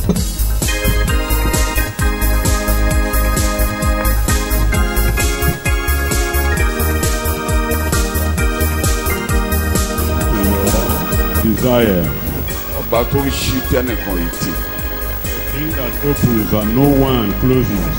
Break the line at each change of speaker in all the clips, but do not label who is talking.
Desire.
ọba tó ń ṣí tẹ́nìkan yìí tì
King that opens and no one closes.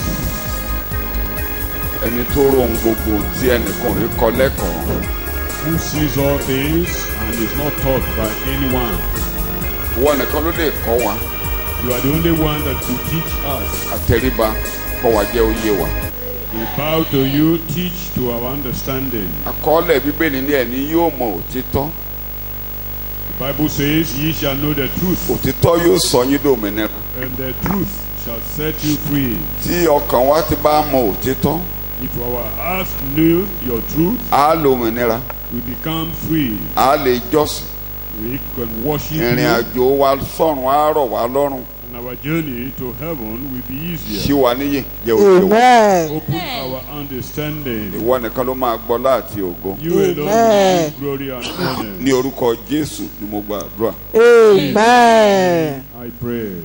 ẹni tó rohun gbogbo tí ẹnìkan ò rí kọ lẹ́kọ̀ọ́
Who sees all things and is not taught by anyone.
ìwọ nìkan ló lè kọ́ wa
You are the only one that could teach us.
àtẹríba kọ́ wa jẹ́ oyé wa.
We bow to you, teach to our understanding.
àkọọ́lẹ̀ bíbélì ní ẹni yóò mọ òtítọ́
The Bible says, Ye shall know the truth,
òtítọ́ yóò sọ yín dòmìnira
and the truth shall set you free.
tí ọkàn wa ti bá mọ òtítọ́
If our hearts knew your truth,
á lo òmìnira
we become free.
á lè jọ́sìn
We can worship
ìrìn
you,
àjò wa sọ́run á rọ̀ wá lọ́rùn
and our journey to heaven will be
ṣí
easier.
wa níyè jẹ́ òye wa
Amen.
Open our understanding.
ìwọ nìkan ló máa gbọ́ láti ògo
You alone will
Amen.
give glory and honor.
ní orúkọ Jésù ni mo gbàdúrà
Amen.
I pray.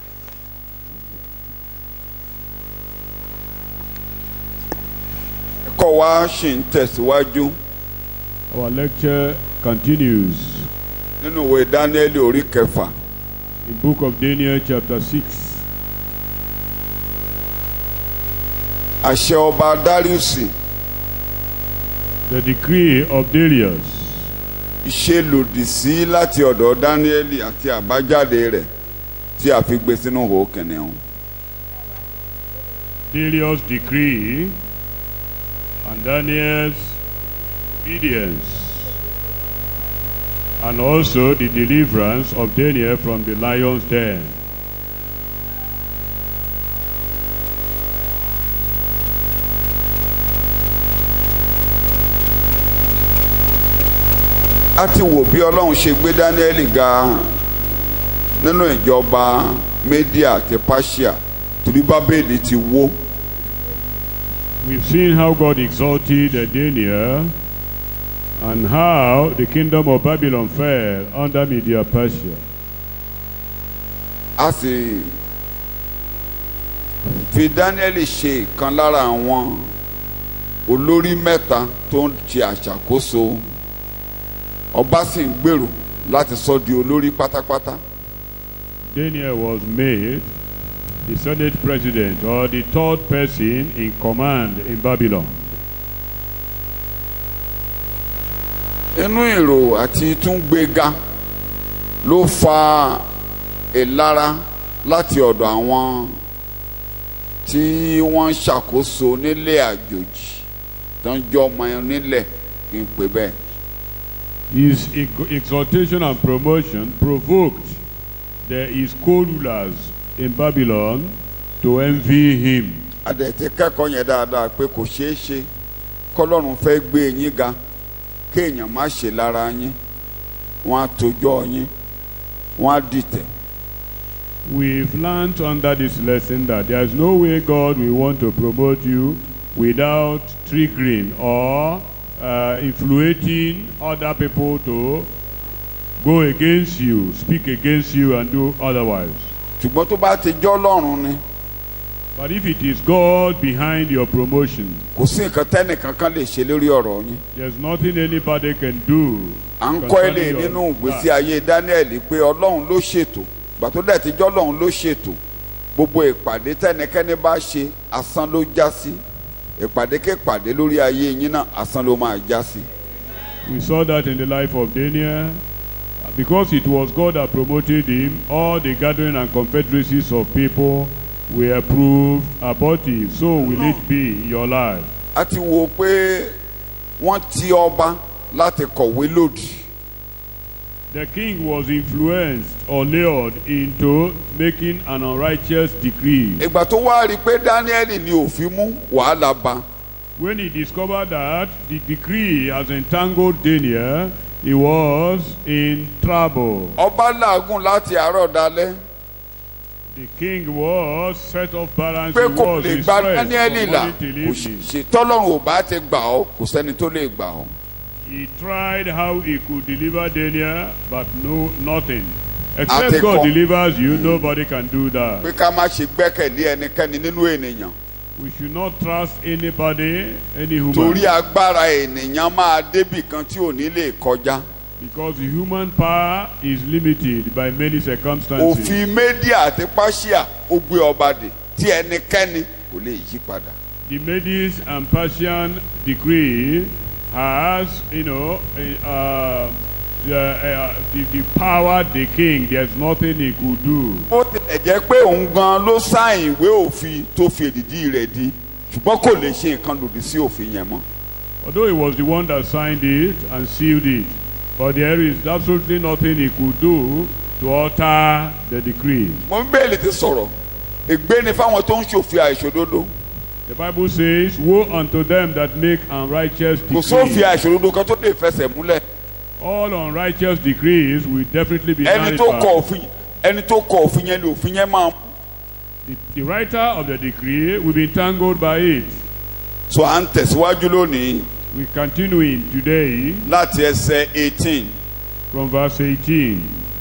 ẹ̀kọ́ wa ṣì ń tẹ̀síwájú
Our lecture continues
nínú ìwé Dáníẹ́lì orí kẹfà
in book of Daniel chapter 6.
àṣẹ ọba Dáríùsì
The decree of Darius
ṣe lòdì sí láti ọ̀dọ̀ Dáníẹ́lì àti àbájáde rẹ̀ tí a fi gbé sínú ihò kìnìún.
Darius' decree and Daniel's obedience and also the deliverance of Daniel from the lion's den.
a ti wò bí ọlọ́run ṣe gbé Dáníẹ́lì ga nínú ìjọba Médíà àti Páṣíà torí Bábélì ti wó
We've seen how God exalted Daniel and how the kingdom of Babylon fell under Media Persia.
a sì fi Dáníẹ́lì ṣe ìkan lára àwọn olórí mẹ́ta tó ń ṣe àṣàkóso ọba sì ń gbèrò láti sọ di olórí pátápátá
Daniel was made the Senate president or the third person in command in Babylon.
inú èrò àti túngbéga ló fa ìlara láti ọ̀dọ̀ àwọn tí wọ́n ń ṣàkóso nílé àjòjì tó ń jọ ọmọ nílẹ̀ kí n pè bẹ́ẹ̀.
His ex- exaltation and promotion provoked the his co-rulers in Babylon to envy him.
àdẹ̀tí kẹ́kọ̀ọ́ yẹn dáadáa pé kò ṣeé ṣe kọ́lọ́run fẹ́ gbé yín ga kéèyàn má ṣe lára yín wọ́n á tojọ́ yín wọ́n á dìtẹ̀.
We've learned under this lesson that there is no way God will want to promote you without triggering or uh, influencing other people to go against you, speak against you, and do otherwise.
ṣùgbọ́n tó bá ti jọ́ lọ́run ni
But if it is God behind your promotion,
kò sí nǹkan tẹ́nìkan kan lè ṣe lórí ọ̀rọ̀ yín.
there's nothing anybody can do.
à ń kọ́ ilé
concerning your
nínú ìgbésí
life.
ayé Dáníẹ́lì pé ọlọ́run ló ṣètò gbà tó dẹ̀ ti jọ́ ọlọ́run ló ṣètò gbogbo ìpàdé tẹ́nikẹ́ni bá ṣe asán ló já sí ìpàdé képàdé lórí ayé yín náà asán ló máa já sí.
We saw that in the life of Daniel. Because it was God that promoted him, all the gathering and confederacies of people were proved abortive. So will it be in your life.
a ti wo pé wọ́n ti ọba láti kọ̀wé lòdì
The king was influenced or lured into making an unrighteous decree.
ìgbà tó wá rí i pé Dáníẹ́lì ni òfin mú wàhálà bá
When he discovered that the decree has entangled Daniel, he was in trouble.
ọba làágùn láti àárọ̀ dalẹ́
The king was set off balance.
pé
He
kò
was
lè
in
gba
stress
Dáníẹ́lì
from
là
morning till
kò
evening.
ṣe tọ́lọ́run ò bá ti gbà ọ́ kò sẹ́ni tó lè gbà ọ́.
He tried how he could deliver Daniel, but no, nothing. Except
Àti
God
kọ́.
delivers you, nobody can do that.
pé ká má ṣe gbẹ́kẹ̀lé ẹnikẹ́ni nínú ènìyàn
We should not trust anybody, any human.
torí agbára ènìyàn máa débì kan tí ò ní lè kọjá
Because the human power is limited by many circumstances.
òfin Médíà àti Páṣíà ó gbé ọba dè tí ẹnikẹ́ni kò lè yí padà
The Medes and Persian decree has, you know, uh, uh, the, uh, the, the power the king, there's nothing he could do.
bó tilẹ̀ jẹ́ pé òun gan ló sáìn ìwé òfin tó fi èdìdí rẹ̀ di ṣùgbọ́n kò lè ṣe nǹkan lòdì sí òfin yẹn mọ́
Although he was the one that signed it and sealed it, but there is absolutely nothing he could do to alter the decree.
mo ń bẹ́ẹ̀lì ti sọ̀rọ̀ ègbé ni fáwọn tó ń ṣòfin àìṣòdodo
The Bible says, Woe unto them that make unrighteous
kò sófin
decrees.
àìṣòdodo kan tó lè fẹsẹ̀ múlẹ̀
All unrighteous decrees will definitely be
ẹni tó kọ
nullified.
òfin ẹni tó kọ òfin yẹn ni òfin yẹn máa mú
The, the writer of the decree will be entangled by it.
so à ń tẹ̀síwájú lónìí
We continuing today
láti ẹsẹ̀ eighteen
from verse 18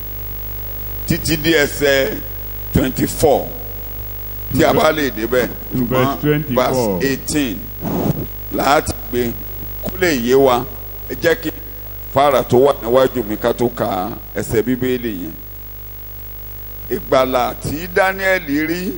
títí dé ẹsẹ̀ twenty four tí a bá lè débẹ̀
To verse 24.
verse eighteen láti gbé kó lè yé wa ẹ jẹ́ kí fara tó wà níwájú mi ká tó ka ẹsẹ̀ bíbélì yẹn ìgbàlà tí Daniel rí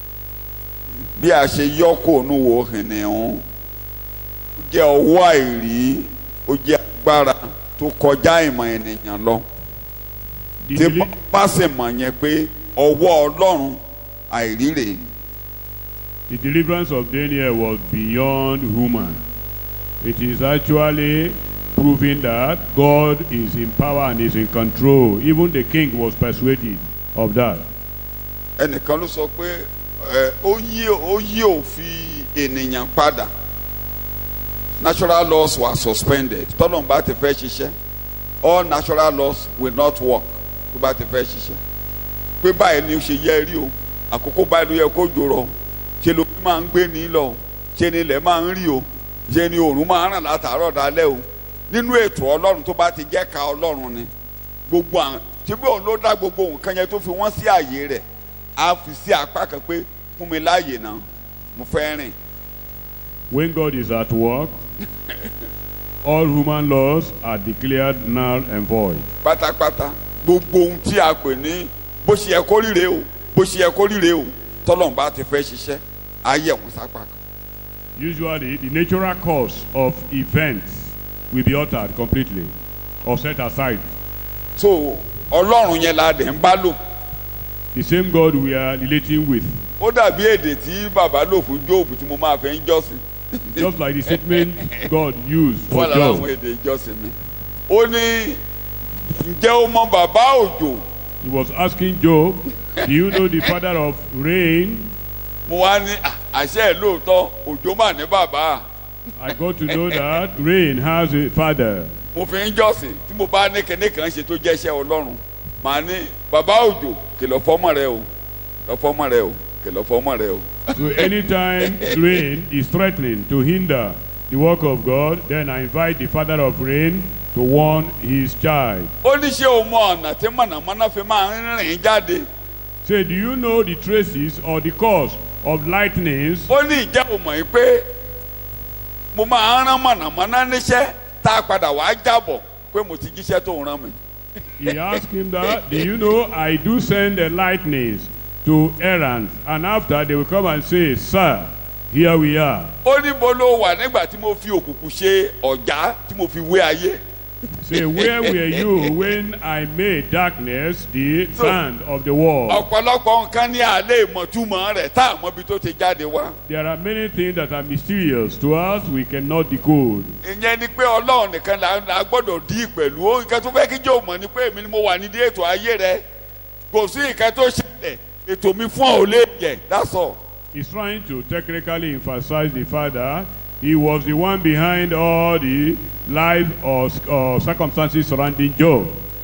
bí a ṣe yọ kó nu wo hìnìún ó jẹ́ ọwọ́ àìrí ó jẹ́ agbára tó kọjá ìmọ̀ ènìyàn lọ
the,
tí
deli-
bá sì mọ̀ yẹn pé ọwọ́ Ọlọ́run àìrí rèé.
the deliverance of Daniel was beyond human. It is actually proving that God is in power and is in control. Even the king was persuaded of that.
ẹnìkan ló sọ pé ẹ ó yí ó yí òfin ènìyàn padà natural laws were suspended tọ́lọ́n bá ti fẹ́ ṣiṣẹ́ all natural laws will not work tó bá ti fẹ́ ṣiṣẹ́ pé báyìí ni ó ṣe yẹ rí o àkókò báyìí ló yẹ kó jòrò ṣe ló máa ń gbé ní lọ ṣe ni ilẹ̀ máa ń rí o ṣe ni òòrùn máa ń ràn látàárọ̀ dalẹ́ o nínú ètò ọlọ́run tó bá ti jẹ́ ka ọlọ́run ni gbogbo àwọn tí bí òun ló dá gbogbo nǹkan yẹn tó fi wọ́n sí àyè rẹ̀ á fi sí apá kan pé fún mi láàyè náà mo fẹ́ rìn
When God is at work, all human laws are declared null and void.
pátápátá gbogbo ohun tí a pè ní bó ṣe yẹ kó ríre o bó ṣe yẹ kó ríre o tọ́lọ́run bá ti fẹ́ ṣiṣẹ́ á yẹ̀ wọ́n sápá kan.
Usually, the natural course of events will be altered completely or set aside.
so ọlọ́run yẹn la dẹ̀ ń bá lò
The same God we are relating with,
ó dàbí èdè tí bàbá lò fún jóòbù tí mo máa fẹ́ ń jọ́sìn
just like the statement God used for
wọ́n lára àwọn
Job.
èdè ìjọsìn mi. ó ní ǹjẹ́ o mọ bàbá òjò
He was asking Job, Do you know the father of rain?
mo wá ní "Ah, àṣẹ ẹ̀ lóòótọ́ òjò mà ní bàbá
I got to know that rain has a father.
mo fi ń jọ́sìn tí mo bá ní kíní kan ṣe tó jẹ́ iṣẹ́ ọlọ́run màá ní bàbá òjò kìlọ̀ fọ́mọ rẹ o kìlọ̀ fọ́mọ rẹ o kìlọ̀ fọ́mọ rẹ o.
So anytime rain is threatening to hinder the work of God, then I invite the father of rain to warn his child.
ó ní ṣé o mọ ọ̀nà tí mọ̀nàmọ́ná fi máa ń rìn jáde
Say, do you know the traces or the cause of lightnings?
ó ní ìjẹ́ o mọ̀ yìí pé mo máa ń rán mọ̀nàmọ́ná níṣẹ́ tá a padà wàá jábọ̀ pé mo ti jíṣẹ́ tó ń rán mi.
He asked him that, do you know I do send the lightnings to errands, and after they will come and say, Sir, here we are.
ó ní bo ló wà nígbà tí mo fi òkùnkùn ṣe ọ̀já tí mo fi wé ayé.
Say, where were you when I made darkness the sand of the wall?
ọ̀pọ̀lọpọ̀ nǹkan ní alẹ́ ìmọ̀túmọ̀ rẹ̀ tá a mọ ibi tó ti jáde wá.
There are many things that are mysterious to us we cannot decode.
ìyẹn ni pé ọlọ́run nìkan là là gbọ́dọ̀ dí pẹ̀lú ó nǹkan tó fẹ́ kí jẹ́ òmọ̀ ni pé èmi ni mo wà nídìí ètò ayé rẹ kò sí nǹkan tó ṣẹlẹ̀ ètò mi fún ọ ò lè yẹ that's all.
He's trying to technically emphasize the fact that he was the one behind all the life or, or circumstances surrounding Job.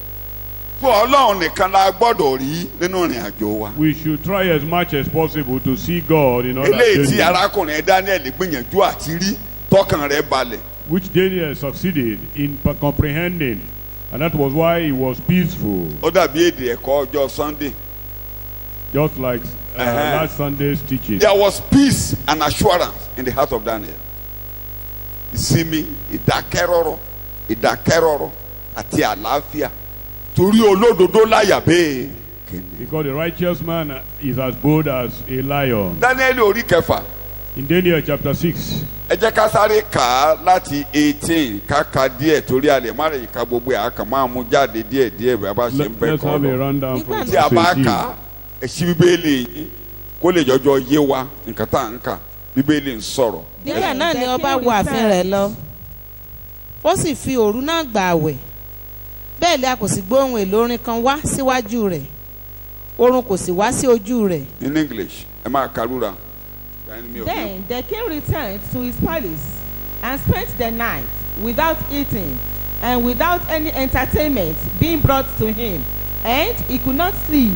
fún ọlọ́run nìkan la gbọ́dọ̀ rí nínú ìrìn àjò wa.
We should try as much as possible to see God in all our
eléyìí tí
journey,
arákùnrin Daniel gbìyànjú àti rí tọkàn rẹ̀ balẹ̀
which Daniel succeeded in p- comprehending. And that was why he was peaceful,
ó dàbí èdè ẹ̀kọ́ ọjọ́ sunday
just like uh,
Uh-huh.
last Sunday's teaching.
there was peace and assurance in the heart of daniel ìsinmi ìdákẹ́rọ́rọ́ ìdákẹ́rọ́rọ́ àti àlàáfíà torí olódodo láyà bẹ́ẹ̀ kìnìún.
Because the righteous man is as bold as a lion.
daniel orí kẹfà
In Daniel chapter 6,
ẹ jẹ́ ká sáré kà á láti eighteen ká ka díẹ̀ torí a lè má rè ká gbogbo ẹ̀ a kàn máa mú jáde díẹ̀ díẹ̀ bí a bá ṣe
let,
ń bẹ́
let's
kọ́
have a
lọ.
rundown from
Nígbà
tí a bá
verse
kà á
18.
ẹ ṣí bíbélì yín kó lè jọjọ yé wa nǹkan tá à ń kà bíbélì ń sọ̀rọ̀.
nígbà náà ni ọba wọ ààfin rẹ̀ lọ ó sì fi òru náà gbà àwẹ̀ bẹ́ẹ̀ ni a kò sì gbọ́ ohun èlò orin kan wá síwájú rẹ̀ oorun kò sì wá sí ojú rẹ̀
in english ẹ máa kàlúra.
Then the king returned to his palace and spent the night without eating and without any entertainment being brought to him, and he could not sleep.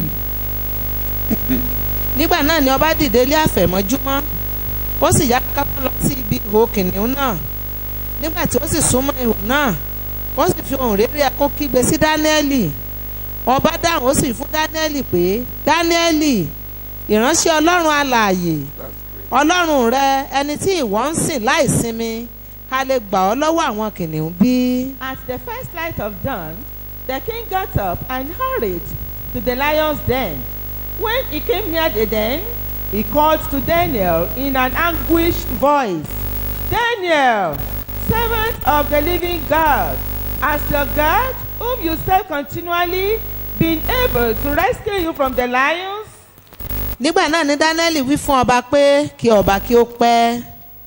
nígbà náà ni ọba dìde lé àfẹ̀mọ́júmọ́ ó sì yá kápá lọ sí ibi ihò kìnìún náà nígbà tí ó sì súnmọ́ ihò náà ó sì fi ohùn réré ẹkún kígbe sí dáníẹ́lì ọba dáhùn ó sì fún dáníẹ́lì pé dáníẹ́lì ìránṣẹ́ ọlọ́run alààyè ọlọ́run rẹ ẹni tí ìwọ ń sìn láì sinmi a lè gbà ọ́ lọ́wọ́ àwọn kìnìún bí.
At the first light of dawn, the king got up and hurried to the lion's den. When he came near the den, he called to Daniel in an anguished voice, Daniel, servant of the living God, has your God, whom you serve continually, been able to rescue you from the lions?
nígbà náà ni dáníẹ́lì wí fún ọba pé kí ọba kí ó pẹ́.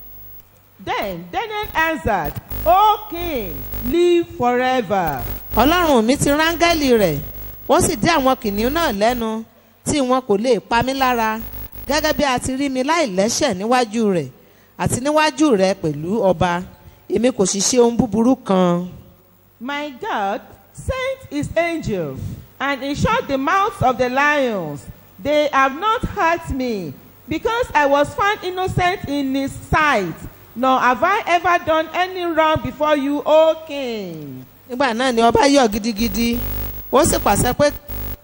Then Daniel answered, O king, live forever.
ọlọ́run mi ti rángẹ́lì rẹ̀ ó sì dí àwọn kìnìún náà lẹ́nu tí wọn kò lè pa mí lára gẹ́gẹ́ bí a ti rí mi láì lẹ́ṣẹ̀ níwájú rẹ̀ àti níwájú rẹ̀ pẹ̀lú ọba èmi kò sì ṣe ohun búburú kan.
My God sent his angel and he shut the mouths of the lions. They have not hurt me because I was found innocent in his sight. Nor have I ever done any wrong before you, O king.
nígbà náà ni ọba yọ̀ gidigidi ó sì pàṣẹ pé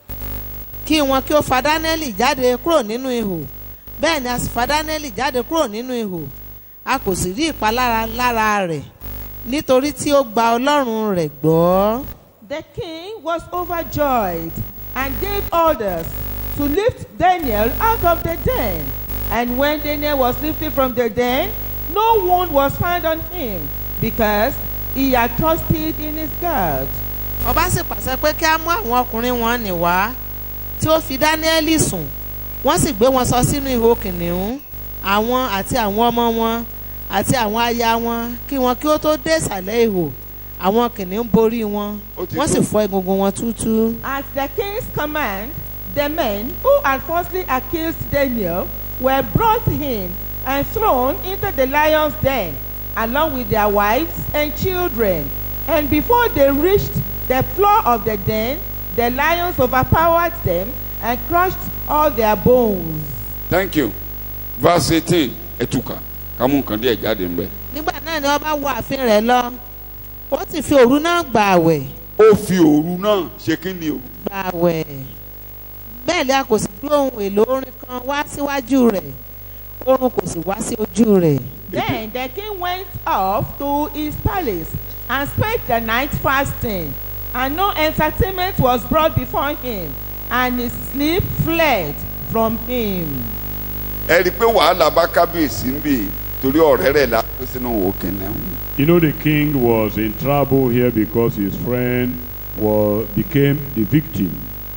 kí wọn kí ó fa dánẹ́lì jáde kúrò nínú ihò bẹ́ẹ̀ ni a sì fa dánẹ́lì jáde kúrò nínú ihò a kò sì rí ìpalára lára rẹ̀ nítorí tí ó gba ọlọ́run rẹ̀ gbọ́.
The king was overjoyed and gave orders to lift Daniel out of the den. And when Daniel was lifted from the den, no wound was found on him because he had trusted in his God.
ọba sì pàṣẹ pé kí á mú àwọn ọkùnrin wọn nì wá tí ó fi dáníẹ́lì sùn wọ́n sì gbé wọn sọ sínú ihò kìnìún àwọn àti àwọn ọmọ wọn àti àwọn aya wọn kí wọn kí ó tó dé ìsàlẹ̀ ihò àwọn kìnìún borí wọn
Ó ti
wọ́n sì
tó.
fọ́ egungun wọn túútúú.
At the king's command, the men who had falsely accused Daniel were brought in and thrown into the lion's den, along with their wives and children. And before they reached the floor of the den, the lions overpowered them and crushed all their bones.
thank you verse eighteen ẹtùkà ká mú nǹkan díẹ̀ jáde ń bẹ̀.
nígbà náà ni ọba wọ ààfin rẹ̀ lọ ó sì fi òru náà gbà àwẹ̀
ó fi òru náà ṣe kí ni o.
gbà àwẹ̀ bẹ́ẹ̀ ni a kò sì gbé ohun èlò orin kan wá síwájú rẹ̀ oorun kò sì wá sí ojú rẹ̀.
Then the king went off to his palace and spent the night fasting, and no entertainment was brought before him, and his sleep fled from him.
ẹ rí i pé wàhálà bá kábíyèsí ń bì torí ọ̀rẹ́ rẹ̀ la pé sínú òwò kìnìún.
You know the king was in trouble here because his friend was, became the victim.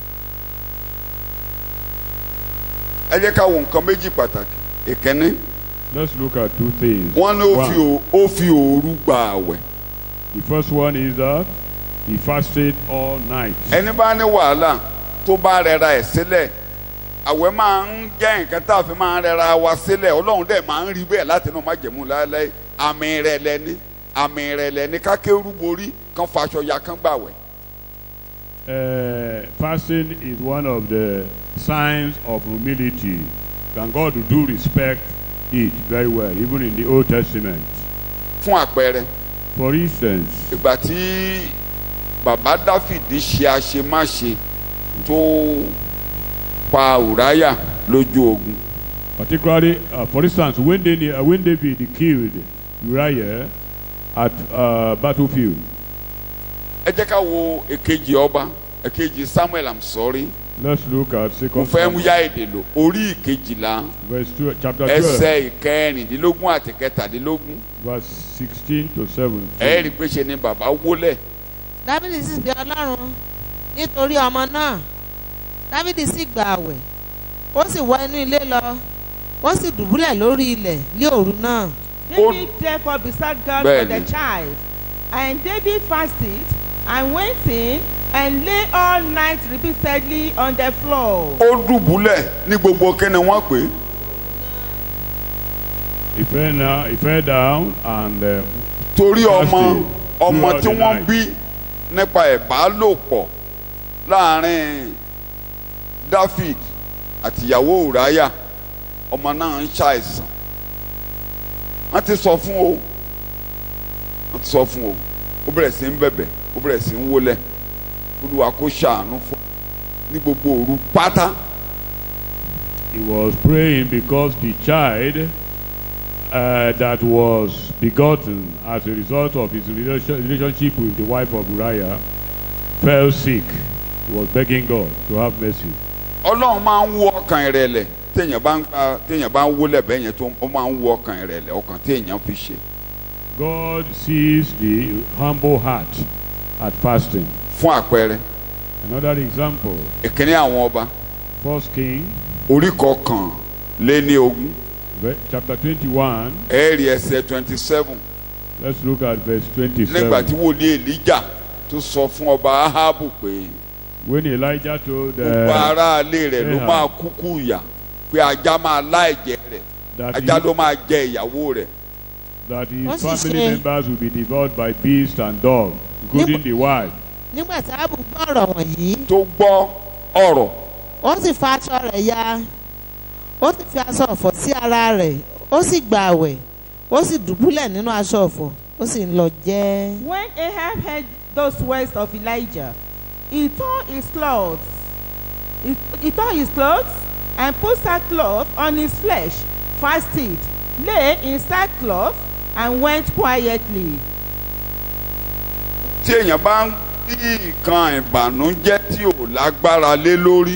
ẹ jẹ́ ká wo nǹkan méjì pàtàkì ìkíní
Let's look at two things.
wọ́n ní ó fi
One,
ò- ó fi òru gba àwẹ̀
the first one is that he fasted all night.
ẹni bá ní wàhálà tó bá rẹra ẹ̀ sílẹ̀ àwẹ̀ máa ń jẹ́ nǹkan tá a fi máa ń rẹra wa sílẹ̀ ọlọ́run dẹ̀ máa ń rí bẹ́ẹ̀ láti inú májẹ̀mú lálẹ́ àmì rẹ̀ lẹ́ni àmì rẹ̀ lẹ́ni kákéwú borí kan faṣọ ya kan gbàwẹ̀
Uh, fasting is one of the signs of humility. And God do respect it very well, even in the Old Testament.
fún àpẹẹrẹ
For instance,
ìgbà tí bàbá dáfídì ṣe àṣemáṣe tó pa ùráyà lójú ogun
Particularly, uh, for instance, when, they, uh, when David killed Uriah at uh, battlefield,
ẹ jẹ́ ká wo èkejì ọba èkejì samuel i'm sorry
let's look at
mo
Second
fẹ́ mú
Samuel,
yá èdè lò orí ìkejìlá
verse two, chapter 12,
ẹsẹ̀ ìkẹrìndínlógún àti kẹtàdínlógún
verse 16 to 17.
ẹ rí i pé ṣe ni bàbá wólẹ̀
dábìdì sì bí ọlọ́run nítorí ọmọ náà dábìdì sì gba àwẹ̀ ó sì wọ inú ilé lọ ó sì dùbúlẹ̀ lórí ilẹ̀ ní òru náà
David therefore besought God for
Bẹ́ẹ̀ni.
the child. And David fasted and went in and lay all night repeatedly on the floor.
ó dùbúlẹ̀ ní gbogbo kíni wọ́n pè é
He fell, now, he fell down and uh,
torí ọmọ
Fasting
ọmọ
throughout
tí
the
wọ́n
night.
bí nípa ìbálòpọ̀ láàrin david àtìyàwó ùráyà ọmọ náà ń ṣàìsàn wọ́n ti sọ fún o wọ́n ti sọ fún o ó bẹ̀rẹ̀ sí ń bẹ̀bẹ̀ ó bẹ̀rẹ̀ sí ń wólẹ̀ olúwa kó ṣàánú fún ní gbogbo òru pátá
he was praying because the child uh, that was begotten as a result of his relation, relationship with the wife of Uriah fell sick. He was begging God to have mercy.
ọlọ́run máa ń wo ọkàn ìrẹ̀lẹ̀ téèyàn bá ń gba téèyàn bá ń wólẹ̀ bẹ́ẹ̀ yẹn tó ó máa ń wo ọkàn ìrẹ̀lẹ̀ ọkàn téèyàn fi ṣe
God sees the humble heart at fasting.
fún àpẹẹrẹ
Another example,
ìkíní àwọn ọba
First King,
orí kọkàn lé ní ogún
ve- chapter 21.
ẹ̀ẹ́rì ẹsẹ̀ twenty seven
Let's look at verse
nígbà tí
27.
wòlíì èlíjà tó sọ fún ọba ahabu pé
When Elijah told
gbogbo
uh,
aráalé rẹ̀ ló
Ahab.
máa kúkú ìyà pé ajá máa lá ẹ̀jẹ̀ rẹ̀
that,
ajá
he,
ló máa jẹ ìyàwó rẹ̀
that
Wọ́n
his
sì
family
ṣe-
members will be devoured by beasts and dogs, including the wife.
nígbà tí ábù gbọ́ ọ̀rọ̀ wọ̀nyí
tó gbọ́ ọ̀rọ̀
ó sì fa aṣọ rẹ̀ ya ó sì fi aṣọ ọ̀fọ̀ sí ara rẹ̀ ó sì gba àwẹ̀ ó sì dùbúlẹ̀ nínú aṣọ ọ̀fọ̀ ó sì ń lọ jẹ́.
When Ahab heard those words of Elijah, he tore his clothes. He, he tore his clothes and put sackcloth on his flesh, fasted, lay in sackcloth, and went quietly.
tí èèyàn bá ń bí nǹkan ìbànújẹ́ tí ò lágbára lé lórí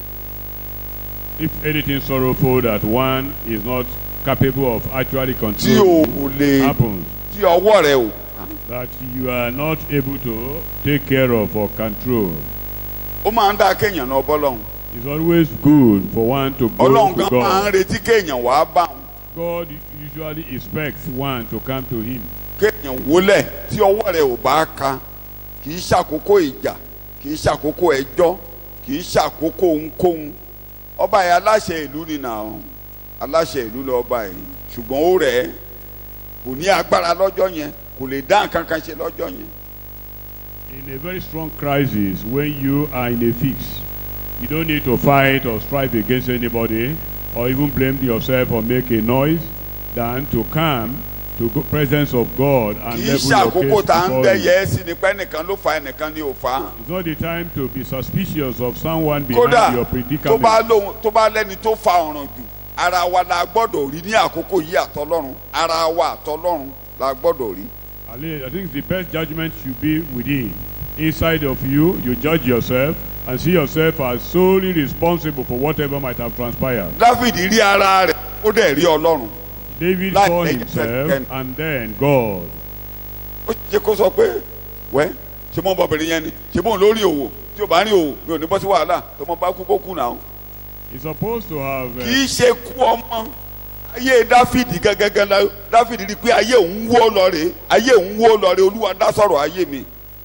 If anything sorrowful that one is not capable of actually
tí ò
controlling
lè
happens,
tí ọwọ́ rẹ̀ ò
that you are not able to take care of or control,
ó máa ń dá kéèyàn náà bọ́lọ́hún
it's always good for one to go
ọlọ́run
to
gan máa ń
God.
retí kéèyàn wàá bá òun
God usually expects one to come to Him.
kéèyàn wólẹ̀ tí ọwọ́ rẹ̀ ò bá ka kì í ṣàkókò ìjà kì í ṣàkókò ẹjọ́ kì í ṣàkókò ohunkóhun ọba yẹn aláṣẹ ìlú ni nà ọ́ aláṣẹ ìlú lọ ọba yìí ṣùgbọ́n ó rẹ̀ ẹ́ kò ní agbára lọ́jọ́ yẹn kò lè dá nǹkan kan ṣe lọ́jọ́ yẹn
In a very strong crisis, when you are in a fix, you don't need to fight or strive against anybody or even blame yourself or make a noise than to come to the presence of God and
kì í
level your
ṣàkókò
case
tá à ń
before
dẹ́yẹ
Him.
ẹ́ sí ni pé ẹnìkan ló fa ẹnìkan ní ò fa
It's not the time to be suspicious of someone
kódà
behind your
tó bá
predicament.
lóhun tó bá lẹ́ni tó fa ọ̀ràn jù ara wa la gbọ́dọ̀ rí ní àkókò yìí àtọlọ́run ara wa àtọlọ́run la gbọ́dọ̀ rí.
Ali, I think the best judgment should be within. Inside of you, you judge yourself and see yourself as solely responsible for whatever might have transpired.
Dáfídì rí ara rẹ̀ ó dẹ̀ rí ọlọ́run
David
Like
saw
David
himself
said,
and then God.
ó ṣe kó sọ pé wẹ́ ṣe mọ́ ọmọbìnrin yẹn ni ṣe mọ́ lórí òwò tí o bá rí òwò mi ò ní bọ́ sí wàhálà tó mọ bá kú kó kú náà.
He's supposed to have.
kì
Uh,
í ṣe kú ọmọ ayé Dáfídì gẹ́gẹ́gẹ́ la Dáfídì rí i pé ayé òun wó lọ rè ayé òun wó lọ rè Olúwa dá sọ̀rọ̀ ayé mi.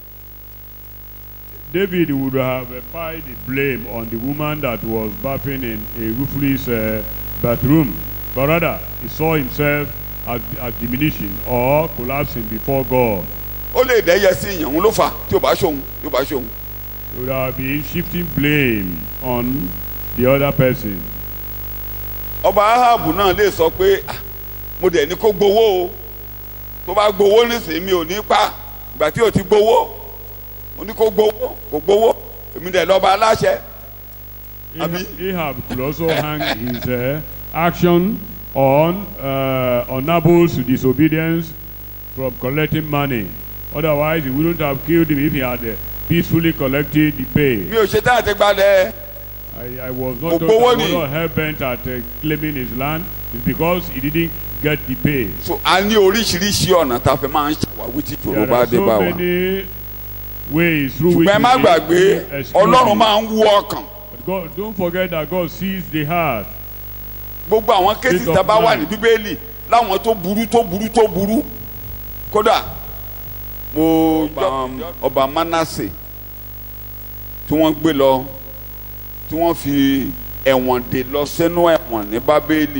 David would have uh, piled the blame on the woman that was bathing in a roofless uh, bathroom. But rather, he saw himself as, as diminishing or collapsing before God.
ó lè dẹ́yẹ sí ìyàn òun ló fà tí o bá ṣòun tí o bá ṣòun.
He would have been shifting blame on the other person.
ọba ahabu náà lè sọ pé "Ah, mo dẹ̀ ní kó gbowó o tó bá gbowó nísìnyí mi ò ní pa ìgbà tí o ti gbowó ó ní kó gbowó kó gbowó èmi dẹ̀ lọ́ba aláṣẹ Abi?
Ahab could also hang his uh, action on uh, on Nabal's disobedience from collecting money. Otherwise, he wouldn't have killed him if he had uh, peacefully collected the pay.
mi ò ṣe tá àti gbalẹ̀
I, I was not,
Kò
I
gbowó
was
ni.
not hell bent at uh, claiming his land. It's because he didn't get the pay.
so a ní oríṣiríṣi ọ̀nà tá a fi máa ń ṣàwáwí tí ìṣòro
There
bá
are
dé
so
bá wa
many ways through which
ṣùgbọ́n ẹ má
we
gbàgbé
can excuse
ọlọ́run
it.
máa ń wú ọkàn
But God, don't forget that God sees the heart.
gbogbo àwọn kéésì
State of
tá a bá wà ní
mind.
bíbélì láwọn tó burú tó burú tó burú kódà mo ọba ọba Mánásè tí wọ́n gbé lọ tí wọ́n fi ẹ̀wọ̀n dè lọ sínú ẹ̀wọ̀n ní bábélì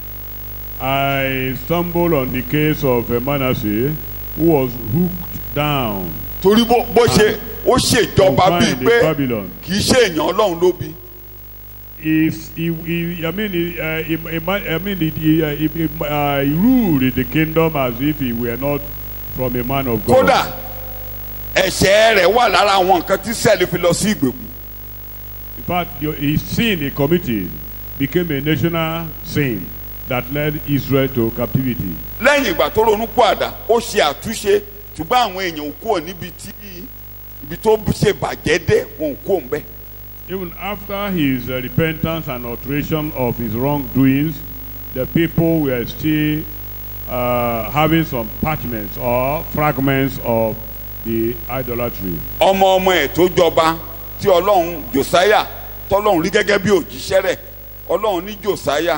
I stumbled on the case of uh, Manasseh, who was hooked down,
torí bó bó ṣe ó ṣèjọba bíi
confined in
pé
Babylon.
kì í ṣe èèyàn ọlọ́run ló bí
If he, he, I mean, he, uh, he, he, I mean, he, he, uh, he, he, uh, he ruled the kingdom as if he were not from a man of God.
kódà ẹ̀ṣẹ̀ rẹ̀ wà lára àwọn nǹkan tí sẹ́ẹ̀lì fi lọ sí ìgbèkùn
In fact, the, his sin he committed became a national sin that led Israel to captivity.
lẹ́yìn ìgbà tó ronú pàdà ó ṣe àtúnṣe ṣùgbọ́n àwọn èèyàn ò kúrò níbi tí ibi tó ṣe bàjẹ́ dé wọn ò kúrò ń bẹ́ẹ̀.
Even after his uh, repentance and alteration of his wrongdoings, the people were still uh, having some parchments or fragments of the idolatry.
ọmọ ọmọ ẹ̀ tó jọba tí ọlọ́run josiah tọ́lọ́run rí gẹ́gẹ́ bí òjíṣẹ́ rẹ̀ ọlọ́run ní josiah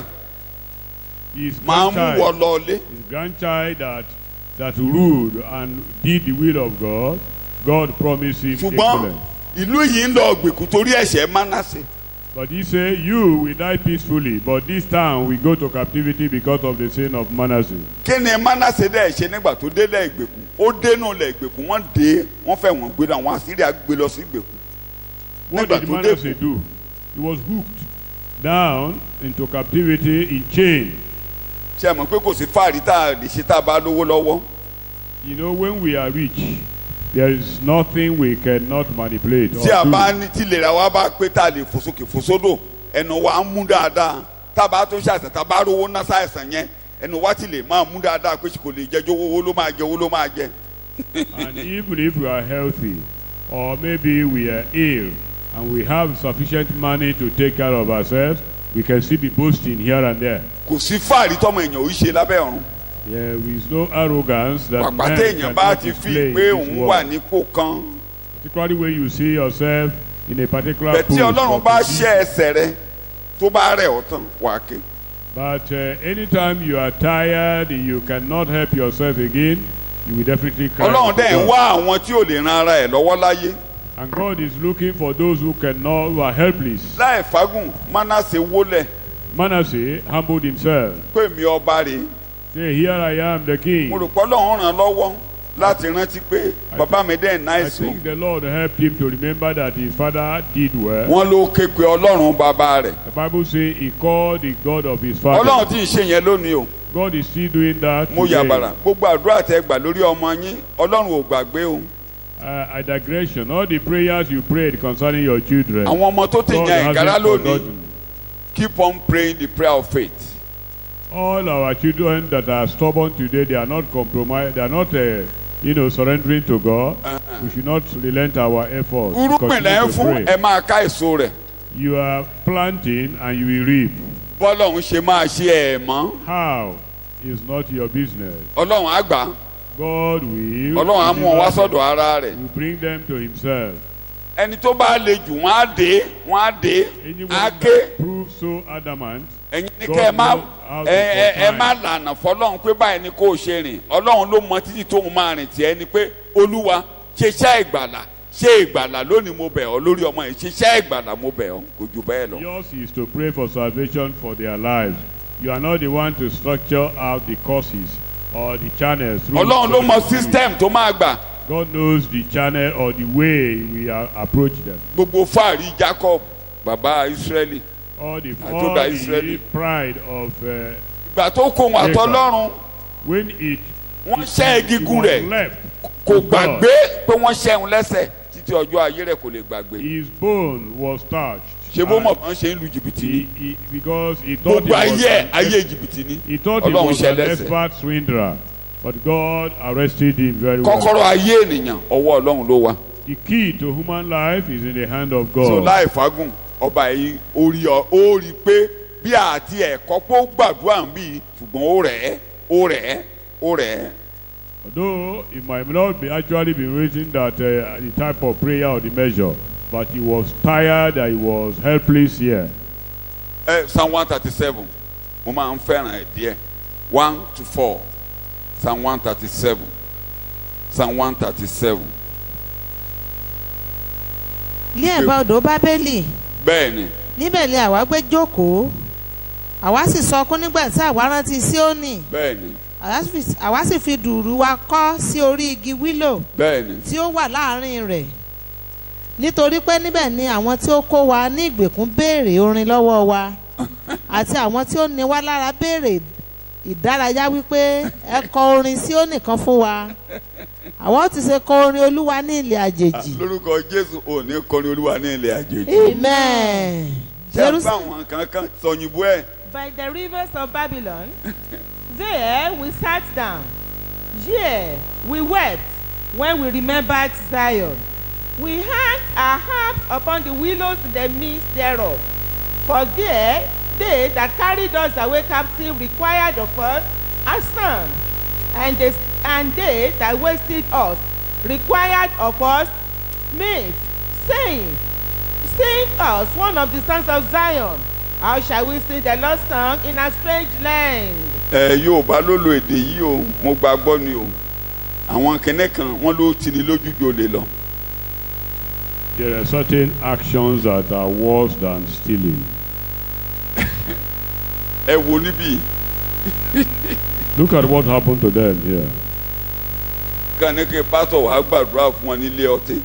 His
máa ń mú wọ
grandchild,
lọlé
his grandchild that, that ruled and did the will of God, God promised him
ṣùgbọ́n
excellence.
ìlú yìí ń lọ gbèkú torí ẹ̀ṣẹ̀ mánásẹ̀
But he said, You will die peacefully, but this town will go to captivity because of the sin of Manasseh.
kí ni mánásẹ̀ dẹ̀ ṣe nígbà tó délẹ̀ ìgbèkú ó dénú lẹ̀ ìgbèkú wọ́n dé wọ́n fẹ́ wọ́n gbé lọ àwọn àsíríà gbé lọ sí ìgbèkú
What
Nígbà
did
tó dé
Manasseh do? He was hooked down into captivity in chain.
ṣe mọ̀ pé kò sí fàárí tá a lè ṣe tá a bá lówó lọ́wọ́
You know, when we are rich, there is nothing we cannot manipulate.
tí a
or
bá
do.
ní tí ìlera wa bá pé tá a lè fò sókè fò sódò ẹnu wa ń mú dáadáa tá a bá tó ṣàìsàn tá a bá rówó ná ṣàìsàn yẹn ẹnu wa ti lè máa mú dáadáa pé kò lè jẹjọ owó ló máa jẹ owó ló máa jẹ.
and even if we are healthy, or maybe we are ill, and we have sufficient money to take care of ourselves, we can still be boasting here and there.
kò sí fàárí tọmọ èèyàn ò ṣe lábẹ́ ọ̀run
There is no arrogance that
pàpà
men
téèyàn bá
cannot
ti fi
display in
pé
this
òun wà
world.
nípò kan
Particularly when you see yourself in a particular
bẹ́ẹ̀ tí
post
ọlọ́run
or
bá
position.
ṣẹ́ ẹsẹ̀ rẹ tó bá rẹ̀ ọ́ tán wà á ké
But uh, anytime you are tired, you cannot help yourself again, you will definitely cry.
ọlọ́run
to
dẹ̀ ń
God.
wá àwọn tí ò lè ran ara ẹ̀ lọ́wọ́ láyé
And God is looking for those who cannot, who are helpless.
láì fagùn mánásẹ̀ wólẹ̀
Manasseh humbled himself.
pé mi ọba rèé
Say, here I am, the king.
mo rò pé ọlọ́run ràn án lọ́wọ́ láti rántí pé bàbá mi dẹ̀
I
náìsì o
think the Lord helped him to remember that his father did well.
wọ́n ló ké pe ọlọ́run bàbá rẹ̀
The Bible says he called the God of his
ọlọ́run
father.
tí ì ṣe yẹn lónìí o
God is still doing that.
mo
today.
yàbàrà gbogbo àdúrà tẹ gbà lórí ọmọ yín ọlọ́run ò gbàgbé o
Uh, a digression. All the prayers you prayed concerning your children.
àwọn ọmọ tó ti
God
yan ìkárá
hasn't
lónìí
forgotten.
keep on praying the prayer of faith
All our children that are stubborn today, they are not compromised. They are not, uh, you know, surrendering to God. We should not relent our efforts.
irúgbìn lẹ́ ń
Continue to
fún
pray.
ẹ máa ká èso rẹ̀
You are planting and you will reap.
bọ́lọ́run ṣe máa ṣe ẹ̀ mọ́
How is not your business.
ọlọ́run á gbà á
God will.
ọlọ́run á mú ọ wá
deliver them.
sọ́dọ̀ ara rẹ̀
will bring them to himself.
ẹni tó bá le jù wọ́n á dé wọ́n á dé
Anyone
á ké
that proves so adamant,
ẹ̀yin ní
God
kẹ́ ẹ má
knows how to
ẹ ẹ ẹ
confine.
má lànà fọlọ́run pé báyìí ni kò ṣe rìn ọlọ́run ló mọ títí tóun máa rìn tiẹ̀ ni pé olúwa ṣe iṣẹ́ ìgbàlà ṣe ìgbàlà lónìí mo bẹ̀ ọ́ lórí ọmọ yìí ṣe iṣẹ́ ìgbàlà mo bẹ̀ ọ́ kò jù bẹ́ẹ̀ lọ.
yours is to pray for salvation for their lives. You are not the one to structure out the courses or the channels. through
ọlọ́run ló
which
mọ
God will-
system tó máa gbà
God knows the channel or the way we are approach them.
gbogbo fáàrí Jacob bàbá Israẹli
All the,
I
all
told that
the
Israeli.
pride of uh,
ìgbà tó kó wọn àtọlọ́run
when it
wọ́n
it-
ṣẹ́
it
egungun
was
rẹ̀
left
kò
to God.
gbàgbé pé wọ́n ṣẹ́hun lẹ́sẹ̀ títí ọjọ́ ayé rẹ̀ kò lè gbàgbé
His bone was touched.
ṣé bó mọ̀
And
kàn ṣe ń lu jìbìtì ni
he, he, because he thought he
gbogbo
was,
ayé
an
ayé
ex-
jìbìtì ni
he thought he
Ọlọ́run
was an
ṣẹlẹ́sẹ̀.
expert swindler. But God arrested him very well.
kọ́kọ́rọ́ ayé ènìyàn ọwọ́ ọlọ́run ló wà
The key to human life is in the hand of
so
God.
láì fagùn ọba yìí ó rí ọ ó rí i pé bí àti ẹ̀kọ́ pé ó gbàdúrà ń bì ṣùgbọ́n ó rẹ̀ ẹ́ ó rẹ̀ ẹ́ ó rẹ̀ ẹ́
Although it might not be actually be written that uh, the type of prayer or the measure, but he was tired and he was helpless here.
ẹ psalm one thirty seven mo máa ń fẹ́ràn ẹ̀ díẹ̀ one to four psalm one thirty seven psalm one thirty seven
ní ẹ̀bá odò bábélì
bẹ́ẹ̀ ni
níbẹ̀ ni àwa gbé jókòó àwa sì sọkún nígbà tí àwa rántí síónì
bẹ́ẹ̀ ni
àwa sì fi- àwa sì fi dùrù wa kọ́ sí orí igi wílò
bẹ́ẹ̀ ni
tí ó wà láàrin rẹ̀ nítorí pé níbẹ̀ ni àwọn tí ó kó wa ní ìgbèkùn béèrè orin lọ́wọ́ wa àti àwọn tí ó ní wá lára béèrè ìdárayá wípé ẹ kọ orin sí ó nìkan fún wa àwọn ti ṣe kọ orin olúwa ní ilẹ̀ àjèjì
lórúkọ jésù ò ní kọrin olúwa ní ilẹ̀ àjèjì
amen
ṣé ẹ bá
Jerus-
àwọn kankan sọyìnbó ẹ̀
By the rivers of Babylon, there we sat down. Yea, we wept when we remembered Zion. We hung our harps upon the willows in the midst thereof. For there they that carried us away captive required of us a song, and they, and they that wasted us required of us meat, saying, Sing us one of the songs of Zion. How shall we sing the Lord's song in a strange land?
ẹ yorùbá ló lo èdè yìí o mo gbàgbọ́ ni o àwọn kìnìún kan wọ́n ló ti ní lójújò lè lọ
There are certain actions that are worse than stealing.
ẹ wo níbí
Look at what happened to them here.
kàn ní kí pásítọ̀ wàá gbàdúrà fún wọn nílé ọtí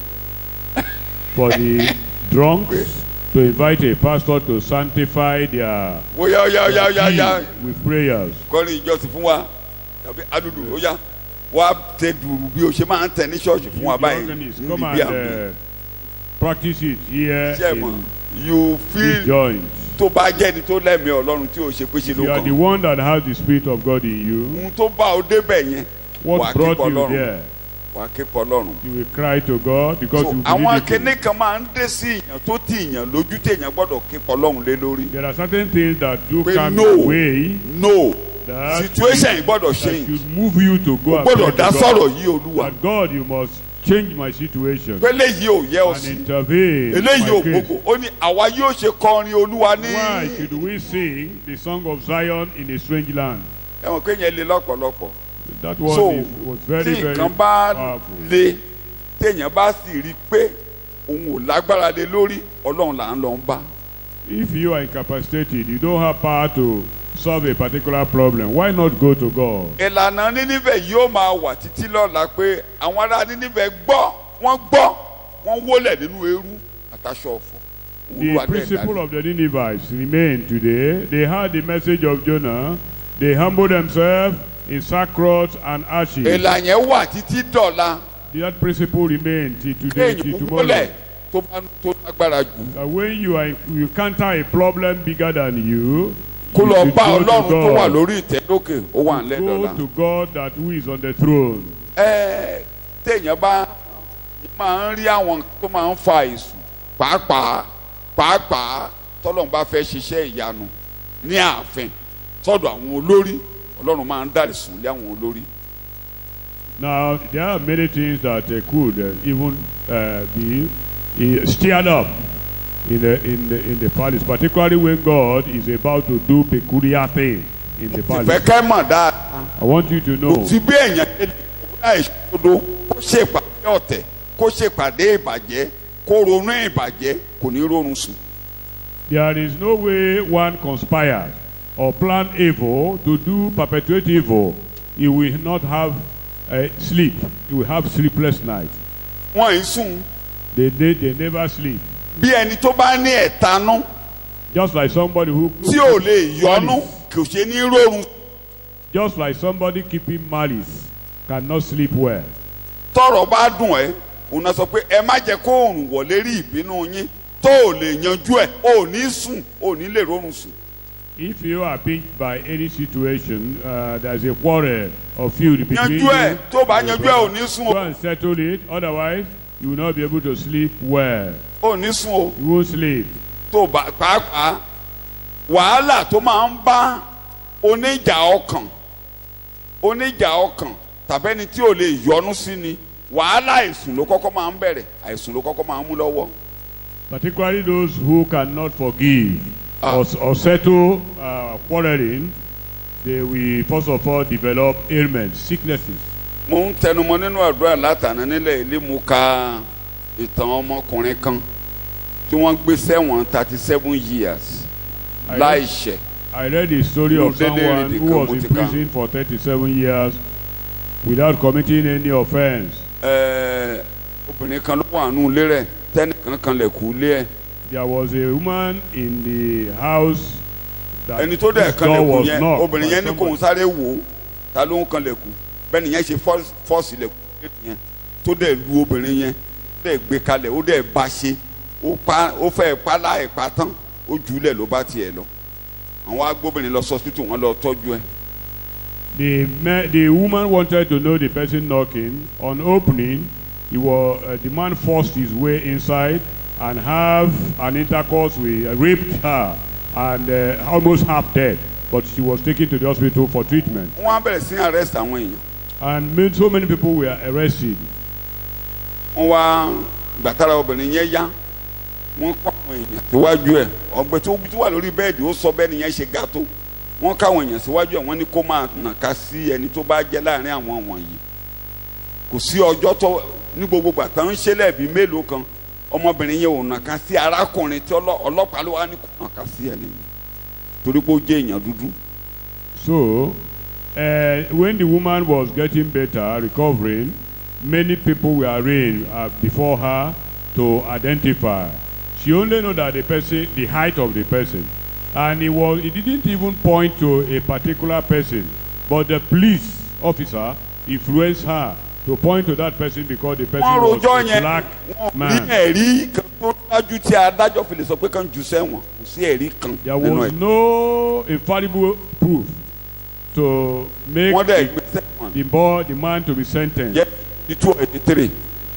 For the drunks to invite a pastor to sanctify their
bóyá ọyá ọyá ọyá ọyá
tea with prayers.
kọrin ìjọsìn fún wa tàbí adùdù ọyá wàá tẹ dùrù bí o ṣe máa ń tẹ ní ṣọ́ọ̀ṣì fún wa
The
báyìí
organist,
níbi
come
bí
and
àmì
uh, practice it here
ṣe mọ̀
in
you
this
feel
joint.
tó bá jẹ́ ni tó lẹ́mìí ọlọ́run tí o ṣe pé ṣe
If
ló
you are the
kàn
one that has the spirit of God in you,
ohun tó bá o débẹ̀ yẹn wàá
what
ké
brought
pọ̀
you
lọ́run
there?
wàá ké pọ̀ lọ́run.
You will cry to God because
so
you
àwọn
believe it.
akéne kan máa ń dé sí èèyàn tó ti èèyàn lójú tí èèyàn gbọ́dọ̀ ké pọ̀ lọ́run lé lórí.
There are certain things that do
Pé
come
no.
your way
no
that,
situation yìí gbọ́dọ̀
that
change
should move you to go
o
and
gbọ́dọ̀
pray
dá
to
sọ̀rọ̀
God.
yìí olúwa
That God, you must change my situation
pé eléyìí ò yẹ ọ
and
sí
intervene in
eléyìí ò
my case.
gbogbo ó ní àwa yóò ṣe kọrin olúwa ní.
Why should we sing the song of Zion in a strange land?
ẹ mọ̀ pé yẹn le lọ́pọ̀lọpọ̀
That one
so
is, was very,
tí
very
nǹkan bá
powerful.
le téèyàn bá sì rí i pé òun ò lágbára lé lórí ọlọ́run là ń lọ ń bá.
If you are incapacitated, you don't have power to solve a particular problem. Why not go to God?
ìlànà níníbẹ̀ yóò máa wà títí lọ́la pé àwọn ará níníbẹ̀ gbọ́ wọ́n gbọ́ wọ́n wólẹ̀ nínú eérú àtàṣọ ọ̀fọ̀.
The
Olúwa dẹ̀
principle
dárí.
of the Ninevites remain today. They heard the message of Jonah. They humbled themselves in sackcloth and ashes.
ìlànà yẹn wà títí dọ̀la
That principle remains till today, till
kéèyàn
tomorrow.
wólẹ̀ tó bá tó lágbára jù.
That when you are you encounter a problem bigger than you,
kó
you
lọ
should
bá
go to
ọlọ́run tó wà
God.
lórí ìtẹ́ lókè ó wà nílẹ̀
Go
dọ̀la.
to God that who is on the throne.
ẹ téèyàn bá máa ń rí àwọn tó máa ń fa èsù pàápàá pàápàá tọ́lọ́run bá fẹ́ ṣiṣẹ́ ìyanu ní ààfin sọ́dọ̀ àwọn olórí ọlọ́run máa ń dàrí sùn lé àwọn olórí.
Now, there are many things that uh, could uh, even uh, be uh, stirred up in the, in, the, in the palace, particularly when God is about to do peculiar things in the
ìfẹ́
palace.
kẹ́ mọ̀ dáadáa
I want you to
kò
know
sí bí èèyàn ṣe lè wúlò àìṣòdodo kó ṣèpàdé ọ̀tẹ̀ kó ṣèpàdé ìbàjẹ́ kó ronú ìbàjẹ́ kò ní rọrùn sùn.
there is no way one conspires or plan evil to do perpetuate evil. He will not have uh, sleep. He will have sleepless nights.
wọ́n ń sùn
They, they, they never sleep.
bí ẹni tó bá ní ẹ̀tanú
Just like somebody who
tí ò lè yọnu kò ṣe ní rọrùn
just like somebody keeping malice cannot sleep well.
tọrọ bá dùn ẹ́ òun náà sọ pé ẹ má jẹ́ kó òòrùn wọ̀ lérí ìbínú yín tó ò lè yanjú ẹ̀ ò ní sùn ò ní lè rọrùn sùn.
If you are pinched by any situation, uh, there's a quarrel or feud between
yanjú ẹ̀
you.
tó bá
and
yanjú
your
ẹ̀ ò
brother.
ní sùn
Go
o
and settle it. Otherwise, you will not be able to sleep well.
ò ní sùn o
You won't sleep.
tó bá pàápàá wàhálà tó máa ń bá oníjà ọkàn oníjà ọkàn tàbẹ́ni tí ò lè yọnu sí ni wàhálà àìsùn ló kọ́kọ́ máa ń bẹ̀rẹ̀ àìsùn ló kọ́kọ́ máa ń mú lọ́wọ́.
Particularly those who cannot forgive
Ah.
or, or settle uh, quarreling, they will first of all develop ailments, sicknesses.
mo ń tẹnumọ́ nínú àdúrà látàná nílẹ̀ ilé mu ka ìtàn ọmọkùnrin kan tí wọ́n gbé sẹ́wọ̀n thirty seven years
I
láì
read,
ṣẹ̀
I read the story
No,
of
they- they
someone
read the
who was in
Kamutika.
prison for 37 years without committing any offense.
Ẹ̀ẹ́, obìnrin kan ló wà nù ilé rẹ̀ tẹ́nìkan kan lẹ̀ kú ilé ẹ̀
There was a woman in the house that
ẹni tó dẹ̀
this
kan
door
lẹ̀ kú
was
yẹn
knocked
obìnrin
by
yẹn ní kò ń
somebody.
sáré wò ó ta ló ń kan lẹ̀ kú bẹ́ẹ̀ nìyẹn ṣe fọ́ọ̀sì- fọ́ọ̀sì lẹ̀ kú yẹn tó dẹ̀ lu obìnrin yẹn dẹ̀ gbé kalẹ̀ ó dẹ̀ bá ṣe ó pa ó fẹ́ pa láì pa tán ó jù ú lẹ̀ ló bá tiẹ̀ lọ àwọn agbóbìnrin lọ sọ́sítù wọn lọ tọ́jú ẹ̀
The, ma- the woman wanted to know the person knocking. On opening, he was, uh, the man forced his way inside and have an intercourse with, uh, raped her and uh, almost half dead. But she was taken to the hospital for treatment.
wọ́n á bẹ̀rẹ̀ sí arrest àwọn èèyàn
And many, so many people were arrested.
wọ́n wá gbàtàrà obìnrin yẹn yá wọ́n kọ́ àwọn èèyàn síwájú ẹ̀ ọ̀gbẹ́ tó tó wà lórí bẹ́ẹ̀dì ó sọ bẹ́ẹ̀ nìyẹn ṣe ga tó wọ́n káwọn èèyàn síwájú ẹ̀ wọ́n ní kó máa nàka sí ẹni tó bá jẹ́ láàrin àwọn wọ̀nyí kò sí ọjọ́ tó ní gbogbo gbàtà ń ṣe lẹ́ẹ̀bí mélòó kan ọmọbìnrin yẹn ò nàka sí arákùnrin tí ọlọ́- ọlọ́pàá ló wá ní kó nàka sí ẹni yẹn torí pé ó jẹ́ èèyàn dúdú
So, uh, when the woman was getting better, recovering, many people were arraigned uh, before her to identify. She only knew that the person, the height of the person, and it was, it didn't even point to a particular person, but the police officer influenced her to point to that person because the person
wọ́n
was
rojọ́
a
yẹn
black
wọ́n rí
man.
ẹ̀rí kan tó dájú tí adájọ́ fi lè sọ pé kàn jù sẹ́wọ̀n kò sí ẹ̀rí kan
There
nínú
was
ẹ̀
no infallible proof to make
wọ́n dẹ̀
the,
gbé sẹ́wọ̀n
the boy, the man to be sentenced.
yẹ ní two eighty three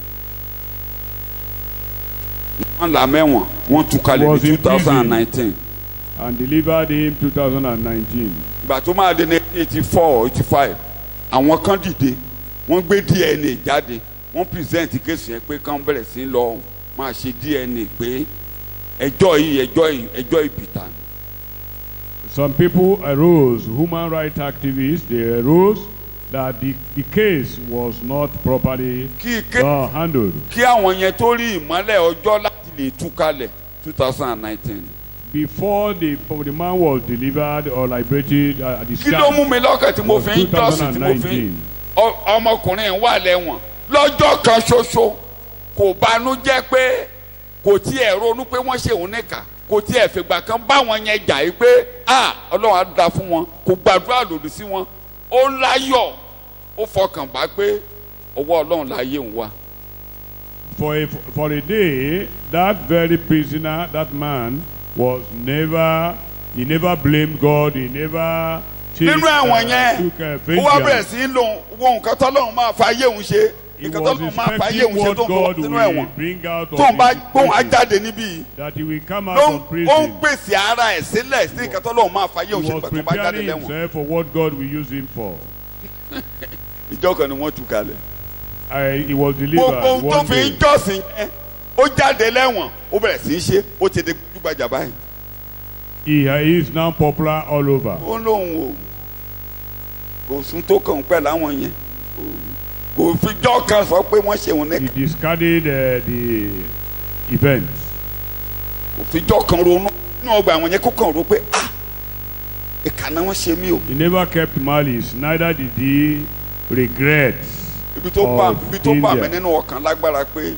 wọ́n là mẹ́wọ̀n wọ́n tú kalẹ̀
Was
ní
in
two thousand and nineteen
and delivered him 2019.
ìgbà tó máa di ní eighty four eighty five àwọn kan dìde wọ́n gbé DNA jáde wọ́n present kéésì yẹn pé kán bẹ̀rẹ̀ sí lọ máa ṣe DNA pé ẹjọ́ yìí ẹjọ́ yìí ẹjọ́ ìbìtà ni.
Some people arose, human rights activists, they arose that the, the case was not properly
kí ké
uh, handled.
kí àwọn yẹn tó rí ìmọ́lẹ̀ ọjọ́ láti lè tú kalẹ̀ two thousand and nineteen.
Before the, the man was delivered or liberated uh, at the
kí ló mú
start
mi lọ́kàn tí mo
of
fi ń jọ́sìn tí mo fi
2019,
ń ọ- ọmọkùnrin wà lẹ́wọ̀n lọ́jọ́ kan ṣoṣo kò banú jẹ́ pé kò tiẹ̀ ronú pé wọ́n ṣe òun níkà kò tiẹ̀ fìgbà kan bá wọn yẹn jà yìí pé a ọlọ́run á da fún wọn kò gbàdúrà lòdì sí wọn ó láyọ̀ ó fọkàn bá pé ọwọ́ ọlọ́run láyé ń wá.
for a, for a day, that very prisoner, that man, was never, he never blamed God, he never
nínú ẹ̀wọ̀n
uh,
yẹn
took uh,
ó wá bẹ̀rẹ̀
vengeance.
sí í lò wo nǹkan tọ́lọ́run máa fa ayé òun ṣe
He
nǹkan
was
tọ́lọ́run máa fa ayé òun
expecting
ṣe
what
tó ń bọ̀
God
nínú
will
ẹ̀wọ̀n
bring out of
tó ń bá
his
gbóhùn á
prison,
jáde níbí yìí.
that he will come
ló
out
ń
of
ó ń
prison.
pèsè ara ẹ̀ sílẹ̀ sí nǹkan tọ́lọ́run máa fa ayé
He
òun ṣe
was
nígbà tó bá jáde
preparing
lẹ́wọ̀n.
himself for what God will use him for.
ìjọ kan ni wọ́n tú kalẹ̀.
I, he was
gbogbo
delivered
ohun tó
one
fi ń
day.
jọ́sìn yẹn ó jáde lẹ́wọ̀n ó bẹ̀rẹ̀ sí í ṣe ó ti di gbajúgbajà báyìí.
He, he is now popular all over.
ó lóun o kò sún tó kàn pẹ̀ láwọn yẹn kò fi jọ́ kan sọ pé wọ́n ṣe òun ní
He discarded uh, the events.
kò fi jọ́ kan ronú nínú ọgbà àwọn yẹn kó kàn ro pé ah ìkà náà wọ́n ṣe mí o
He never kept malice, neither did he regret.
ibi tó bá
Of
ibi tó bá mi
India.
nínú ọkàn lágbára pé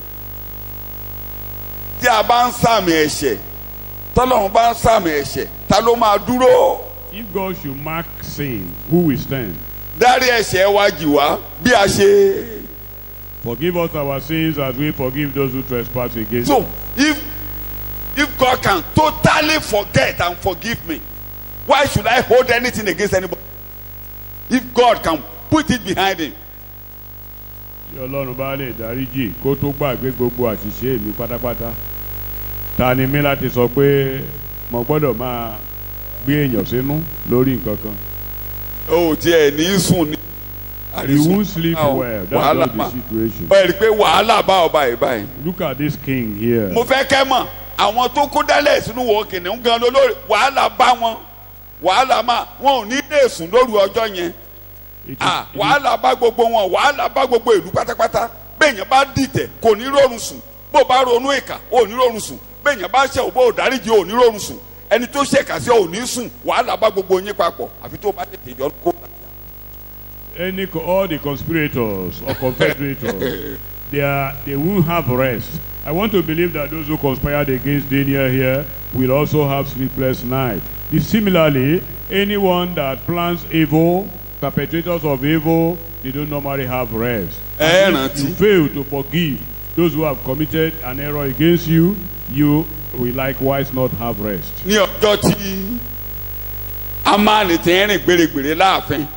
tí a bá ń sàmì ẹ̀ṣẹ̀ tọ́lọ́run bá ń sàmì ẹ̀ṣẹ̀ ta ló máa dúró
If God should mark sin, who will stand?
dárí ẹ̀ṣẹ̀ wa jì wá bí a ṣe
Forgive us our sins as we forgive those who trespass against
so
us.
if if God can totally forget and forgive me why should I hold anything against anybody if God can put it behind him
Tí Ọlọ́run bá lè dáríjì kó tó gbàgbé gbogbo àṣìṣe mi pátápátá. Ta ni mí láti sọ pé mo gbọ́dọ̀ máa gbé èèyàn sínú lórí nǹkan kan?
o tiẹ̀ ní sùn ní
He won't sleep
Ah,
well. That's
wàhálà
not the
ma.
situation.
ẹ rí i pé wàhálà bá ọba yìí báyìí
Look at this king here.
mo fẹ́ kẹ́ mọ̀ àwọn tó kó dálẹ̀ sínú wọ kìnìún gan lólórí wàhálà bá wọn wàhálà máa wọn ò ní lè sùn lóru ọjọ́ yẹn
It is-
ah
it is-
wàhálà bá gbogbo wọn wàhálà bá gbogbo ìlú pátápátá bẹ́ẹ̀yàn bá dìtẹ̀ kò ní rọrùn sùn bó bá ronú ìkà ò ní rọrùn sùn bẹ́ẹ̀yàn bá ṣẹ̀ òbó òdáríjì ò ní rọrùn sùn ẹni tó ṣèkà sí ò ní sùn wàhálà bá gbogbo yín papọ̀ àfi tó bá tètè yọ kó.
any co- all the conspirators or confederators they are they won't have rest i want to believe that those who conspired against daniel here will also have sleepless night The- similarly anyone that plans evil perpetrators of evil they don't normally have rest
ẹ
And if
rántí
you fail to forgive those who have committed an error against you you will likewise not have rest
ní ọjọ́ tí amáàlì ti ń rìn gbèrègbèrè láàfin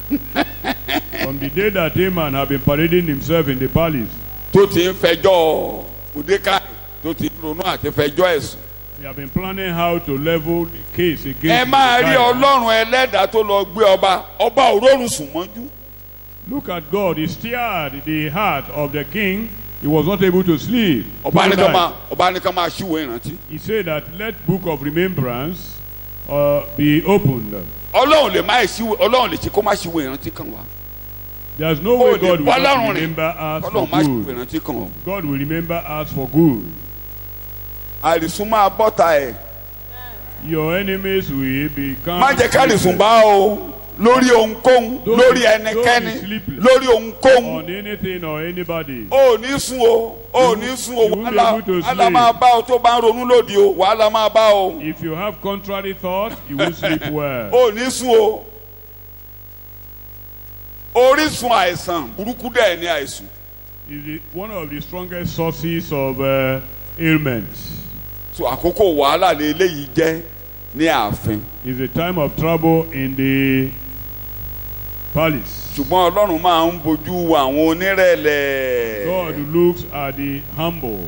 on the day that Haman had been parading himself in the palace
tó ti ń fẹjọ́ Mordecai tó ti ń ronú àti fẹjọ́ ẹ̀sùn.
They have been planning how to level the case
ẹ
against
máa rí
Mordecai.
ọlọ́run ẹlẹ́dàá tó lọ gbé ọba ọba òrórùn sùn mọ́jú.
Look at God. He stirred the heart of the king. He was not able to sleep.
ọba
through
ní
the
ká
night.
máa ọba ní ká máa ṣíwèé ìrántí.
He said that let book of remembrance uh, be opened.
ọlọ́run lè má ṣíwèé ọlọ́run lè ṣe kó má ṣíwèé ìrántí kan wá.
There's no
ó
way
lè
God will
bọ́
not
lọ́rùn rìn
remember us for
ọlọ́run má ṣíwèé
good.
ìrántí kan wá.
God will remember us for good.
àìsùn máa bọ́ta ẹ̀
Your enemies will become.
má jẹ́ ká àìsùn bá o lórí ohunkóhun
Don't
lórí
be-
ẹnikẹ́ni
don't be sleepless.
lórí ohunkóhun
on anything or anybody.
o ò ní sùn o o ò ní sùn o
you won't be
wàhálà
able to
wàhálà
sleep.
máa bá o tó bá ń ronú lòdì o wàhálà máa bá o
If you have contrary thoughts, you will sleep well.
o ò ní sùn o orísun àìsàn burúkú dẹ̀ ní àìsùn.
is the, one of the strongest sources of uh, ailments.
so àkókò wàhálà lè eléyìí jẹ́ ní ààfin
It's a time of trouble in the palace.
ṣùgbọ́n ọlọ́run máa ń bójú wo àwọn onírẹ̀lẹ̀
God looks at the humble.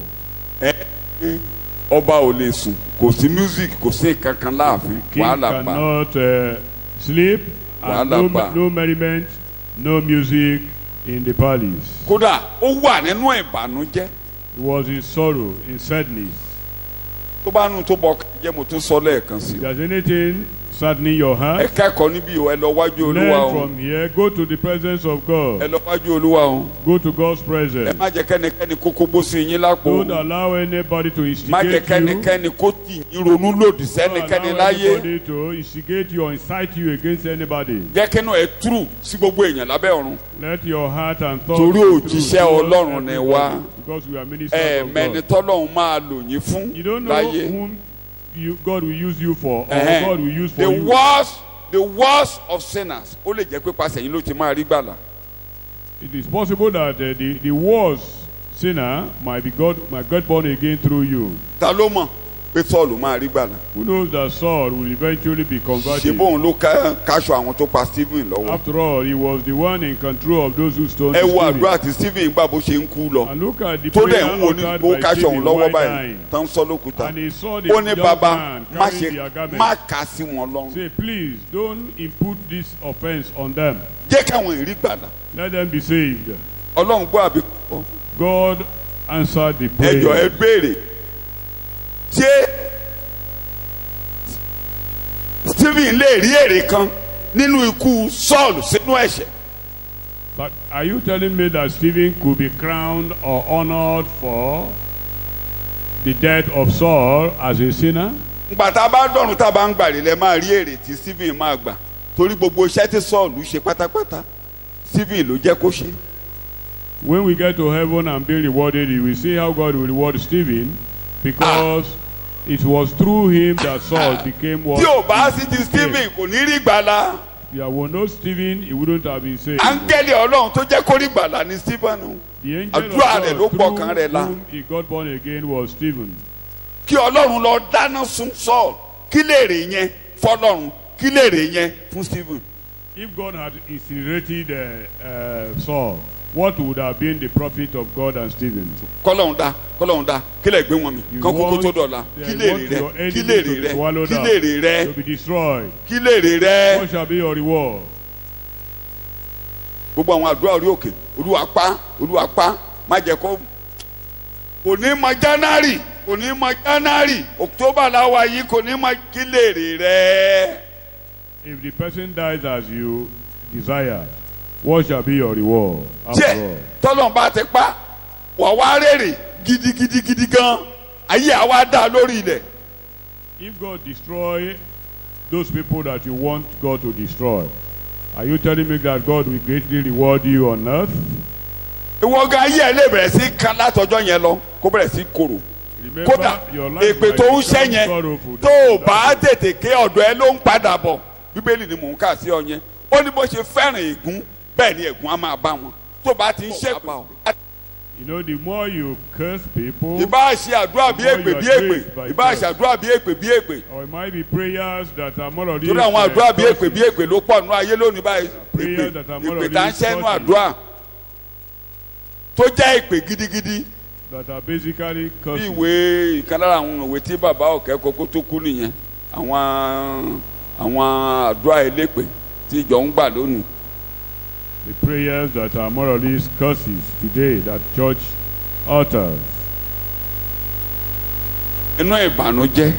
ọba ò lè sùn kò sí music kò sí kankan láàfin
King
wàhálà bá
cannot uh, sleep and no,
Wàhálà bá.
no merriment, no music in the palace.
kódà ó wà nínú ìbànújẹ́
He was in sorrow, in sadness.
tó bá nù tó bọ jẹ́ mo tún sọ lẹ́ẹ̀kan sí
If
i
there's anything saddening your
ẹ
heart,
kẹ́kọ̀ọ́ níbí o ẹ lọ wájú olúwa
learn
o
from here. Go to the presence of
ẹ
God.
lọ wájú olúwa o
Go to God's
ẹ
presence.
má jẹ́ kẹ́nikẹ́ni kó kógbó sí yín lápò o.
Don't allow anybody to
má jẹ́
instigate you.
kẹ́nikẹ́ni kó tì yín ronú lòdì
Don't
sẹ́nikẹ́ni
allow
láyé.
anybody to instigate you or incite you against anybody.
jẹ́ kínú ẹ túrù sí gbogbo èèyàn lábẹ́ ọ̀run.
Let your heart and thoughts
Torí
be true
òjíṣẹ́
towards
Ọlọ́run ni
everybody,
wá.
Because we are ministers
ẹ
of
mẹni
God.
tọ́lọ́run máa lò yín fún
You don't know
láyé.
whom you, God will use you for or
Ẹhẹ́n.
God will use for
the
you.
worst the worst of sinners ó lè jẹ́ pé pàṣẹ yín ló ti máa rí gbàlà.
It is possible that uh, the, the worst sinner might be God, might get born again through you.
ta ló mọ̀ pé sọ́ọ̀lù máa rí gbàlà.
Who knows that Saul will eventually be
ṣé
converted?
bóun ló ká- káṣọ àwọn tó pa Stephen lọ́wọ́.
After all, he was the one in control of those who stoned
ẹ wo
Stephen.
àdúrà tí Stephen gbà bó ṣe ń kú lọ.
And look at the
tó
prayer
dẹ̀ ń wo ní
uttered
bó
by
káṣọ òun
Stephen
lọ́wọ́
while
báyìí
dying.
tán sọ lókùúta.
And he saw the
ó ní
young
bàbá
man
má
carrying their
ṣe
garment.
má kà sí wọn lọ́rùn.
Say, please don't impute this offense on them.
jẹ́ káwọn ìrí gbàlà.
Let them be saved.
ọlọ́run gbọ́ àbí kọ́.
God answered the
ẹjọ ẹ
prayer.
béèrè ṣé Stephen lè rí èrè kan nínú ikú Saul sínú ẹ̀ṣẹ̀
But are you telling me that Stephen could be crowned or honored for the death of Saul as a sinner?
ngbà tá a bá dọ̀run tá a bá ń gbàrí lẹ máa rí èrè tí Stephen máa gbà torí gbogbo iṣẹ́ tí Saul ṣe pátápátá Stephen ló jẹ́ kó ṣe
When we get to heaven and be rewarded, we will see how God will reward Stephen because it was through him that Saul became what.
tí ò bá
he
sí ti
became.
Stephen kò ní rí gbàlà
there were no Stephen, he wouldn't have been saved.
áńgẹ́lì ọlọ́run tó jẹ́ kórìí gbàlà ní stephen
The angel of
àdúrà rẹ̀ ló
God
pọ̀ kan rẹ̀
through
la.
whom he got born again was Stephen.
kí ọlọ́run lọ dáná sun Saul kí lèrè yẹn fọlọ́run kí lèrè yẹn fún stephen
If God had incinerated uh, uh, Saul, what would have been the profit of God and Stephen?
kọ́lọ́run dá kọ́lọ́run dá kí lè gbé wọn mi
You
kán kókó
want-
tó dọ̀la
yeah,
kí
you
lèrè
want
rẹ
your
kí
enemy
lèrè
to be
rẹ
swallowed
kí
up,
lèrè rẹ
To be destroyed.
kí lèrè rẹ
What shall be your reward?
gbogbo àwọn àdúrà orí òkè olúwa pa olúwa pa má jẹ́ kó kò ní mọ january kò ní mọ january october làwa yìí kò ní mọ kí lèrè rẹ
If the person dies as you desire, what shall be your reward? After
jẹ́
all?
tọ́lọ́n bá ti pa wà wá rèrè gidigidigidi gan ayé àwa dá lórí ilẹ̀
If God destroy those people that you want God to destroy, are you telling me that God will greatly reward you on earth?
ìwọ gan ayé ẹ lè bẹ̀rẹ̀ sí kan látọjọ́ yẹn lọ kó bẹ̀rẹ̀ sí korò
Remember,
kódà
your life
èpè
might
tó ń
become
ṣẹ́ yẹn
sorrowful.
tó o bá tètè ké ọ̀dọ̀ ẹ ló ń padà bọ̀ bíbélì ni mò ń kà sí ọ yẹn ó ní bó ṣe fẹ́ràn ègún bẹ́ẹ̀ ni ègún á máa bá wọn tó bá ti ń ṣèpè
You know, the more you curse people,
ìbá ṣe àdúrà bí èpè bí èpè ìbá ṣe àdúrà bí èpè bí èpè
or it might be prayers that are more or less
torí àwọn
uh,
àdúrà bí èpè
curses.
bí èpè ló pọ̀ nínú ayé lónìí báyìí
Prayers
èpè
that are more
èpè
or
tá ń
less
ṣẹ́nu
curses.
àdúrà tó jẹ́ èpè gidigidi
that are basically
bí
curses.
ìwé ìkan lára àwọn ìwé tí bàbá ọ̀kẹ́ kókó tó kú nìyẹn àwọn àwọn àdúrà elépè tí ìjọ ń gbà lónìí
The prayers that are more or less curses today that church utters.
inú ìbànújẹ́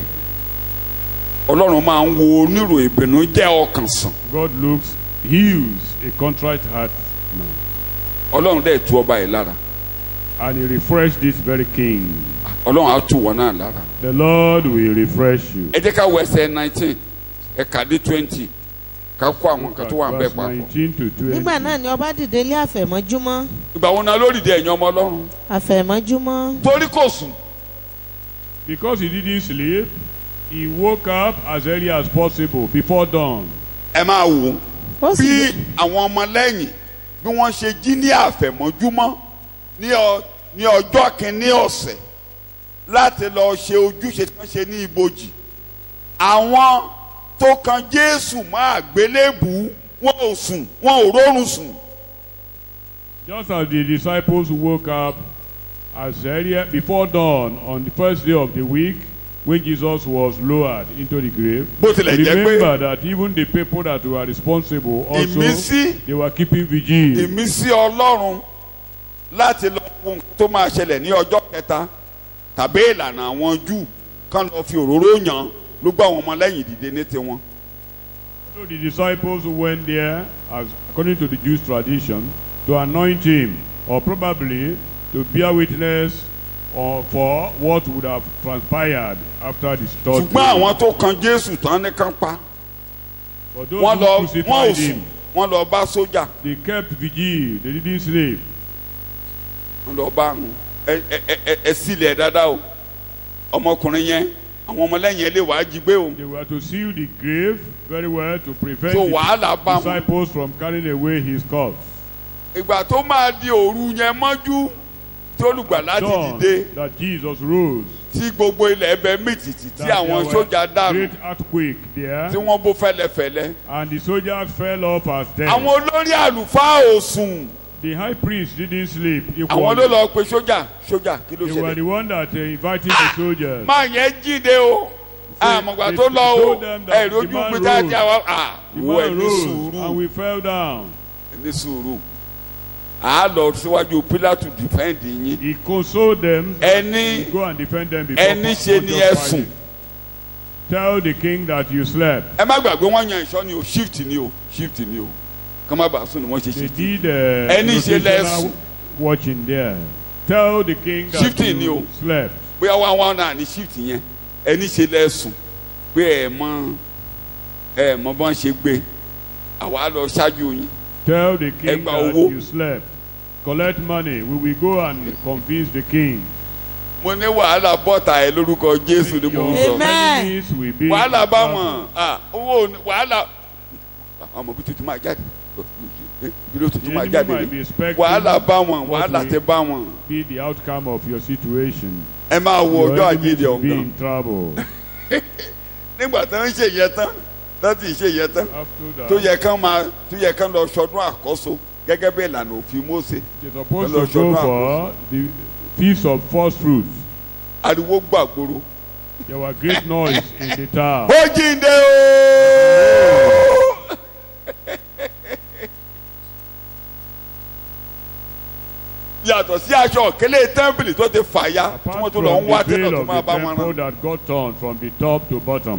ọlọ́run máa ń wo onírò ìbànújẹ́ ọkàn sàn
God looks, heals a contrite heart man.
ọlọ́run dẹ̀ tu ọba yìí lára
And he refreshed this very king.
ọlọ́run á tu wọn náà lára
The Lord will refresh you.
ẹ jẹ́ ká wọ ẹsẹ̀ nineteen ẹ̀ka dé twenty ká kó àwọn kan tó wà ń bẹ̀
Verse
papọ̀
19 to 20.
nígbà náà ni ọba dìde lé àfẹ̀mọ́júmọ́
ìgbà wo náà lórí ìdí ẹ̀yìn ọmọ ọlọ́run
àfẹ̀mọ́júmọ́
torí kò sùn
Because he didn't sleep, he woke up as early as possible before dawn.
ẹ máa wò ó
ó sì
bí àwọn ọmọlẹ́yìn bí wọ́n ṣe jí ní àfẹ̀mọ́júmọ́ ní ọ- ní ọjọ́ kìíní ọ̀sẹ̀ láti lọ ṣe ojúṣe tí wọ́n ṣe ní ibojì àwọn tó kan Jésù mọ́ àgbélébùú wọn ò sùn wọn ò rórun sùn
Just as the disciples woke up as early before dawn on the first day of the week when Jesus was lowered into the grave.
bó tilẹ̀ jẹ́ pé
Remember that even the people that were responsible also
ìmísí
they were keeping vigil.
ìmísí Ọlọ́run láti lọ wo nǹkan tó máa ṣẹlẹ̀ ní ọjọ́ kẹta tàbí ìlànà àwọn Júù kán lọ fi òróró yàn ló gbọ́ àwọn ọmọlẹ́yìn dìde ní tiwọn.
So the disciples went there, as according to the Jewish tradition, to anoint him, or probably to bear witness or for what would have transpired after the third
ṣùgbọ́n
day.
àwọn tó kan Jésù tán ní kán pa
For those
wọ́n
who
lọ wọ́n ò
crucified
sùn
him,
wọ́n lọ bá sójà
they kept vigil, they didn't sleep.
wọ́n lọ bá àwọn ẹ ẹ ẹ ẹ ẹ sílẹ̀ dáadáa o ọmọkùnrin yẹn àwọn ọmọlẹ́yìn ẹ lè wàá jí gbé o
They were to seal the grave very well to prevent
so
the
wàhálà bá wọn.
disciples from carrying away his corpse.
ìgbà tó máa di òru yẹn mọ́jú tí olùgbàlà ti
Dawn
dìde
that Jesus rose.
tí gbogbo ilẹ̀ ẹbẹ̀ mìtìtì tí
that
àwọn
there were
sójà dànù
Great earthquake there.
tí wọ́n bó fẹ́lẹ́fẹ́lẹ́.
And the soldiers fell off as dead.
àwọn olórí àlùfáà ò sùn
The high priest didn't sleep.
àwọn ló
equally.
lọ pe sójà sójà kí ló
They were
ṣẹlẹ̀.
the one that uh, invited the soldiers.
máa yẹn jíde o àmọ̀gbà
they
tó lọ o
told them that
ẹ̀rí
the
ojú
man
pété àti
rose.
àwọn à
The
wo
man
ẹni
rose and
sùúrù
we fell down.
ẹni sùúrù à á lọ síwájú Pílátù dìfẹ́ǹdì yín
He consoled them.
Ẹni-
Go and defend them before
ẹni ṣe ni
Pontius
ẹ
Pilate.
sùn
Tell the king that you slept.
ẹ má gbàgbé wọn yan ìṣọ́ ni o shift ni o shift ni o kọ́ má bàa sùn ni wọ́n ṣe
They
shift
did uh,
Ẹni ṣe
rotational
lẹ́sùn.
watching there. Tell the king that
Shifting ni o.
you slept.
bóyá wọn wọn náà ní shift yẹn ẹni ṣe lẹ́sùn pé ẹ mọ ẹ mọ bọ́n ṣe gbé àwa lọ ṣáájú yín
Tell the king
Ẹgbà
that
owó.
you slept. Collect money. We will go and convince the king.
mo ní wàhálà bọ́tà ẹ lórúkọ Jésù ni mo ń
Your
sọ
Amen.
enemies will be
wàhálà bá
scattered.
wọn ah, owó ò ní- wàhálà ọmọ bí tuntun máa jáde bí ló
The
tuntun máa
enemy
jáde
might be
ni
expecting
wàhálà bá wọn
what
wàhálà
will
tẹ bá wọn
be the outcome of your situation.
ẹ máa wo
Your
ọjọ́
enemies
àjíǹde
will be
ọ̀gán
in trouble.
nígbà tó ń ṣe yẹn tán tó ti ṣe yẹn tán
After
tó
that,
yẹ kán máa tó yẹ kán lọ sọdún àkọ́so gẹ́gẹ́ bí ìlànà òfin Mósè
you're supposed
Hello,
to go
Shona.
for the feast of first fruits.
ariwo gbàgbóró
There was great noise in the town.
ó jíǹde ooo. yàtọ̀ sí aṣọ òkèlè tẹ́ḿpìlì tó ti fàya tí wọ́n
Apart
tún
from
lọ ń wá
the
tẹ́lẹ̀
veil
tó
of
máa
the
bá wọn
temple
rán.
that got torn from the top to bottom.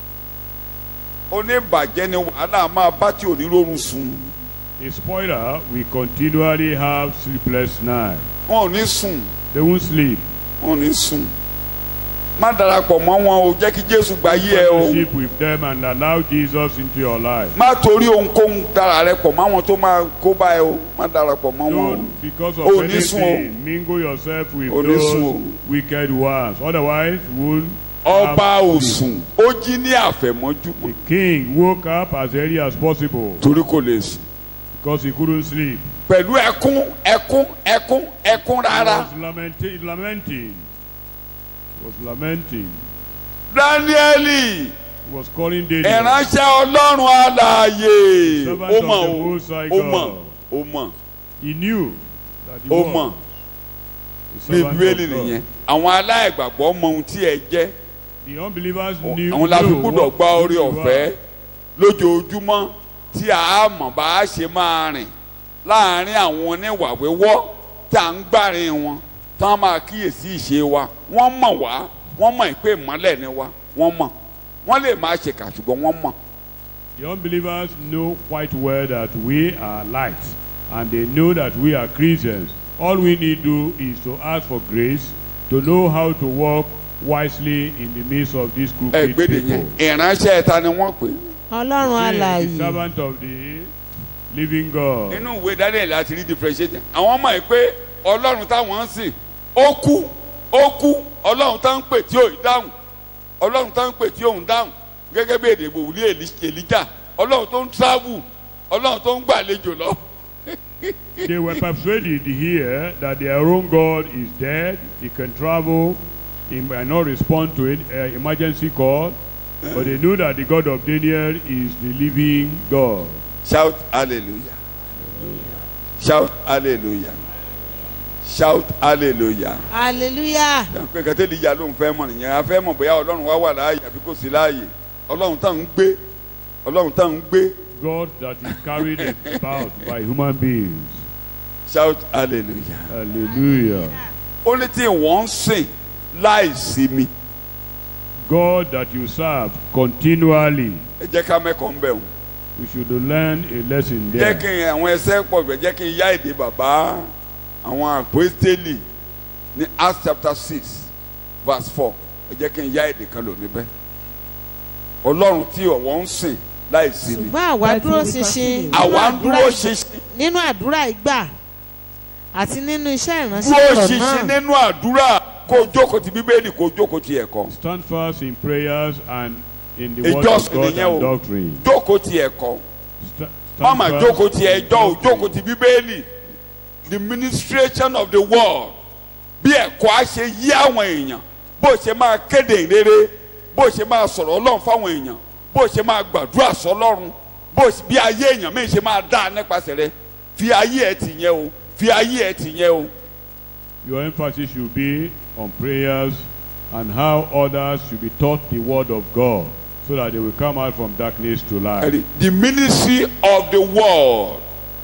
oníbàjẹ́ ni wàhálà máa bá tí ò ní rọrùn sùn
A spoiler will continually have sleepless nights.
wọn ò ní sùn
They won't sleep.
wọn ò ní sùn má darapọ̀ mọ́ wọn o jẹ́ kí Jésù gba yí ẹ o
Fellowship with them and allow Jesus into your life.
má torí ohunkóhun dára rẹ pọ̀ mọ́ àwọn tó máa kó bá ẹ o má darapọ̀ mọ́ wọn o.
Don't, because of
Oh, this
anything, mingle yourself with
Oh, this
those
one.
wicked ones. Otherwise, you won't
ọba
have
ò
sleep.
sùn ó jí ní àfẹ̀mọ́júmọ́
The king woke up as early as possible
torí kò lè sùn
because he couldn't sleep.
pẹ̀lú ẹkún ẹkún ẹkún ẹkún
He
rárá
was lamenting. lamenting. He was lamenting.
dáníẹ́lì
He was calling Daniel.
ìránṣẹ́ ọlọ́run alààyè
Servant
ó
of
mọ̀
the
o
Most High
ó mọ̀
God.
ó mọ̀
He knew that he
ó
was
mọ̀
the
ní
servant
bíbélì
of God.
nìyẹn àwọn aláìgbàgbọ́ mọ ohun tí ẹ jẹ́
The unbelievers knew,
àwọn la fi
knew
gbọ́dọ̀
what
gba orí
you
ọ̀fẹ́
are.
lójoojúmọ́ tí a mọ̀ bá a ṣe máa rìn láàárín àwọn oníwà wíwọ́ tí à ń gbàrin wọn tí wọ́n máa kíyèsí ìṣe wa wọ́n mọ̀ wá wọ́n mọ̀ pé ìmọ́lẹ̀ ni wá wọ́n mọ̀ wọ́n lè máa ṣèkà ṣùgbọ́n wọ́n mọ̀
The unbelievers know quite well that we are light and they know that we are Christians. All we need to do is to ask for grace to know how to walk wisely in the midst of these crooked
ẹgbẹ́dẹ̀ yẹn
people.
ìránṣẹ́ ẹ̀ta ni wọ́n pè é.
ọlọ́run
Say, the
alààyè
servant of the living God.
nínú ìwé Daniel láti rí differentiate àwọn mọ̀ pé ọlọ́run táwọn ń sìn ó kú ó kú ọlọ́run tá ń pè tí ò ń dáhùn ọlọ́run tá ń pè tí ò ń dáhùn gẹ́gẹ́ bí èdè ìgbòwúlé èlíjà ọlọ́run tó ń travel ọlọ́run tó ń gbàlejò lọ.
They were persuaded here that their own God is dead. He can travel. He might not respond to an uh, emergency call. But they knew that the God of Daniel is the living God.
shout hallelujah shout hallelujah shout hallelujah.
hallelujah
pé kẹtẹ́ lè ya ló ń fẹ́ mọ̀ nìyẹn a fẹ́ mọ̀ bóyá ọlọ́run wá wà láàyè àbí kò sí láàyè ọlọ́run tá ń gbé ọlọ́run tá ń gbé
God that is carried about by human beings.
shout hallelujah.
Hallelujah.
ó ní tí wọ́n ń sìn láì sinmi
God that you serve continually.
ẹ jẹ́ ká mẹ́kọ̀ọ́ ń bẹ̀ wọ́n.
We should learn a lesson
jẹ́ kí
there.
n àwọn ẹsẹ̀ pọ̀ bẹ̀ jẹ́ kí n yá èdè bàbá àwọn àpòstélì ní Acts chapter six verse four ẹ jẹ́ kí n yá èdè kan lò níbẹ̀ ọlọ́run tí ọ̀wọ́ ń sìn láì sinmi
ṣùgbọ́n àwa
But
dúró
we
ṣinṣin
continue.
nínú
àwa ń
àdúrà
dúró
ìgbà-
ṣinṣin
nínú àdúrà ìgbà àti nínú iṣẹ́ ìránṣẹ́
dúró
ọ̀rọ̀
ṣinṣin
náà
nínú àdúrà kó o jókòó ti bíbélì kó o jókòó ti ẹ̀kọ́
Stand fast in prayers and in the word
ìjọsìn
of God
nìyẹn o
and doctrine.
jókòó ti ẹ̀kọ́
Sta-
má
stand
mà
fast
jókòó ti
in
ẹjọ́ o
doctrine.
jókòó ti bíbélì the ministration of the word bí ẹ̀kọ́ á ṣe yí àwọn èèyàn bó ṣe máa kéde ìrere bó ṣe máa sọ̀rọ̀ ọlọ́run fáwọn èèyàn bó ṣe máa gbàdúrà sọlọ́run bó ṣe- bí ayé èèyàn míì ṣe máa dá nípasẹ̀ rẹ fi ayé ẹ̀ tì yẹn o fi ayé ẹ̀ tì yẹn o
Your emphasis should be on prayers and how others should be taught the word of God so that they will come out from darkness to light.
Ẹ̀rí, the ministry of the word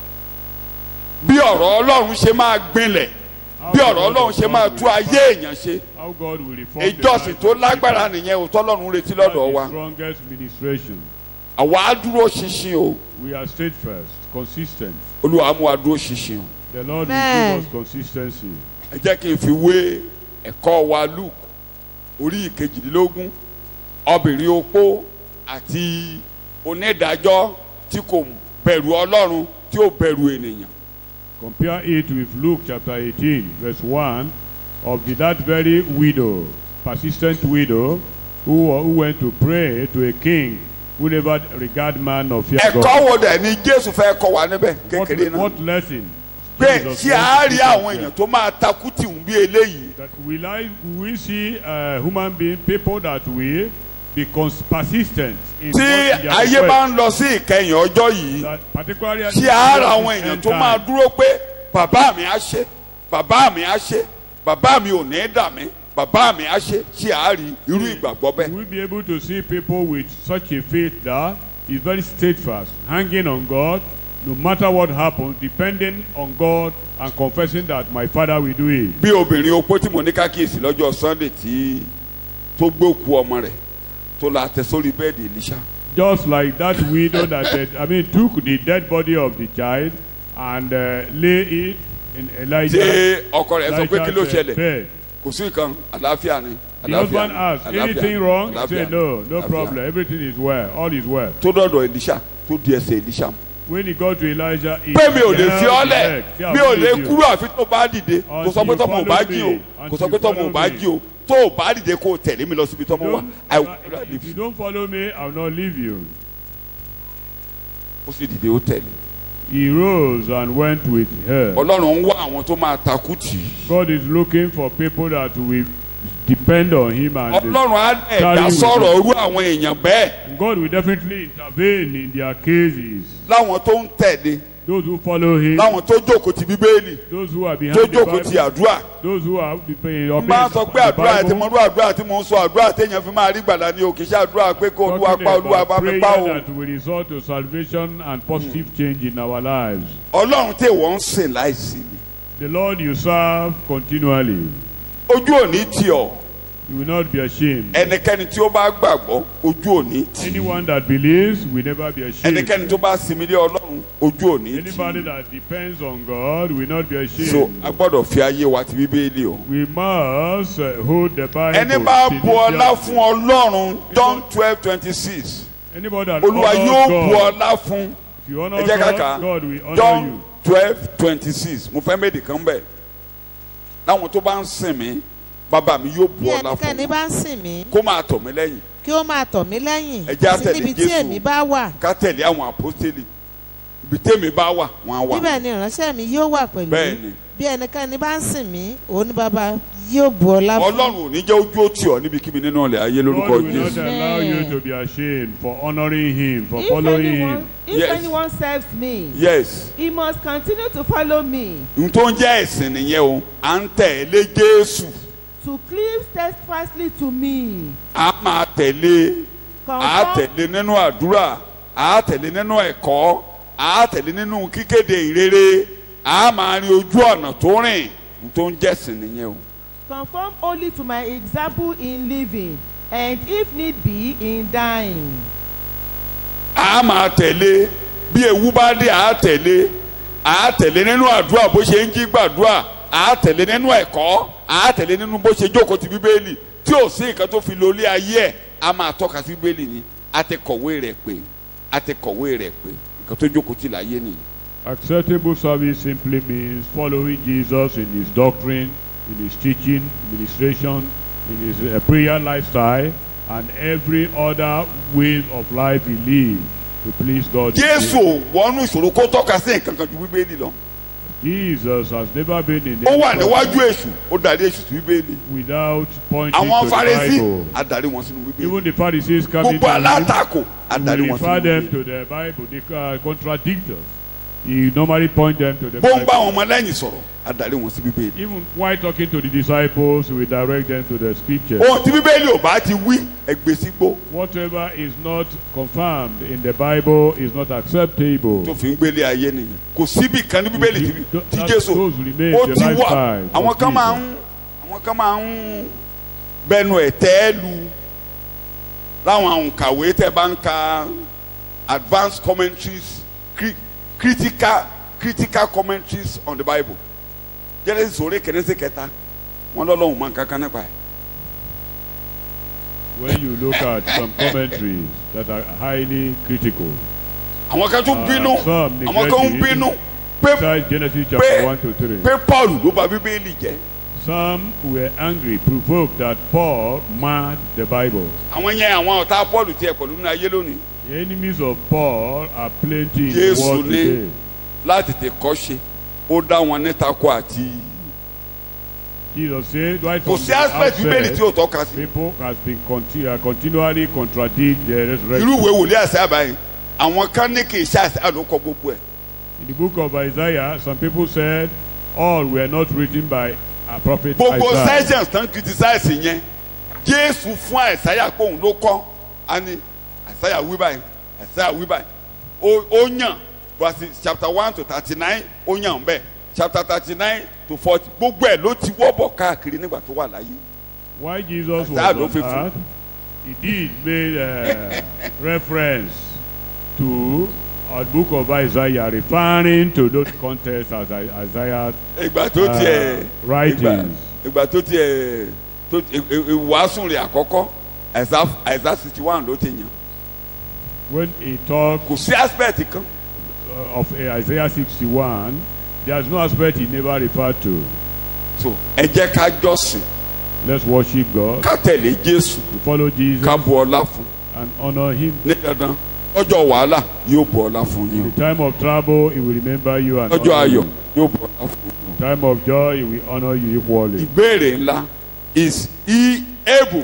bí ọ̀rọ̀ ọlọ́run ṣe máa gbinlẹ̀
How
bí
the
ọ̀rọ̀
word
ọlọ́run
of
ṣe
God
máa
will
tú ayé
reform-
èèyàn ṣe
How God will reform the
ìjọsìn
lives
tó
of
lágbára
people.
nìyẹn o tọ́lọ́run retí
That's
lọ́dọ̀
the
wa
strongest ministration.
àwa á dúró ṣinṣin o
We are steadfast, consistent.
olúwa mú wa dúró ṣinṣin o
The Lord will
Amen.
give us consistency.
ẹ jẹ́ kí n fi wé ẹ̀kọ́ wa Luke orí ìkejìdínlógún obìnrin opó àti onídàájọ́ tí kò bẹ̀rù ọlọ́run tí ò bẹ̀rù ènìyàn
Compare it with Luke chapter 18, verse 1 of the, that very widow, persistent widow, who, who went to pray to a king who never regard man or fear
ẹ̀kọ́
God.
wo dẹ̀ ni jésù fẹ́ kọ́ wa níbẹ̀
What,
kékeré náà
what lesson?
pé
Jesus
ṣé a
wants to
rí
teach
àwọn
us
èèyàn tó máa takú tìhún bí eléyìí
That will I will we see uh, human being people that will be cons- persistent in,
tí
what- in their
ayé
request.
bá ń lọ sí ìkẹyìn ọjọ́ yìí
That particularly at
ṣé
the
a
end
ra
of
àwọn
this
èèyàn
end
tó máa
time,
dúró pé bàbá mi á ṣe bàbá mi á ṣe bàbá mi ò ní dà mí bàbá mi á ṣe ṣé a rí irú ìgbàgbọ́ bẹ́ẹ̀.
We'll be able to see people with such a faith that is very steadfast, hanging on God, no matter what happens, depending on God and confessing that my Father will do it.
bí obìnrin opó tí mo ní kákíyèsí lọ́jọ́ sunday tí tó gbókú ọmọ rẹ̀ tó la tẹ sórí bẹ́ẹ̀dì elisha
Just like that widow that uh, I mean took the dead body of the child and uh, lay it in
tí
Elijah,
ọkọ rẹ̀ sọ pé kí ló
Elijah's uh,
ṣẹlẹ̀
bed.
kò sí nǹkan àlàáfíà ni
The
àlàáfíà
husband
ni
asked,
àlàáfíà
anything
ni,
wrong? He
àlàáfíà
said,
ni,
no, no
àlàáfíà
problem.
ni.
Everything is well. All is well.
tó dọ̀dọ̀ elisha tó di ẹsẹ̀ elisha mu.
When he got to Elijah, he
pé mi ò lè
held
fi
the
ọ́ lẹ̀
leg. See, I
mi ò
will
lè
leave you.
kúrò àfi tó bá dìde kò sọ pé
Until you
tọ́mọ ò bá
follow
jí o
me.
kò sọ
Until
pé
you
tọ́mọ ò
follow
bá
me.
jí o tó o bá dìde kó o tẹ̀lé mi lọ síbi tọ́mọ wà
Don't-
I
uh,
will not
if
leave
you
you.
don't follow me, I will not leave you.
ó sì dìde ó tẹ̀lé
He rose and went with her.
ọlọ́run ń wá àwọn tó máa takú tì í
God is looking for people that will depend on Him and
ọlọ́run á ẹ̀dá
Carry with
sọ̀rọ̀
you.
irú àwọn èèyàn bẹ́ẹ̀
God will definitely intervene in their cases.
láwọn tó ń tẹ̀lé
Those who follow Him,
láwọn tó jókòó ti bíbélì
those who are
tó
behind the
jókòó ti
Bible,
àdúrà
those who are obeying
n bá sọ pé
the
àdúrà tí mo
Bible.
rú àdúrà tí mo ń sọ àdúrà téèyàn fi máa rí gbàdá ni o kì í ṣe àdúrà pé kó olúwa
Talking
pa olúwa
about
bá mi
prayer
pa o
that will result to salvation and positive change in our lives.
ọlọ́run tí wọ́n ń sìn láìsí mi
The Lord you serve continually.
ojú òní tì ọ́
You will not be ashamed.
ẹnikẹ́ni tí ó bá gbàgbọ́ ojú òní tì í
Anyone that believes will never be ashamed.
ẹnikẹ́ni tó bá sinmi lé ọlọ́run ojú òní tì
Anybody
í
that depends on God will not be ashamed.
so a gbọ́dọ̀ fi ayé wa ti bíbélì o.
we must uh, hold the Bible.
ẹni bá bu ọlá
diligently.
fún ọlọ́run John twelve twenty six
Anybody that
olúwa
honors
yóò bu
God,
ọlá fún
if you honor
ẹ jẹ́ ká kà
God, God will honor
John
you.
twelve twenty six mo fẹ́ méjì kan bẹ̀ láwọn tó bá ń sìn mí bàbá mi yóò bu
bí
ọlá fún
ẹnikẹ́ni
wọn
bá ń sìn mí
kó máa tọ̀ mí lẹ́yìn
kí ó máa tọ̀ mí lẹ́yìn
Ẹ jẹ́ á
sí
tẹ̀lé
níbi tí
Jésù.
èmi bá wà
ká tẹ̀lé àwọn àpọ́stélì ibi tèmi bá wà wọ́n á wà
níbẹ̀ ni ìránṣẹ́ mi yóò wà pẹ̀lú
bẹ́ẹ̀ ni
bí ẹnikẹ́ni bá ń sìn mí òun ni bàbá yóò bu ọlá fún
ọlọ́run ò ní jẹ́ ojú ó tì ọ́ níbikíbi nínú ọ̀lẹ̀ ayé lórúkọ
God will not
Jésù
allow you
Amen.
to be ashamed for honoring Him, for
If
following
anyone,
Him.
if
Yes.
anyone serves me,
yes
he must continue to follow me,
n tó ń jẹ́ ẹ̀sìn nìyẹn o à ń tẹ̀lé Jésù
to cleave steadfastly to me.
a máa tẹ̀lé a
Conform,
tẹ̀lé nínú àdúrà a tẹ̀lé nínú ẹ̀kọ́ a tẹ̀lé nínú kíkéde ìrere a máa rin ojú ọ̀nà tó rìn n tó ń jẹ́sìn nìyẹn o.
conform only to my example in living, and if need be, in dying.
a máa tẹ̀lé bí ewu bá dé a tẹ̀lé a tẹ̀lé nínú àdúrà bó ṣe ń jí gbàdúrà a tẹ̀lé nínú ẹ̀kọ́ a tẹ̀lé nínú bó ṣe jókòó ti bíbélì tí ò sí nǹkan tó fi lólé ayé ẹ̀ a máa tọ́ka sí bíbélì ni a ti kọ̀wé rẹ̀ pé a ti kọ̀wé rẹ̀ pé nǹkan tó jókòó ti láyé nìyí.
Acceptable service simply means following Jesus in His doctrine, in His teaching, administration, in His uh, prayer lifestyle, and every other way of life He lived to please God.
jésù ò wọnú ìṣòro kó tọ́ka sí nǹkan kan ju bíbélì lọ
Jesus has never been in
ó wà
any
níwájú èṣù ó darí èṣù sí bíbélì
without pointing
àwọn
to the
farisí
Bible.
adarí wọn sínú bíbélì
Even the Pharisees coming
gbogbo
to him,
alátakò adarí
he
wọn
refer
sínú
them
bíbélì
to the Bible. They uh, contradict us. He normally point them to the
bó ń bá àwọn
Bible.
ọmọ lẹ́yìn sọ̀rọ̀ adarí wọn sí bíbélì.
Even while talking to the disciples, he will direct them to the scriptures.
ohun tí bíbélì ò bá ti wí ẹgbẹ́ sígbó
Whatever is not confirmed in the Bible is not acceptable.
tó fi ń gbélé ayé nìyẹn kò síbi kan ní bíbélì tí tí
That-
jésù
those remain
ó
the
ti wà
lifestyle
àwọn
of
kan máa
Jesus.
ń àwọn kan máa ń bẹnu ẹ̀ tẹ́ lu láwọn àwòkàwé tẹ́ bá ń ka advanced commentaries cri critical critical commentaries on the bible Genesis orí kẹrẹsì kẹta wọn lọ́lọ́run máa ń kankan nípa ẹ̀
When you look at some commentaries that are highly critical,
àwọn kan tún
Ah,
bínú
some
àwọn kan ń
neglect it.
bínú pé
besides Genesis
pé
chapter 1 to 3,
pé paul ló bà bíbélì jẹ́
some were angry, provoked that Paul marked the Bible.
àwọn yẹn àwọn ọ̀tá paul tiẹ̀ pẹ̀lú nínú ayé lónìí
The enemies of Paul are plenty in the
Jésù
world
ní
today.
láti tè kọ́ ṣe ó dá wọn ní tako àti
Jesus said, right
kò
from
sí
the
aspect bíbélì tí
outset,
ó tọ́ka sí
people has been conti- uh, continually contradict the
irú
resurrection.
ìwé wòlíì àṣà àbáyé àwọn kan ní kì í ṣe àṣà ló kọ gbogbo ẹ̀
In the book of Isaiah, some people said all were not written by a prophet
gbogbo
Isaiah.
sessions tán criticize yẹn Jésù fún àìsáyà pé òun ló kọ́ á ní àìsáyà wí báyìí àìsáyà wí báyìí ó ó yàn verse chapter one to thirty nine ó yàn bẹ́ẹ̀ chapter thirty nine to forty gbogbo ẹ̀ ló ti wọ́bọ̀ káàkiri nígbà tó wà láyé
While Jesus was
Isaiah ló
on
fi fún.
earth, he did made uh, reference to a book of Isaiah, referring to those contexts as I- Isaiah.
ìgbà tó
Uh,
tiẹ̀
writings.
ìgbà ìgbà tó tiẹ̀ tó ìwàásù rẹ̀ àkọ́kọ́ àìsà sixty one ló ti yàn
When he talked
kò sí aspect kan
uh, of uh, Isaiah 61, there's no aspect he never referred to.
so ẹ jẹ́ ká jọ́sìn
Let's worship God,
ká tẹ̀lé Jésù
to follow Jesus,
ká bu ọlá fún
and honor Him.
ní dandan ọjọ́ wàhálà yóò bu ọlá fún yín
In the time of trouble, He will remember you and
ọjọ́
honor
ayọ̀
you.
yóò bu ọlá fún yín.
In time of joy, He will honor you equally.
ìbéèrè ńlá is he able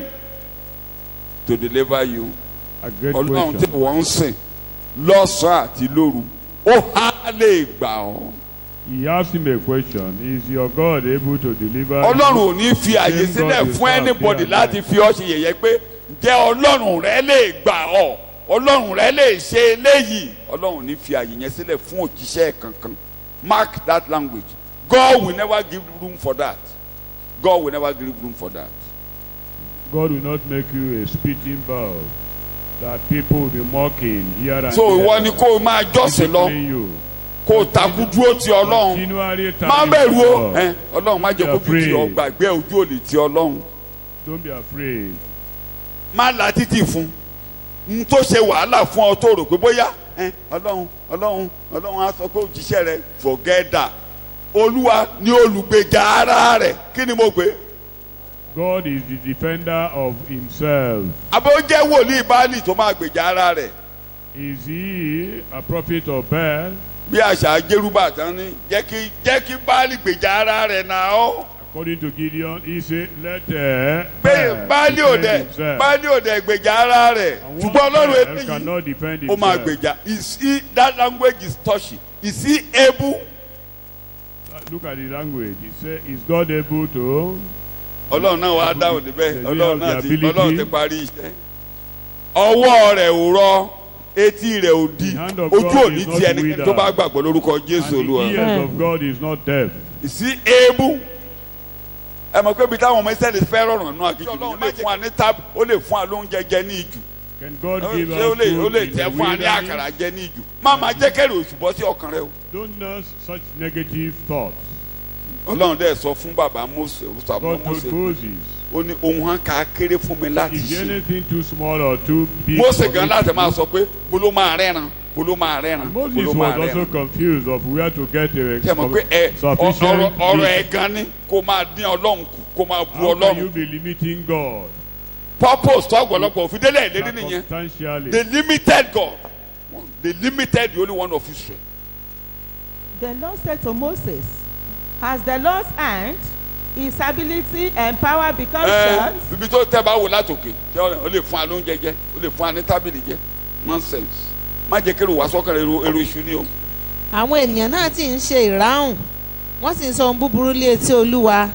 to deliver you
A great
ọlọ́run tí
question.
wọ́n ń sìn lọ́sàn-án àti lóru ó há lè gbà ọ́
He asked him a question. Is your God able to deliver
ọlọ́run
you?
ò ní fi àyè
Same
sílẹ̀
God is
fún
not
anybody
there
láti
and
fi ọ́ ṣe yẹ̀yẹ́ pé ǹjẹ́ ọlọ́run rẹ lè gbà ọ́ ọlọ́run rẹ lè ṣe eléyìí ọlọ́run ò ní fi àyè yẹn sílẹ̀ fún òjíṣẹ́ kankan mark that language God will never give room for that God will never give room for that.
God will not make you a spitting bowl that people will be mocking here and
so
there.
ìwọ ni kó o máa jọ́sìn lọ
Disciplining you.
kó o takú dúró ti ọlọ́run
Continually
má
telling
bẹ̀rù o
God,
ẹ, ọlọ́run má jẹ́ kó fi ti ọ gbàgbé ojú òlì ti ọlọ́run
Don't be afraid.
má la títì fún n tó ṣe wàhálà fún ọ tó rò pé bóyá ẹ, ọlọ́run ọlọ́run ọlọ́run á sọ pé òjíṣẹ́ rẹ forget that olúwa ni olùgbèjà ara rẹ̀ kí ni mo gbé
God is the defender of himself.
àbí ó jẹ́ wòlíì báàlì tó máa gbèjà ara rẹ̀
Is he a prophet of Baal?
bí àṣà jérúbà tán ní jẹ́ kí jẹ́ kí báàlì gbèjà ara rẹ̀ náà ó
According to Gideon, he said, let uh,
pé báàlì ò
defend
dẹ̀
himself.
báàlì ò dẹ̀ gbèjà ara rẹ̀
And one
ṣùgbọ́n ọlọ́run
Baal
eléyìí
cannot defend
ó máa
himself.
gbèjà is he that language is touchy is he able
Look at the language. He said, is God able to?
ọlọ́run náà wàá dáhùn níbẹ̀
Does he
ọlọ́run
have
náà
the
ti
ability?
ọlọ́run ti parí iṣẹ́ ọwọ́ rẹ̀ ò rọ etí rẹ̀ ò di
The hand of
ojú
God
ò ní
is not
ti ẹnikẹ́ni
withered.
tó bá gbàgbọ́ lórúkọ
And
jésù
the
olúwa
ears of God is not deaf.
is he able ẹ mọ̀ pé ibi táwọn ọmọ ìsẹ́lẹ̀ fẹ́ rọrùn náà kí ọlọ́run lè fún wa ní tábù ó lè fún wa lóúnjẹ jẹ ní ìjù
Can God
ṣé
give
ó
us
lè ó
food
lè
in
tẹ
the
fún wa ní àkàrà
wilderness?
jẹ ní ìjù má máa jẹ́ kẹ́rì oṣù bọ́ sí ọkàn rẹ o
Don't nurse such negative thoughts.
ọlọ́run dẹ̀ sọ fún bàbá mose sàmọ́
God
mose
told Moses,
ó ní ohun hàn ká kéré fún mi láti
is
ṣe
anything too small or too big
mose
for
gan
me
láti
to
máa
do?
sọ pé bolo máa rẹ́ran bolo máa rẹ́ran
Moses
bolo
was
máa
also
rẹ́ran
confused of where to get a
ṣe mọ̀ pé ẹ ọ-
sufficient
ọ̀rọ̀ ọ̀rọ̀
meat.
ẹ̀ gan ni kó máa dín ọlọ́run kù kó máa bu
How can you
ọlọ́run
be limiting God
purpose tó ọ̀pọ̀lọpọ̀ òfin délẹ̀ ìlérí nìyẹn
circumstantially?
they limited God they limited the only one of Israel
The Lord said to Moses, Has the Lord's hand, his ability and power become
ẹ
short?
ibi tó tẹ́ bá wò látòkè ṣé ó lè fún wa lóúnjẹ jẹ ó lè fún wa ní tábìlì jẹ nonsense má jẹ́ kí èrò wá sọ́kàn èrò èrò iṣu ni o
àwọn ènìyàn náà ti ń ṣe ìráhùn wọ́n sì ń sọ ohun búburú lé etí olúwa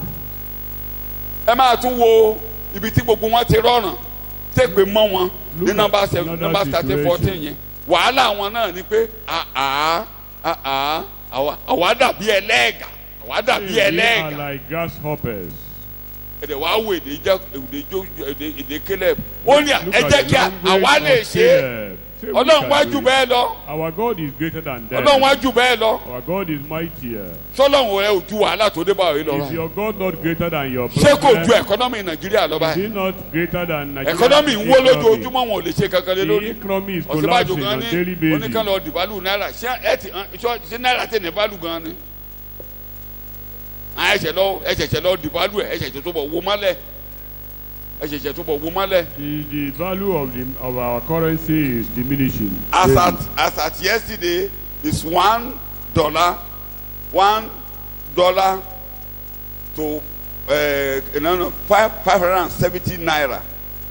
ẹ máa tún wo ibi tí gbogbo wọn ti rọrùn tẹ́gbẹ́ mọ́ wọn ní
Look
nọ́mbà
at
seven
another
nọ́mbà thirteen
situation.
fourteen yẹn wàhálà wọn náà ni pé àá àá àwa àwa dàbí ẹlẹ́ẹ̀gà àwa dàbí
They are
ẹlẹ́ẹ̀gà
like grasshoppers.
èdè wàá wo èdè jẹ èdè jó èdè èdè Caleb ó ní
Look
ẹ
at
jẹ́
the
kí a-
language
àwa
of
lè ṣe é
Caleb. Say we
ọlọ́run
can
wá
do
jù
it.
bẹ́ẹ̀ lọ
Our God is greater than them.
ọlọ́run wá jù bẹ́ẹ̀ lọ
Our God is mightier.
sọlọ́run rẹ ò ju wàhálà tó dé báyìí lọ
Is your God not greater than your
ṣé kò
problem?
ju ẹ̀kọ́nọ́mì Nàìjíríà lọ
Is
báyìí
he not greater than Nigeria?
ẹ̀kọ́nọ́mì ń wó lójoojúmọ́ wọn ò lè ṣe kankan lé
The
lórí
economy is
ọ̀sibàjò
collapsing
gan
on
ni
daily basis.
oníkan lọ dìbàlù náírà ṣé ẹ ti ṣọ ṣé náírà tẹ̀ ní bàlù gan ni àwọn ẹ̀ṣẹ̀ lọ ẹ̀ṣẹ̀ṣẹ̀ lọ dìbàlù ẹ̀ ẹ̀ṣẹ̀ṣẹ̀ tó bọ̀ wo mọ́lẹ̀ ẹ̀ṣẹ̀ṣẹ̀ tó bọ̀ wo mọ́lẹ̀.
The, the value of, the, of our currency is diminishing.
as
daily.
at as at yesterday is one dollar one dollar to uh, no no five five hundred and seventy naira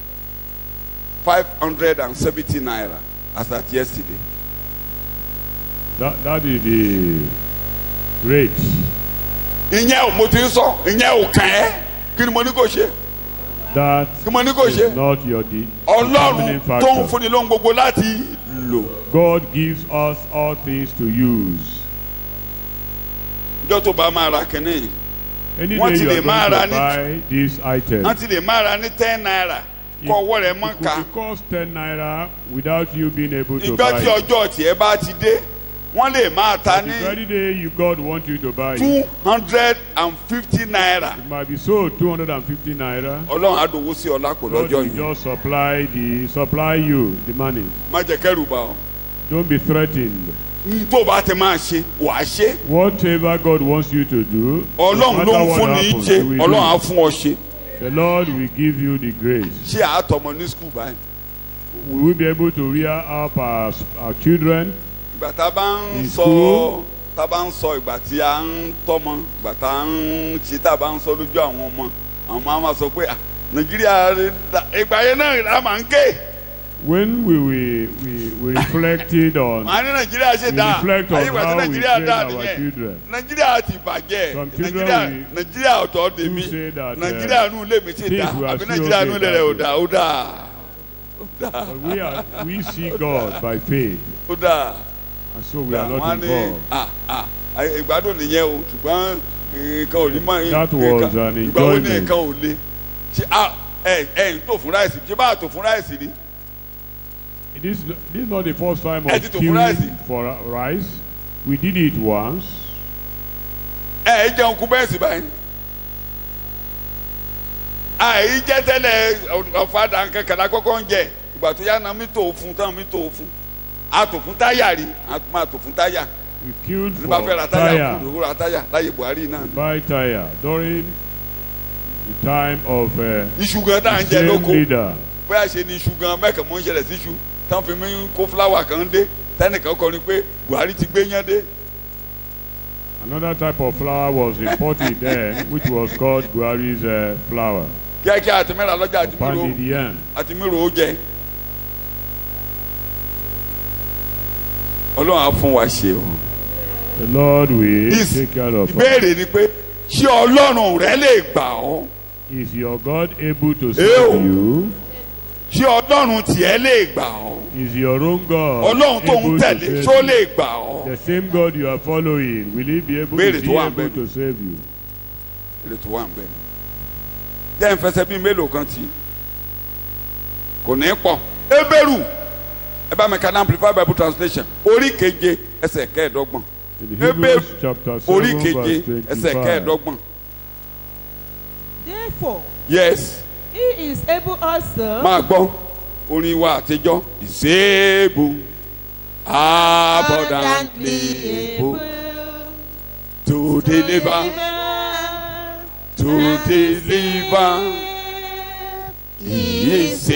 five hundred and seventy naira as at yesterday
That, that is the rate.
ìyẹn ò mo ti ń sọ ìyẹn ò kàn ẹ́ kí ni mo ní kò ṣe
That
kí mo ní kò
is
ṣe
not your de-
ọlọ́run
determining
tó ń
factor.
fúnni lóhun gbogbo láti lò
God gives us all things to use.
ìjọ tó bá máa ra kínní
Any
Wọ́n
day
ti
you
lè
are
máa
going
ra
to
ní-
buy this item,
wọ́n ti lè máa ra ní ten naira kọ́ ọwọ́ rẹ̀ mọ́
it
ká.
could cost 10 naira without you being able to
ìjọ
buy
tí
it.
ọjọ́ tiẹ̀ bá ti dé wọ́n lè máa ta
The
ní
very day you God want you to buy it,
two hundred and fifty naira
it might be sold 250 naira.
ọlọ́run àdòwò sí ọlá kò
God
lọ́jọ́
will
yìí
just supply the supply you the money.
má jẹ́ kẹ́rù bá ọ.
Don't be threatened.
n tó bá ti máa ṣe wàá ṣe
Whatever God wants you to do, no
ọlọ́run ló
matter
ń
what
fún ní í
happens,
ṣe
He will
ọlọ́run á
do.
fún ọ ṣe
The Lord will give you the grace.
ṣé àtọmọ ní skul báyìí.
We will be able to rear up our, our children.
ìgbà tá a bá ń
In
sọ
school.
tá a bá ń sọ ìgbà tí a ń tọ́mọ ìgbà tá a ń ṣe tá a bá ń sọ lójú àwọn ọmọ àwọn máa ma sọ pé "Ah, nàìjíríà rẹ̀ dà-" ìgbà yẹn náà la máa ń ké
When we, we, we, we reflected on,
màá ní nàìjíríà ṣe
we
dáa
reflect on
ayé ìgbà tí
how we
nàìjíríà
train
dáa
our
nìyẹn
children.
nàìjíríà ti bàjẹ́
Some children
nàìjíríà
will-
nàìjíríà ọ̀tọ̀ dèmí
who say that, uh,
nàìjíríà nù lè mi ṣe
things
dáa
were
àbí
still
nàìjíríà nù
okay
lè rẹ̀ ò
that
dáa ó dáa
But we, are, we see God by faith,
ó dáa
and so we are
wọ́n á
not
ní
involved.
ah ah ayé- ìgbádùn nìyẹn o ṣùgbọ́n nǹkan ò ní mọ
That
nǹkan-
was an
ìgbà wo ni
enjoyment.
nǹkan ò le ṣe ah ẹ ẹ ń tò fún ráìsì ṣé bá a tò fún ráìsì ni
This, this is not the first time
Ẹ
of
ti tò fún rice.
queuing for rice. We did it once.
ẹ ẹ jẹun kú bẹ́ẹ̀ sì báyìí àì jẹ́ tẹ́lẹ̀ ọ̀fadà nǹkan kàdá kọ́kọ́ ń jẹ ìgbà tó yá na mi tò fún tán mi tò fún a tò fún táyà rí a máa tò fún táyà
We queued
ní bá fẹ́ ra
for
táyà
tire,
kúrò ra táyà láyé Buhari náà
buy tire during the time of uh,
iṣu gan tá à ń
the
jẹ
same
lóko
leader.
bóyá ṣe ni iṣu gan mẹ́kàn mọ́ ń ṣẹlẹ̀ sí iṣu tán fi mí kó fúláwà kan dé tẹ́nìkan kọrin pé Buhari ti gbé yán dé
Another type of flour was imported then, which was called Buhari's uh, flour.
kíákíá àti mẹ́ra lọ́jà àti mírò
Pounded yam.
àti mírò ó jẹ Ọlọ́run á fún wa ṣe o.
The Lord will
Is-
take care of us.
ìbéèrè ni pé ṣé ọlọ́run rẹ lè gbà ọ́
Is your God able to
Ew.
save you?
ṣé ọlọ́run tiẹ̀ lè gbà ọ́
Is your own God
ọlọ́run tó ń
able to
tẹ̀lé
save
ṣó
you?
lè gbà ọ́.
The same God you are following, will He be able,
Béèrè
is
tó
he
wà
able
ńbẹ̀
to save you?
èrè tó wà ń bẹ̀ ni. jẹ́ ìfẹsẹ̀ bíi mélòó kan tí kò ní pọ̀ ebéèrú ẹ bá mi ka ní amplified bible translation orí keje ẹsẹ̀ kẹẹ̀ẹ́dọ́gbọ̀n
In
Hebrews
Hebrews chapter
orí
7
keje
verse
ẹsẹ̀
25.
kẹẹ̀ẹ́dọ́gbọ̀n
Therefore,
yes
he is able also
máa gbọ́ orin wa àtijọ́ ìṣèbù abundantly able to deliver to deliver. He is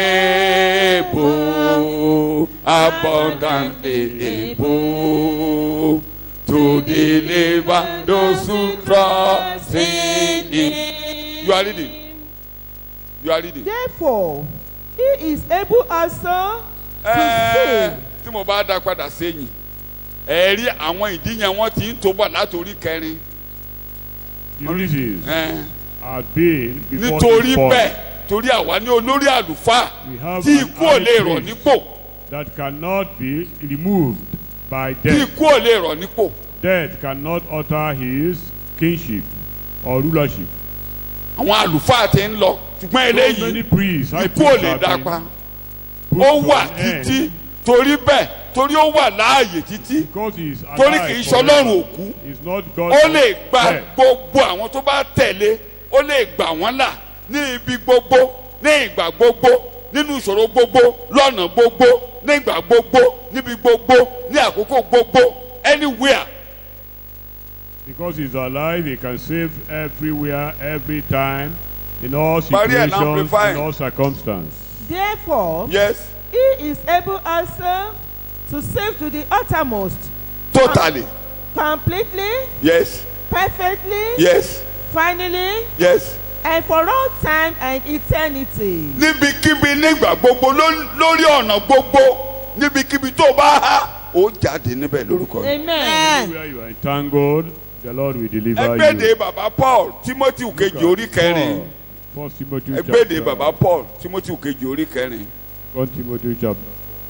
able, abundantly able to deliver those who trust in Him. You are reading. You are reading.
Therefore, he is able also to
Ẹ́ẹ́,
save.
tí mo bá dá padà sẹ́yìn ẹ rí àwọn ìdí yẹn wọ́n ti ń tó bọ̀ látòrí kẹrin
The reasons
Ẹ́ẹ́,
had been before
nítorí
this fall
bẹ́ẹ̀ torí àwa ní olórí àlùfáà
We have
tí
an
ikú ò lè
high
rọ̀
priest.
nípò
that cannot be removed by
tí
death.
ikú ò lè rọ̀ nípò.
Death cannot alter his kingship or rulership.
àwọn àlùfáà ti ń lọ ṣùgbọ́n
So many
eléyìí
priests, high
ikú ò
priests
lè
have
dá
been
pa
put
ó
to
wà
an end
títí torí bẹ́ẹ̀ torí ó wà láàyè títí
because he is
torí
alive
kì í ṣọlọ́run
forever.
òkú
He's not God
ó
of
lè gba
death.
gbogbo àwọn tó bá tẹ̀lé ó lè gbà wọ́n là ní ibi gbogbo ní ìgbà gbogbo nínú ìṣòro gbogbo lọ́nà gbogbo ní ìgbà gbogbo níbi gbogbo ní àkókò gbogbo anywhere
Because he's alive, he can save everywhere, every time, in all
Maria and
situations, in
amplifying.
all circumstances.
Therefore,
yes
he is able also to save to the uttermost,
totally
completely,
yes
perfectly,
yes
finally,
yes
and for all time and eternity.
níbikíbi nígbà gbogbo ló- lórí ọ̀nà gbogbo níbikíbi tó bá há ó jáde níbẹ̀ lórúkọ rẹ̀.
Amen.
Where you are entangled, the Lord will deliver
ẹgbẹ́dẹ
you.
bàbá paul timothy kejì orí kẹrin
Paul, First Timothy
ẹgbẹ́dẹ
chapter,
bàbá paul timothy kejì orí kẹrin
Second Timothy chapter.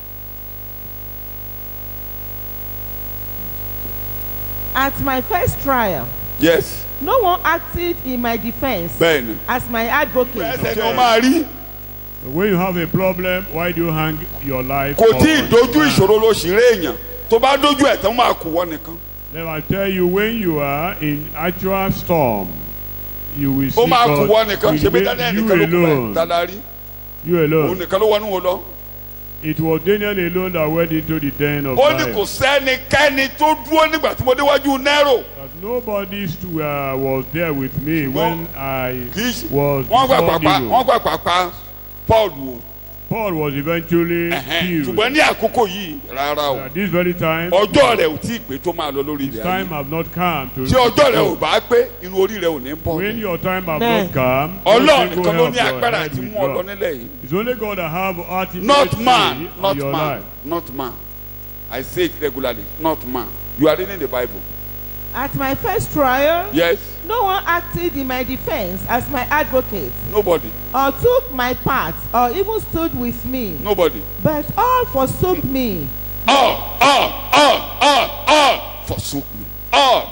At my first trial,
yes
no one acted in my defense
bẹ́ẹ̀ni.
as my advocate.
ẹsẹ̀ ni o máa rí
When you have a problem, why do you hang your life?
kò
on
tí ì dojú
man?
ìṣòro ló sì rí èèyàn tó bá dojú ẹ̀ tán máa kú wọ́n nìkan
Let me tell you, when you are in actual storm, you will see
ó máa kú
God
wọ́n nìkan
will
ṣe bí
make
daniel
you
nìkan ló kú bẹ́ẹ̀
alone.
dáadáa
You
òun
alone.
nìkan ló wọnú wo lọ.
It was Daniel alone that went into the den of
ó ní kò
lions.
sẹ́nikẹ́ni tó dúró nígbà tí mo déwájú nẹ́rò
That nobody stu- uh, was there with me when I
kì í ṣe
was
wọ́n gbà
before
pàpà
Nero.
wọ́n gbà pàpà paul o
Paul was eventually
Ẹ̀hẹ́n.
killed.
ṣùgbọ́n ní àkókò yìí rárá o
At this very time,
ọjọ́ rẹ̀ ò tí ì pé tó máa lọ lórí
his
ilẹ̀
time
ayé
have not come to.
tí ọjọ́ rẹ̀ ò bá pé inú orí rẹ̀ ò ní bọ̀
When
ni.
your time have
Amen.
not come, no
ọlọ́run
single
nìkan ló
help
ní
your
agbára
head
àti
will
mú ọ lọ
drop.
nílẹ̀ yìí
It's only God that have ultimate
not
say
man
on
not
your
man
life.
not man i say it regularly not man you are reading the bible
At my first trial,
yes
no one acted in my defense as my advocate,
nobody
or took my part, or even stood with me,
nobody
but all forsook me.
all all all all all forsook me all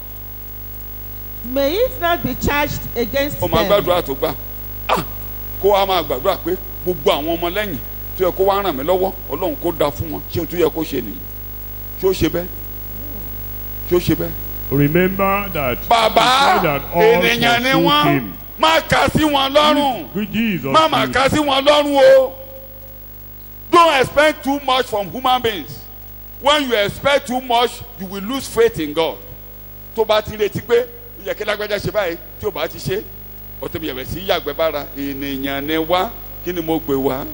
May it not be charged against
ó máa
them.
gbàdúrà tó gbà ah kó wa máa gbàdúrà pé gbogbo àwọn ọmọ lẹ́yìn tó yẹ kó wá ràn mí lọ́wọ́ ọlọ́run kó da fún wọn ṣé o tó yẹ kó ṣe nìyí ṣé ó ṣe bẹ́ẹ̀ ṣé ó ṣe bẹ́ẹ̀.
Remember that
bàbá
he said that all
ènìyàn ni
forsook
wọ́n
him.
má kà sí wọn lọ́rùn
Good Jesus.
má má
is-
kà sí wọn lọ́rùn o don't expect too much from human beings when you expect too much you will lose faith in God tó bá ti retí pé ó yẹ kí lágbájá ṣe báyìí tí ò bá ti ṣe ọtí yẹ̀wẹ̀ sí yàgbẹ́ bára ènìyàn ni wá kí ni mo pè wá.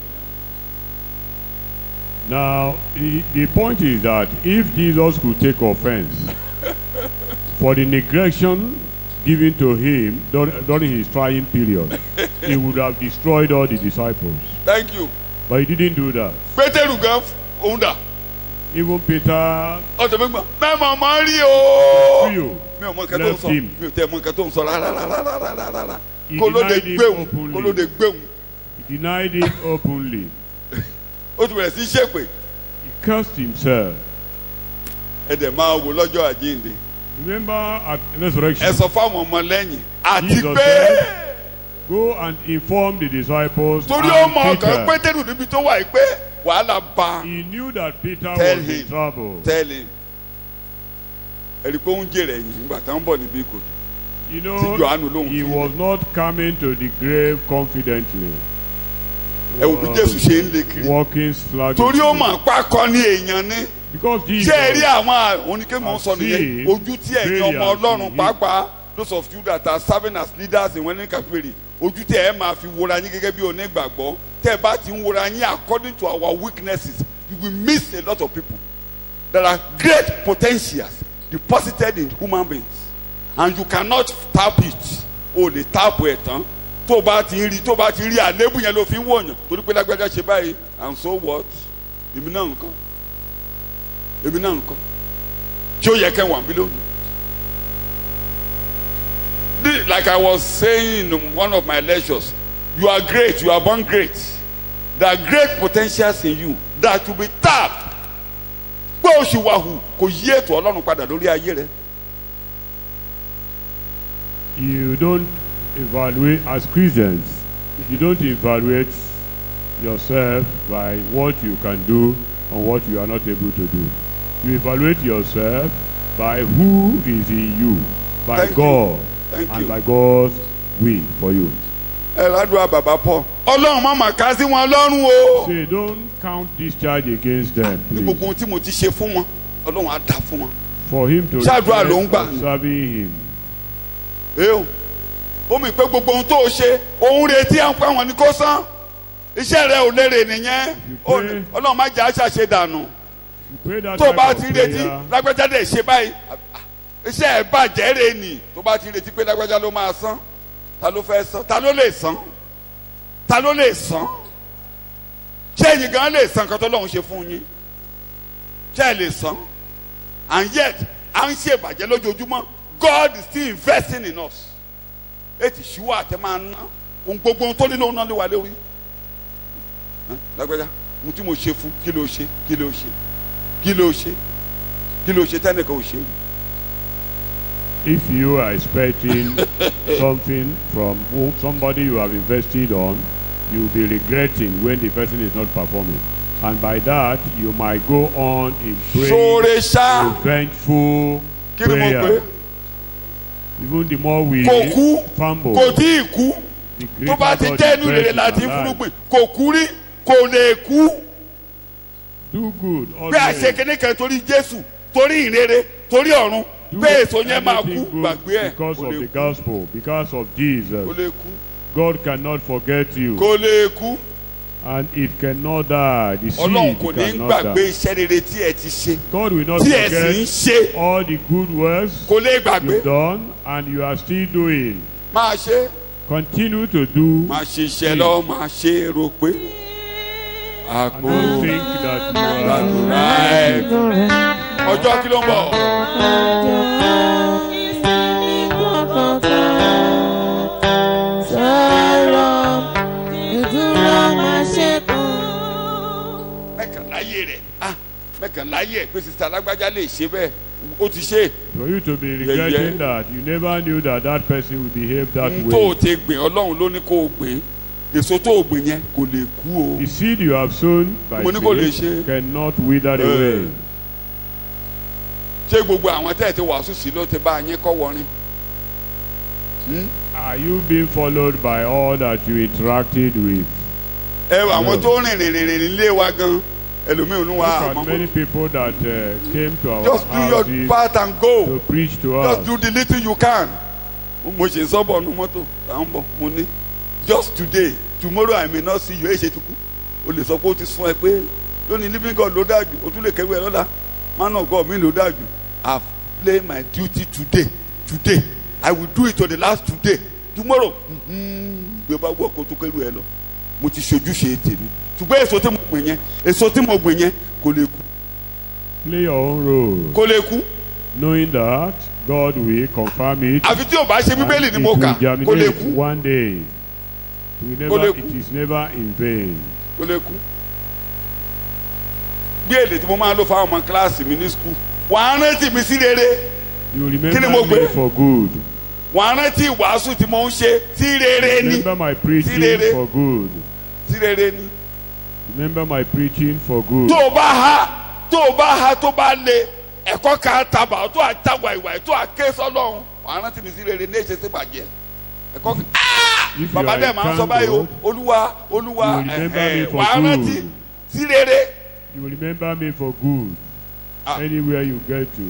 Now, the, the point is that if Jesus could take offense for the neglection given to him dur- during his trying period, he would have destroyed all the disciples.
thank you
But he didn't do that.
pétérù gan òun dà
Even Peter,
ọtí mi gbà mẹ́mọ̀ mọ́ rí o.
few,
mi ò mọ nǹkan tó ń
left
sọ
him.
mi ò tẹ mọ nǹkan tó ń sọ rárá rárá rárá rárá rárá
He
kó ló de
denied it
gbéhùn
openly.
kó ló de gbéhùn
He denied it openly.
ó ti bẹ̀rẹ̀ sí í ṣépè
He cursed himself.
ẹ dẹ̀ máa wò lọ́jọ́ àjíǹde
Remember at
ẹ
resurrection,
sọ fáwọn ọmọ lẹ́yìn àti
Jesus
pé
said, go and inform the disciples
torí ó mọ
and
ọkàn
Peter.
pétérù níbi tó wà yìí pé wàhálà bá
He knew that Peter
Tell
was
him.
in trouble.
tẹ́lẹ̀ ẹ̀rí pé ó ń jèrè ẹ̀yìn nígbà tá ń bọ̀ níbí kò
You
Tí Jòhánù
know,
lóhùn
he
fún
was not coming to the grave confidently.
ẹ wò bí jésù ṣe ń lé kiri
Walking sluggishly.
torí ó mọ̀ pa kọ́ ní èèyàn ní
Because Jesus,
ṣé ẹ rí àwọn oníkémọ̀ sọ nìyẹn
Àti
ojú tí ẹ̀yin ọmọ
burial
ọlọ́run
in
pàápàá those of you that are serving as leaders in winning capillary ojú tí ẹ máa fi wora yín gẹ́gẹ́ bí onígbàgbọ́ tẹ́ ẹ bá ti ń wora yín according to our weaknesses you will miss a lot of people there are great potentials deposited in human beings and you cannot tap it o lè tap ẹ̀ tán tó o bá ti ń rí tó o bá ti rí àlébù yẹn ló fi ń wòyàn torí pé lágbájá ṣe báyìí and so what èmi náà nǹkan èmi náà nǹkan tí ó yẹ kẹ́ wà mí lónìí. This- like I was saying in one of my lectures you are great you are born great there are great potentials in you that to be tapped pé o ṣì wà hù kò yí ètò ọlọ́run padà lórí ayé rẹ.
you don't evaluate, as Christians, you don't evaluate yourself by what you can do and what you are not able to do. You evaluate yourself by who is in you, by
Thank you.
God,
Thank
and
you.
by God's will for you.
ẹ ládùúgbà bàbá paul ọlọ́run má mà ká sí wọn lọ́rùn o.
Say, don't count this charge against them,
ní
please.
gbogbo ohun tí mo ti ṣe fún wọn ọlọ́run á dá fún wọn.
for him to
Ṣáàdúrà ló ń
regret
gbà ní.
observing him.
eo ó mi pé gbogbo ohun tó o ṣe òun retí à ń pẹ́ wọn ni kó san iṣẹ́ rẹ ò lérè nìyẹn Ó-
pray-
ọlọ́run má jẹ́ àṣàṣe dànù
You pray that
tó o
type
bá
of
ti retí
prayer,
lágbájá dẹ̀ ṣe báyìí iṣẹ́ ẹ̀ bàjẹ́ rè nì tó bá ti retí pé lágbájá ló máa san ta ló fẹ́ san ta ló lè san ta ló lè san ṣé ẹ̀yin gan lè san kan tó lọ́hún ṣe fún yín ṣé ẹ lè san and yet à ń ṣe ìbàjẹ́ lójoojúmọ́ God is still investing in us ètì ṣíwọ́ àtẹ máa ná ohun gbogbo ohun tó nínú òun náà lè wà lórí Ẹ́, lágbájá ohun tí mo ṣe fún kí ló ṣe kí ló ṣe kí ló ṣe kí ló ṣe tẹ́nìkan ò ṣe rí.
if you are expecting something from who- somebody you have invested on, you will be regretting when the person is not performing. And by that, you might go on in praying
sóore ṣá
revengeful
kí ni mo pè
prayer. Even the more we
kò kú
fumble,
kò tí ì kú
the
tó bá
greater
ti
God
jẹ́
is
inú rere
present
láti
in our life.
fúnúgbìn kò kú rí kò lè kú
Do good
pé àṣẹ
always.
kìíní kan torí Jésù torí ìrere torí ọ̀run
Do
pé èso yẹn máa
anything
kú
good
gbàgbé ẹ̀
because
kò
of
lè
the
kú
gospel, because of
kò
Jesus.
lè kú
God cannot forget you,
kò lè kú
and it cannot die. The
Ọlọ́run
seed
kò ní
cannot
gbàgbé
die.
iṣẹ́ rere tí ẹ ti ṣe
God will not
tí ẹ sì ń
forget
ṣe
all the good works
kò lè gbàgbé
you've done and you are still doing.
máa ṣe
Continue to do
máa ṣe iṣẹ́ lọ máa ṣe rò pé
and
àpò
don't think that you are
gbàdúrà ẹ̀ ọjọ́ kí ló ń bọ̀ mẹ́kànláyé rẹ̀ ah mẹ́kànláyé ẹ̀ pé sista alágbájá lè ṣe bẹ́ẹ̀ ó ti ṣe
for you to be
yeah.
regretting that you never knew that that person would behave that
tó o
way.
ti gbìn ọlọ́run ló ní kó o gbìn èso tó o gbìn yẹn kò lè kú o
The seed you have sown by
Mo ní kò lè
faith
ṣe.
cannot wither
Eh.
away.
ṣé gbogbo àwọn tẹ́ ẹ̀ ti wàásù sí ló ti bá yín kọ́ wọrin
Are you being followed by all that you interacted with?
ẹ àwọn
No.
tó rìn rìn rìn rìn lé wa gan ẹlòmíì ò ní wa
Look at
àmọ́
many people that uh, came to our
just do your
houses
part and go.
to preach to
just
us.
do the little you can mo ṣe sọ́bọ̀ nu mọ́tò à ń bọ̀ mo ní just today tomorrow I may not see you ẹ̀ ṣe tukú o lè sọ pé o ti sún ẹ pé lónìí living God ló dájú o tún lè kẹ́wé ẹ lọ́la man of God mi ló dájú I have played my duty today today I will do it to the last today tomorrow bí o bá gbọ́ kó o tún kẹ́rù ẹ lọ mo ti ṣojúṣe tèmi ṣùgbọ́n èso tí mo gbìn yẹn èso tí mo gbìn yẹn kò lè kú
Play your own role,
kò lè kú
knowing that God will confirm it.
àfi tí o bá ṣe
and
bíbélì ni
it
mo
will
kà kò lè
germinate
kú.
one day. It, will
Kò lè
never,
kú.
it is never in vain.
kó lè kú. bí èdè tí mo máa lò fáwọn ọmọ kíláàsì mi ní skul wà á rántí mi sí rere
You will
Kí ni
remember
mo
me
gbé?
for good.
wà á rántí ìwàásù tí mo ń ṣe sí rere ni
Remember my preaching
rere.
for good.
sí rere ni.
Remember my preaching for good.
tó o bá ha tó o bá ha tó bá le ẹ̀kọ́ ká tàbà tó a tàgbà ìwà tó a ké sọ́lọ́run wà á rántí mi sí rere ní èsì sí bàjẹ́ ẹ̀kọ́ ká
If you
bàbá
are
dẹ̀ máa ń sọ báyìí o
entangled,
olúwa olúwa
You will remember
ẹ̀hẹ̀,
me for
wà á rántí
good.
sí rere.
you will remember me for good.
Ah.
Anywhere you get to.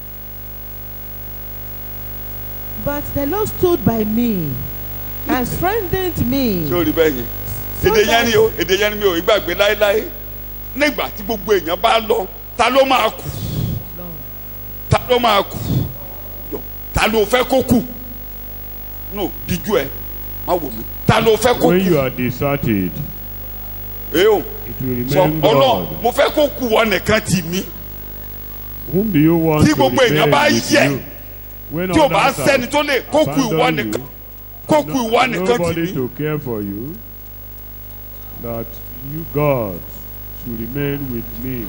But the Lord stood by me and strengthened me.
ṣé o rí bẹ́ẹ̀ yẹn
So
èdè yẹn
that-
ni o èdè yẹn ni mi ò gbàgbé láéláé nígbà tí gbogbo èèyàn bá lọ ta ló máa kù ta ló máa kù Jọ, ta ló fẹ́ kó kù no díjú ẹ má wò mí ta ló fẹ́ kó
When you
kù
are deserted,
ẹ o
it will
sọ
remain
ọlọ
God.
mo fẹ́ kó kù wọ nìkan tì mí
Whom do you want
Tí
to
gbogbo èèyàn bá
remain with
yẹ,
you? When
tí o bá
others have
sẹ́ni tó lè kó kù ìwọ
abandoned
nìkan
you,
kó kù ìwọ
no-
nìkan tì
nobody
mí
to care for you, that you, God, should remain with me.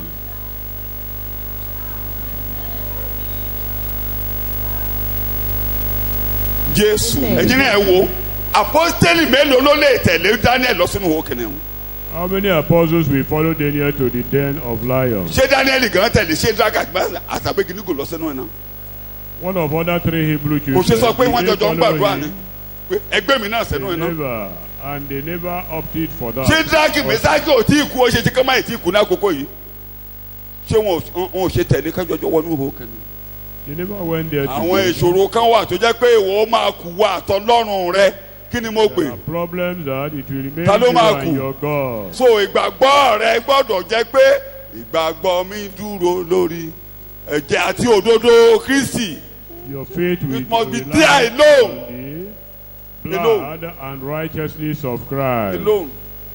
Jésù
Amen.
ẹ̀yin náà ẹ wo apostoli mélòó ló lè tẹ̀lé Daniel lọ sínú ìhó kìnìún
How many apostles will follow Daniel to the den of lions?
ṣé Daniel gan tẹ̀lé ṣé draga àtàgbégi ní kò lọ sínú ẹ̀ náà.
One of other three Hebrew
kò
children.
ṣe sọ pé
did
wọ́n
they
jọjọ ń
follow
gbàdúrà
him?
ni pé ẹgbẹ́ mi náà sẹ́nu
They
ẹ̀ náà.
never, and they never opted for that.
ṣé dragi mẹsáàgì ò tí ì kú ó ṣe ti kọ́ máa tí ì kú ní àkókò yìí ṣé wọn ò- wọn ò ṣe tẹ̀lé kájọjọ wọnú ihò kẹ́ni.
They never went there to
àwọn
do it.
ìṣòro kan wà tó jẹ́ pé ìwọ máa kú wa àtọlọ́run rẹ kí ni mo pè
There are problems that it will remain
Ta ló
you
máa
and
kù?
your God.
so ìgbàgbọ́ rẹ gbọ́dọ̀ jẹ́ pé ìgbàgbọ́ mi dúró lórí ẹ̀jẹ̀ àti òdodo Kristi
Your faith will
must be
rely
there alone.
on the
Alone.
blood and righteousness of Christ.
alone.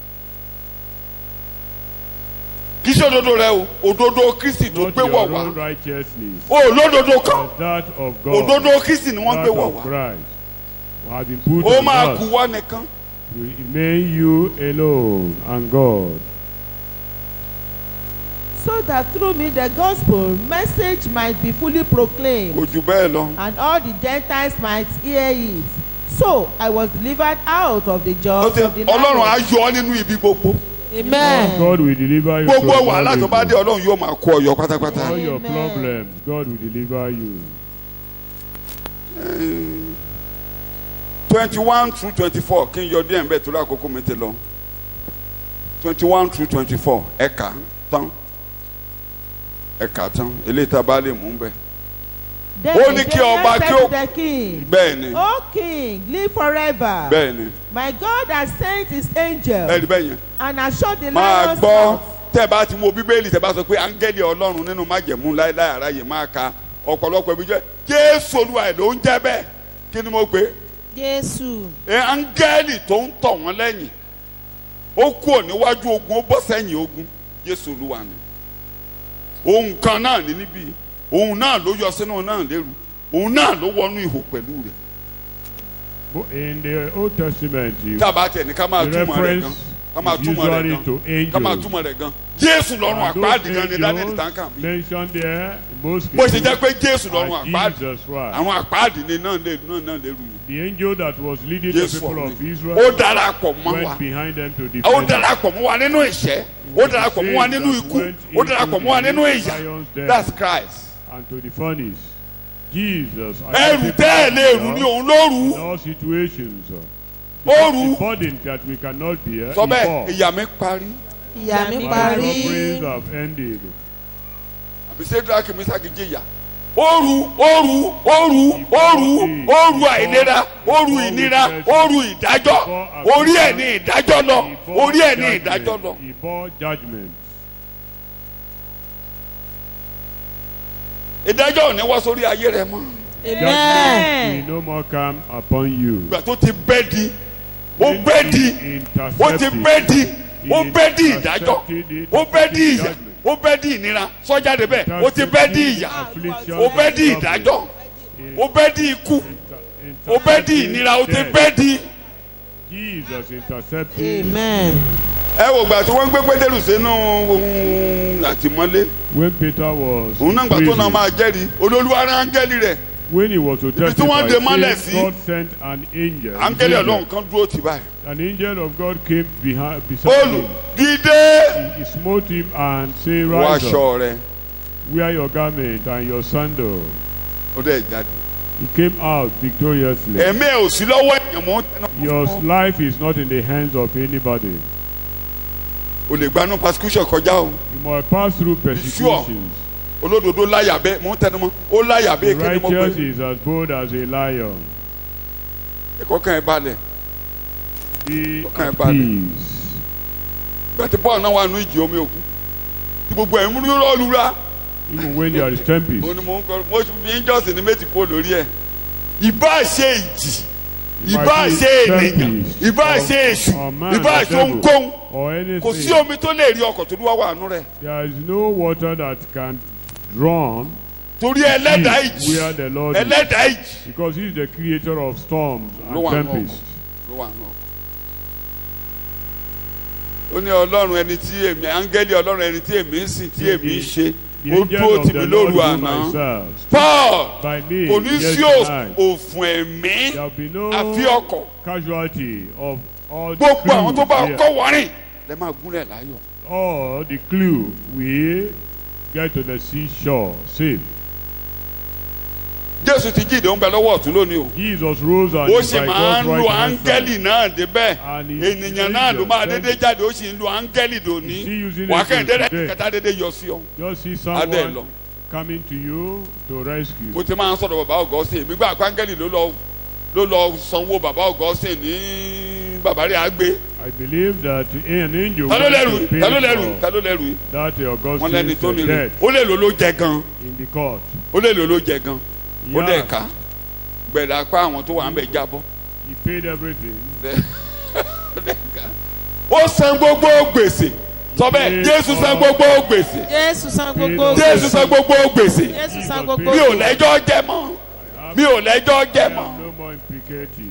kì í ṣe òdodo rẹ o òdodo Kristi tó
Not
gbé
your
wọ̀ wá
own righteousness,
o lódodo kan
but that of God.
òdodo Kristi ni wọ́n
that
gbé wọ̀
of
wá
Christ has been put
ó
on
máa
us.
kú wá nìkan
will remain you alone and God.
so that through me the gospel message might be fully proclaimed
kò jù bẹ́ẹ̀ lọ.
and all the Gentiles might hear it. So I was delivered out of the
Ó
jaws
ti-
of the
Ọlọ́run á
lion.
yọ ọ́ nínú ibi gbogbo
amen.
God will deliver you
gbogbo
from
wàhálà
all
tó bá
evil.
dé Ọlọ́run yóò máa kó ọ yọ pátápátá.
all your
Amen.
problems God will deliver you.
twenty one through twenty four kí n yọ díẹ̀ nbẹ̀ torí àkókò mi ti lọ twenty one through twenty four ẹ̀ka tán ẹ̀ka tán eléyìí tá a bá lè mú bẹ́ẹ̀.
Then
Ó ní
the
kí ọba
Daniel
kí ó-
said to the king,
bẹ́ẹ̀ ni
O king, live forever.
bẹ́ẹ̀ ni
My God has sent his angel
ẹ rí bẹ́ẹ̀ yẹn
and has shut the
máa
lion's
gbọ́
mouth.
tẹ́ ẹ bá ti wo bíbélì tẹ́ ẹ bá sọ pé áńgẹ́lì ọlọ́run nínú májẹ̀mú láéláé aráyè máa ka ọ̀pọ̀lọpọ̀ ibi jẹ́ jésù olúwa ẹ̀ ló ń jẹ́ bẹ́ẹ̀ kí ni mo pè é
jésù
ẹ áńgẹ́lì tó ń tọ̀ wọ́n lẹ́yìn ó kúrò níwájú ogun ó bọ́ sẹ́yìn ogun jésù olúwa ni ohun kan náà ní níbí òun náà ló yọ sínú náà lérú òun náà ló wọnú ihò pẹ̀lú rẹ̀
But in the Old Testament, you,
tá a bá tẹ̀ ní ká máa
the
túmọ̀ rẹ̀ gan
reference
ká máa
is
túmọ̀ rẹ̀
usually
gan
to
ká máa
angels.
túmọ̀ rẹ̀ gan jésù lọ́rùn
And
àpáàdì
those
gan ni daniel
angels
tanka mi
mentioned there, most
bó ṣe
cases,
jẹ́ pé jésù lọ́rùn
are
àpáàdì
Jesus Christ.
àwọn àpáàdì ni náà lè náà náà lérú yìí
The angel that was leading
jésù
the people of
ọ̀run
Israel
ó darapọ̀ mọ́ wa.
went behind them to
ó
defend them.
darapọ̀ mọ́ wa nínú ìṣẹ́ ó darapọ̀ mọ́ wa nínú ikú ó darapọ̀ mọ́ wa nínú ìyà that's Christ.
and to the furnace. Jesus.
ẹrù tẹ́ ẹ̀ lè rù ní òun ló rù
In
ú
all situations. uh,
ó rù
The
ú
burden that we cannot bear.
sọ
he
bẹ́ẹ̀
bore.
ìyà mi parí
ìyá mi
My
My
parí
sufferings have ended.
àbí sẹ́dúrà kìí sáà kìí jìyà ó rù ó rù ó rù ó rù ó rù àìlera ó rù ìnira ó rù ìdájọ́ orí ẹ̀ ní ìdájọ́ lọ
He bore
orí ẹ̀ ní
judgment.
ìdájọ́ lọ.
He bore judgment.
ìdájọ́ ò ní wá sórí ayé rẹ mọ́
amen
Will no more come upon you.
ìgbà tó ti bẹ́ di ó bẹ́ di ó ti bẹ́ di ó bẹ́ di ìdájọ́ ó bẹ́ di ìyà ó bẹ́ di ìnira sọ́jáde bẹ́ẹ̀ ó ti bẹ́ di ìyà ó bẹ́ di ìdájọ́ ó bẹ́ di ikú ó bẹ́ di ìnira ó ti bẹ́ di.
Jesus intercepted.
amen
ẹ wò gbà tí wọ́n gbé pétérù sínú ohun àtìmọ́lé
When Peter was
òun náà
in
gbà tó náà
prison,
máa jẹ́rìí olólùwà rán áńgẹ́lì rẹ̀
when he was to
tí wọ́n
testify,
dè mọ́lẹ̀
saying,
sí.
God sent an angel.
áńgẹ́lì
His
ọlọ́run
angel.
kan dúró tì báyìí.
An angel of God came behind, beside
olù
him.
dìde
He, he smote him and said,
wọ
Rise up,
aṣọ rẹ̀
wear your garment and your sandal.
ó dẹ̀ jáde.
He came out victoriously.
ẹ̀mí ẹ̀ ò sí lọ́wọ́ èèyàn mọ́ tẹnu.
Your life is not in the hands of anybody.
o lè gbanú persecution kọjá o
You must pass through persecutions.
olódodo láyà bẹ́ẹ̀ mò ń tẹnu mọ́ ó láyà
The
bẹ́ẹ̀ kí ni mo
righteous
pè
is as bold as a lion.
é ẹ̀kọ́ kan ẹ̀ balẹ̀
Be
Okay,
at
buddy.
peace.
gbàtí paul náà wà nù ìjì omi òkun tí gbogbo ẹ̀ ń múlò lọ́ọ̀lùra
Even when there is tempest.
mo ní mo ń kọ́ mo fi ń jọ́sìn ní méjì kó lórí ẹ̀ ìbá ṣe ìjì
It might
ìbá
be
ṣe ènìyàn
tempest
ìbá
or-
ṣe èṣù
or man
ìbá
or
ṣe
devil
ohunkóhun
Or
kò sí
anything.
omi tó lè rí ọkọ̀ tó lúwa wà nù rẹ̀
There is no water that can drown
torí ẹlẹ́dàá
deep
ìjì
where the Lord is.
ẹlẹ́dàá ìjì
Because he is the creator of storms
ló
and
wà nù ọkọ̀
tempests.
ló wà nù ọkọ̀ ó ní ọlọ́run ẹni tí èmi áńgẹ́lì ọlọ́run ẹni tí èmi ń sìn tí èmi ń ṣe
The
ó
angel
dúró
of
tì
the
mí
Lord
lóru
whom
àná
I serve
paul
by me
kò ní sí
yesternight.
òfun ẹ̀mí
There will be no
àfi ọkọ̀
casualty of all the
gbogbo àwọn tó bá
crews
kọ́
here.
wọ́rìn lẹ́ máa gúnlẹ̀ láyọ̀
All the crew will get to the seashore safe.
jésù ti jíde ń bẹ lọ́wọ́ ọ̀tún lónìí o
Jesus rose and
ó
is
sì
by
máa
God's
ń lo
right hand
áńgẹ́lì
side.
náà débẹ̀
And he-
ènìyàn náà ló máa
angels,
dédé jáde ó sì ń lo áńgẹ́lì dòní
Is he using
wà á
it
kẹ́hìn dédé
today?
kẹta dédé yọ sí ọ
Just see
adé lọ
someone coming to you to rescue.
mo ti máa ń sọ̀rọ̀ bàbá ọ̀gọ́sìn èmi gbà pángẹ́lì ló lọ ló lọ sanwó bàbá ọ̀gọ́sìn ní bàbá rẹ̀ àgbé
I believe that an angel
ta ló
wants
lẹ́rù
to pay
ta ló lẹ́rù ta
for
ló lẹ́rù
that
wọ́n lẹ́ni
Augustine's
tó nílò
death
ó lè lò ló jẹ gan
in the court.
ó lè lò ló jẹ gan ó
Yeah.
dẹ̀ ká gbẹ̀dẹ̀ apá àwọn tó wà ń bẹ̀ jábọ́
He paid everything.
ó san gbogbo gbèsè sọ bẹ́ẹ̀ Jésù san gbogbo gbèsè
jésù san gbogbo
Jésù san gbogbo gbèsè
jésù san gbogbo
mi ò lẹ́jọ́ jẹ mọ́ mi ò lẹ́jọ́ jẹ
I
mọ́.
am no more implicated.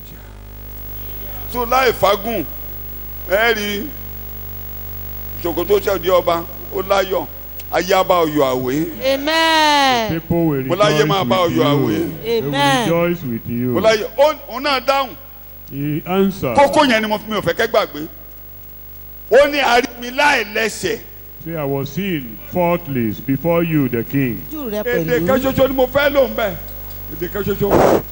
tó láì fagùn ẹ rí ṣòkòtò ṣẹ̀dí ọba ó láyọ̀ ayé abá ọyọ̀ àwé
amen
People will
Mo láyé
rejoice
máa bá
with
ọyọ̀
you.
àwé.
They will
Amen.
rejoice with you.
mo láyé ó- òun náà dáhùn
He answered.
kókó yẹn ni mo fi mi ò fẹ́ kẹ́ gbàgbé ó ní àrími láì lẹ́sẹ̀
Say, I was seen faultless before you, the king.
ojú rẹ
èdè kan
pẹ̀lú
ṣoṣo ni mo fẹ́ lò ń bẹ̀ èdè kan ṣoṣo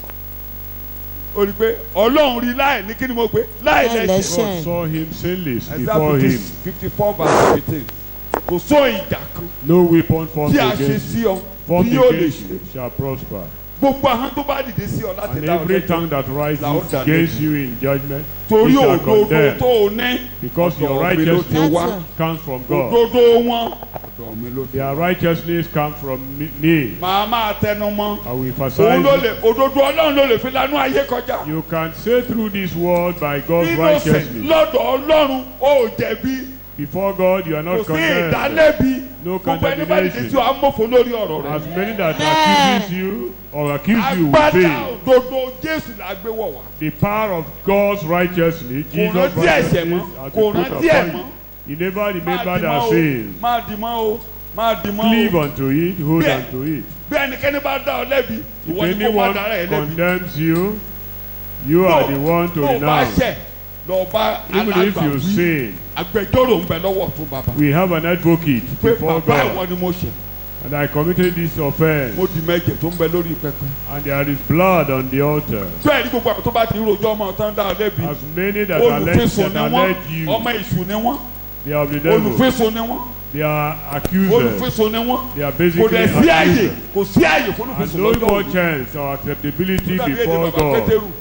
ó rí i pé ọlọ́run rí láì ní kí ni mo pé láì
Láì
lẹ́sẹ̀
lẹ́sẹ̀.
God saw him sinless
Isaiah
before him.
fifty four verse fifteen kò só ìjà kan
No weapon formed
tí a ṣe
against
sí ọ
formed
tí yóò lè
against
ṣe
you shall prosper.
gbogbo ahọ́n tó bá dìde sí ọ láti
And
dá ọ
every
lẹ́jọ́
tongue that rises
La ó dá
against you in judgment,
torí
he shall
òdodo
condemn.
tó o ní
Because your
ọ̀dọ̀ mi ló ti wá
righteousness
comes from God.
òdodo wọn ọ̀dọ̀ mi ló ti wá.
Their righteousness comes from me- me.
màá máa tẹnu mọ́
I will
òun ló
emphasize.
lè òdodo ọlọ́run ló lè fi lanú ayé kọjá
You can say through this word by God's
innocent
righteousness.
lọ́dọ̀ ọlọ́run ó jẹ̀bi
Before God, you are
kò
not
sí
condemned.
ìdálẹ́bi
No
gbogbo ẹni bá dìde
condemnation.
tí wàá mọ̀fọ́ lórí ọ̀rọ̀ rẹ̀
As many that
Amen.
accuses you or accuse you will
agbádá
fail.
òdodo jésù là gbé wọ̀ wá
The power of God's righteousness, Jesus'
rántí ẹ̀ṣẹ̀
righteousness,
mọ́,
has
kò
been put
rántí ẹ̀
upon
mọ́.
you. He never
máa
remembered
dì mọ́
our
o
sins.
máa dì mọ́ o máa dì mọ́
Cleave
o
unto it, hold
Bẹ́ẹ̀.
unto it.
bí ẹnikẹ́ni bá dá ọ lẹ́bi
If
ìwọ ni kò bá
anyone
dára ẹ lẹ́bi
condemns you, you are the one to
tó o bá
renounce.
ṣẹ̀ lọ bá
Even if you
alágbàwí
sin,
agbẹjọ́rò ń bẹ lọ́wọ́ tó bàbá
we have an advocate
pé
before
bàbá
God.
ìwọ ni mo ṣẹ̀
And I committed this offense,
mo di mẹ́jẹ̀ tó ń bẹ lórí pẹpẹ.
and there is blood on the altar.
bẹ́ẹ̀ ni gbogbo àwọn tó bá ti ń rojọ́ ọmọ tán dá ọ lẹ́bi
As many that allege
olùfisùn
that
ni wọ́n
allege you,
ọmọ èṣù ni wọ́n
they are of the devil.
olùfisùn ni wọ́n
They are accusers.
olùfisùn ni wọ́n
They are
kò
basically
dẹ̀ sí àyè
accusers.
kò sí àyè fún
And
olùfisùn
no
lọ́jọ́
more
òru.
chance or acceptability
Ó dàbí èdè
before
bàbá
God.
Pétérù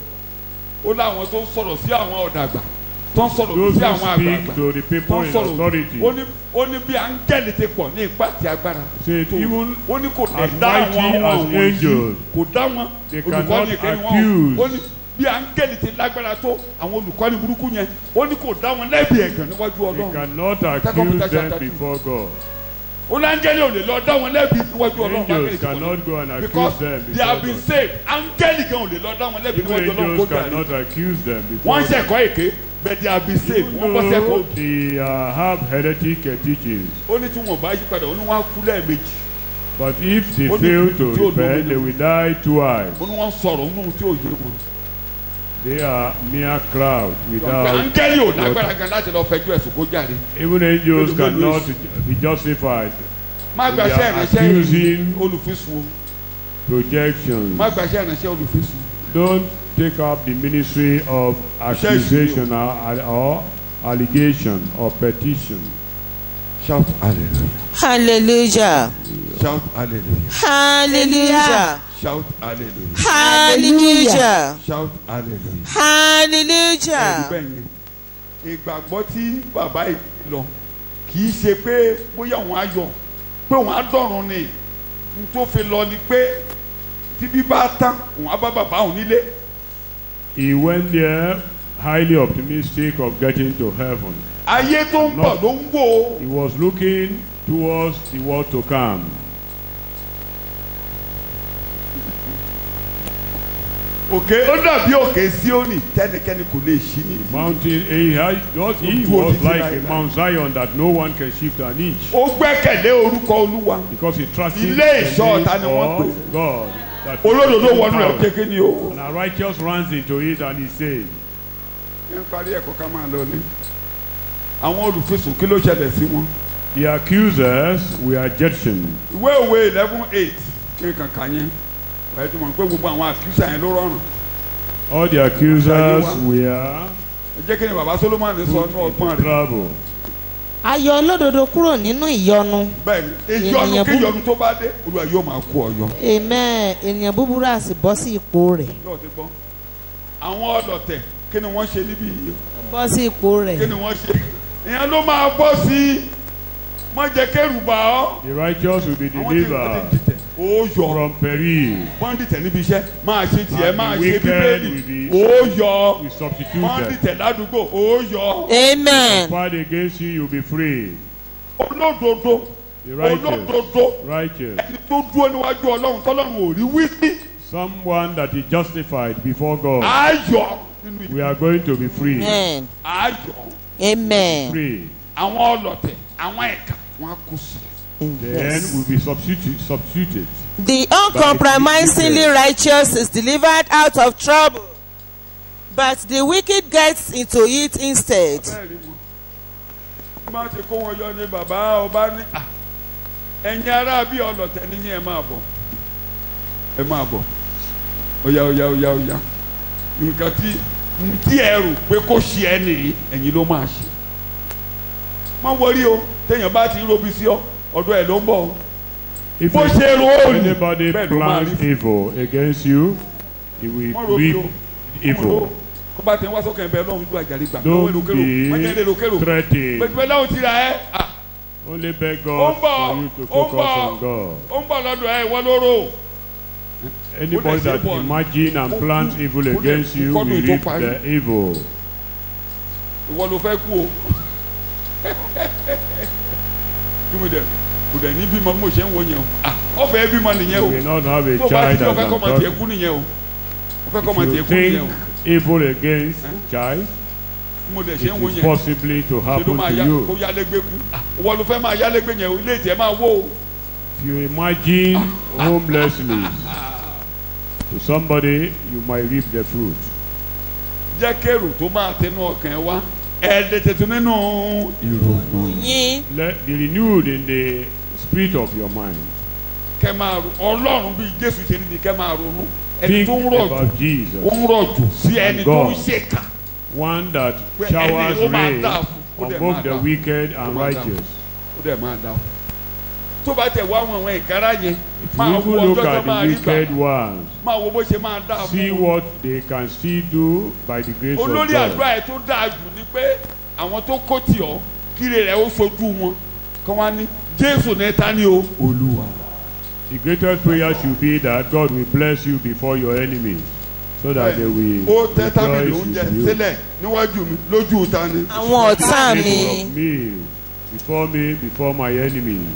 ó láwọn tó ń sọ̀rọ̀ sí àwọn ọ̀dàgbà tó ń sọ̀rọ̀
Those
sí
who
àwọn
speak
àgbààgbà
to the
tó
people
ń
in
sọ̀rọ̀
authority
ó ní ó ní bí áńgẹ́lì ti pọ̀ ní ipá àti agbára
say
tó
even
ó ní kò dẹ̀
as
dá
mighty
àwọn
as
àwọn wọ̀nyí
angels,
kò dá wọn
they
olùkọ́ni
cannot
kẹ́ni wọn
accuse.
ó ní bí áńgẹ́lì ti lágbára tó àwọn olùkọ́ni burúkú yẹn ó ní kò dá wọn lẹ́bi ẹ̀gàn níwájú
they
ọlọ́run
cannot
Second
accuse
Peter
them
chapter two.
before God.
ó ní áńgẹ́lì ò lè lọ dá wọn lẹ́bi níwájú ọlọ́run
Angels
áńgẹ́lì ti pọ̀
cannot go and
ní.
accuse
because
them
they have
before
been
God.
saved áńgẹ́lì gan ò lè lọ dá wọn lẹ́bi
Even
níwájú ọlọ́run kó
angels
dàrí
cannot accuse them before
wọ́n ń
God.
ṣẹ̀kọ́ èké but they have been saved
Even
wọ́n bọ́ sẹ́kọ̀ọ́
though they uh, have heretic uh, teachings,
ó ní tí wọn bá yí padà ó ní wọn á kú lẹ́ẹ̀mejì
but if they
Ó ní
fail
tí
to
ó lómi
repent, they
nù.
will die twice.
ó ní wọn sọ̀rọ̀ nínú tí ò yé wọn.
They are mere crowd
pé
without.
áńgẹ́lì ò lágbára gan láti lọ fẹjọ́ ẹ̀sùn kó jáde
Even angels
Mélòó mélòó
cannot
èsì?
be justified.
má
They
gbàṣẹ́
are
ìránṣẹ́
accusing
olùfisùn o
projections.
má gbàṣẹ́ ìránṣẹ́ olùfisùn
Don't take up the ministry of accusation or, or allegation or petition.
shout hallelujah
hallelujah
shout hallelujah
hallelujah
shout hallelujah
hallelujah
shout hallelujah. ẹ̀rí
hallelujah
bẹ́ẹ̀ yẹn ìgbàgbọ́ tí bàbá yìí lọ kì í ṣe pé bóyá òun á yọ pé òun á dọ̀run ni n tó fi lọ ni pé tí bí bá tán òun á bá bàbá òun nílé
He went there highly optimistic of getting to heaven.
ayé tó ń bọ̀ ló ń wò ó
He was looking towards the world to come.
òkè ó dàbí òkè Síónì tẹ́nikẹ́ni kò lè ṣí ní.
Mountain, he, had, just, he
Ojú
was
òtítì
like
láì
a
láì.
Mount Zion that no one can shift an inch.
ó gbẹ́kẹ̀lé orúkọ olúwa
Because he trusted
Ilé
the
ìṣọ́
name
ọ̀tá ni wọ́n
of
pè.
God. That
olódodo wọnú ẹ̀
power.
kékeré ni o.
And a righteous runs into it and he says,
ẹ ń parí ẹ̀kọ́ ká máa lọ ní. àwọn olùfisùn kí ló ṣẹlẹ̀ sí wọn.
The accusers were Egyptians.
ìwé òwe eleven eight kí n kàn kà yẹn wàá tó mọ̀ pé gbogbo àwọn àkísà yẹn ló rọrùn.
All the accusers
Ayé wa.
were
ẹ jẹ́ kí ni baba Solomon sọ ní
put
ọgbọ́n
into
rẹ̀
trouble.
a yọ olódodo kúrò nínú ìyọnu
bẹ́ẹ̀ni ìyọnu
Ènìyàn
kí
bú-
ìyọnu tó bá dé olúwa yóò máa kó ọ yọ.
amen ènìyàn búburú á sì bọ́ sí ipò rẹ̀
yóò ti gbọ́ àwọn ọlọ̀tẹ̀ kí ni wọ́n ṣe níbí yìí
bọ́ sí ipò
kí
rẹ̀
ni wọ́n ṣe ìyẹn ló máa bọ́ sí i má jẹ́ kẹ́rù bà ọ́.
The righteous will be
àwọn tí wọ́n
delivered
ti dìtẹ̀ ó yọ
from peril.
wọ́n dìtẹ̀ níbi iṣẹ́ máa ṣe tiẹ̀
And
máa
the
ṣe
wicked
bíbélì
will be-
ó yọ
We substitute
wọ́n
them.
dìtẹ̀ ládùúgbò ó yọ
amen
Fight against you, you'll be free.
olódodo
The righteous.
olódodo
Righteous.
ẹni tó dúró níwájú ọlọ́run tọ́lọ́run ò rí wí sí
Someone that is justified before God.
ayọ̀ nínú
We
ìlú
are going to be free.
amen
ayọ̀
amen
Free.
àwọn ọlọ̀tẹ̀ àwọn ẹ̀ka wọn á kú sí
Then we'll be substituted. substituted.
The uncompromisingly righteous is delivered out of trouble, but the wicked gets into it instead.
bẹ́ẹ̀ ni wọn má ti kó wọn yọ ní bàbá ọba ní à ẹ̀yin ará bí ọlọ̀tẹ̀ níyìn ẹ máa bọ̀ ẹ máa bọ̀ ọ̀yà ọ̀yà ọ̀yà ọ̀yà nǹkan tí tí ẹ rò pé kó ṣe ẹ nìyí ẹ̀yin ló máa ṣe má wọrí o téèyàn bá ti robi sí ọ ọ̀dọ̀ ẹ̀ ló ń bọ̀ o
If
bó ṣe ro òòlù
anybody
bẹ́ẹ̀ ló máa rí
plans evil against you, he will
Má robi
reap
o.
evil.
kó bá ti ń wá sókè ẹ̀ bẹ́ẹ̀ lọ́hùn gbọ́ àjàlí gbà lọ́wọ́
Don't
èrò kérò wọ́n jẹ́ èrò kérò
be threatened.
pẹ̀lú bẹ́ẹ̀ lọ́hùn ti ra ẹ́ à
Only beg
ó
God
ń bọ̀
for you to
ó ń
focus
bọ̀
on God.
ó ń bọ̀ lọ́dọ̀ ẹ̀ ìwọ lóró.
Anybody that
Ó dẹ̀ ṣe bọ̀.
imagine and
Ó-
plans
ó-
evil
ó dẹ̀-
against you
kọ́dún
will
tó
reap
parí.
the evil.
ìwọ ló fẹ́ kú o kí mo dẹ̀ kò dẹ̀ ní bímọ bí mo ṣe ń wo yẹn o ah ọ̀fẹ́ bímọ nìyẹn
You
o
will not have a
tó o bá
child
ti
as
ọ̀fẹ́ kọ́
an
ọmọ tiẹ̀
adult.
kú nìyẹn o ọ̀fẹ́ kọ́ ọmọ
If
tiẹ̀
you
kú nìyẹn
think
o
evil against child,
bí mo dẹ̀ ṣe ń wo
it is
yẹn
possibly to
ṣe ló
happen
máa
to
yá kó
you.
yálégbé kú ah ìwọ ló fẹ́ máa yálégbé yẹn o ilé ìtẹ́ máa wó o
If you imagine homelessness to somebody, you might reap the fruit.
jẹ́ kérò tó máa tẹnu ọkàn ẹ wá ẹ̀ẹ́dẹ̀ tuntun nínú ìrònú
Yín
Let be renewed in the spirit of your mind.
kẹ́ máa ro ọlọ́run bíi jésù ṣe níbi kẹ́ máa ronú ẹni
Think
tó ń rọ̀jò
about
ó
Jesus,
ń rọ̀jò sí ẹni tó ń
God.
ṣèkà
one that
Pé ẹni
showers
ó máa
rain
dáa fún, ó
on
dẹ̀
both
máa
the
dáa.
wicked
Ó
and
máa dáa.
righteous.
ó dẹ̀ máa dá o tó bá tẹ̀ wá àwọn àwọn ìkárá yẹn
If
máa
you
wo
even look
ọjọ́ tó
at
máa
the
rí gbà
wicked ones,
máa wo bó ṣe máa dáa
see
fún
what they can still do by the grace of
olórí àdúrà
God.
ẹ̀ tó dáa jù ni pé àwọn tó kó tì ọ́ kíre rẹ̀ ó sojú wọn kí wọ́n á ní jésù ní ta ni o olúwa
The greatest prayer should be that God will bless you before your enemies, so that they will
ó tẹ́ tábìlì
rejoice
oúnjẹ
with you.
sílẹ̀ níwájú mi lójú ta ni
àwọn ọ̀tá mi.
Table of meal before me, before my enemies.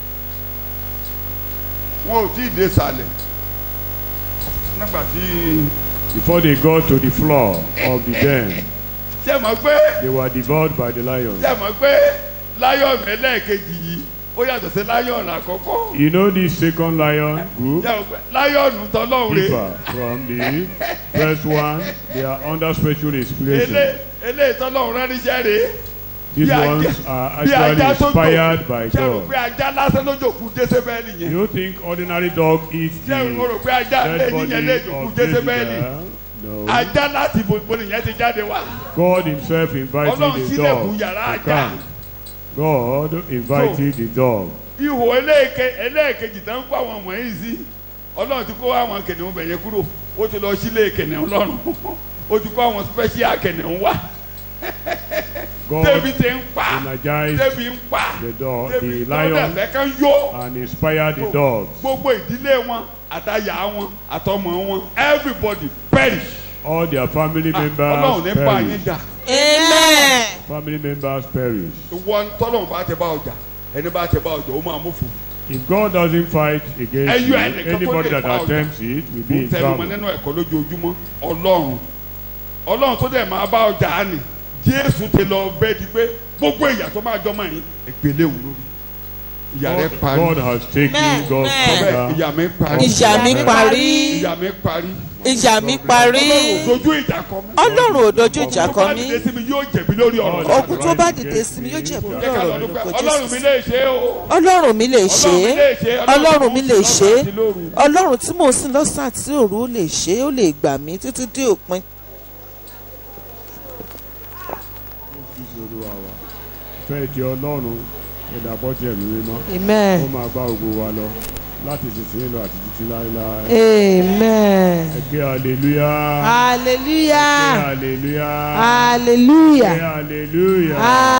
wọn ò tí ì dé sàlẹ̀ nígbà tí
Before they got to the floor of the den,
ṣé mọ̀ pé
they were devoured by the lions.
ṣé mọ̀ pé láyọ̀nù ẹlẹ́ẹ̀kejì yìí ó yàtọ̀ sí láyọ̀nù àkọ́kọ́
You know this second lion group?
ṣé mọ̀ pé láyọ̀nù tọ́lọ́run rè
differ from the first one. They are under special
elé
inspiration.
eléyìí tọ́lọ́run rán níṣẹ́ rè
These
bí ajá-
ones are
bí
actually
ajá tó
inspired by
ṣé rò
God.
pé ajá lásán ló jòkú jésébẹ́lì yẹn
You think ordinary dog eats
ṣé mo rò
the
pé ajá
dead
lẹ́yìn yẹn lè
body
jòkú
of
jésébẹ́lì
Jezebel? No.
ajá láti bo nìyẹn ti jáde wá
God himself invited
ọlọ́run
the
sílẹ̀kùn
dog
yàrá
to
ajá
come. God invited the dog.
ihò eléèké eléèkejì tó ń kó àwọn wọ̀nyí sí ọlọ́run ti kó àwọn kìnìún bẹ̀yẹn kúrò ó ti lọ sílé kìnìún lọ́rùn ó ti kó àwọn special kìnìún wá
God
débi ti ń pa
energized
débi ń pa
the dog,
débi
the
tó
lion,
dẹ̀ kan yó
and inspired the dogs.
gbogbo ìdílé wọn àtàyà wọn àtọmọ wọn everybody perish
All their family
Ah,
members
ọlọ́run ní bá yín
perish.
jà
amen.
Family members perish.
ìwọ tọ́lọ́run bá ti bá ọjà ẹni bá ti bá ọjà ó máa mú fún
If God doesn't fight against
Ẹyọ
you,
ẹnìkan tó
anybody
lè
that
fa ọjà.
attempts it will be
un
in
tẹnumọ́
trouble.
nínú ẹ̀kọ́ lójoojúmọ́ ọlọ́run ọlọ́run tó dẹ̀ máa bá ọjà á nì jésù ti lọ bẹ́ẹ̀ di pé gbogbo ìyà tó máa jọmọ yín ìpele òun lórí ìyà rẹ
God,
parí
God has taken
Amen.
God's
Amen.
bẹ́ẹ̀
thunder.
ìyà mi parí
ìjà mi parí
ìyà mi parí
ìjà mi parí
ọlọ́run ò dojú ìjà kọ mí
ọlọ́run ò dojú ìjà
tó
kọ
bá
mí
dìde sí mi yóò jẹ̀bi lórí ọ̀rọ̀
God
ogun tó bá dìde sí mi yóò jẹ̀bi
jẹ́ ká lọ
lọ́rọ̀
dúpẹ́
lórúkọ
ọlọ́run mi
jésù
lè ṣe é o
ọlọ́run mi lè ṣe é ọlọ́run mi lè ṣe é
àti lóru.
ọlọ́run tí mò ń sìn lọ́sàn àti òru ó lè ṣe é ó lè gbà mí títí dé òpin
ọ̀fẹ́ ti ọlọ́run ìdàpọ̀ ti ẹ̀mí mímọ́ ó
amen
máa bá gbogbo wa lọ láti sísìn lọ àti títí láéláé
amen
ẹ ké hallelujah ẹ ké
hallelujah
hallelujah ẹ ké
hallelujah
hallelujah.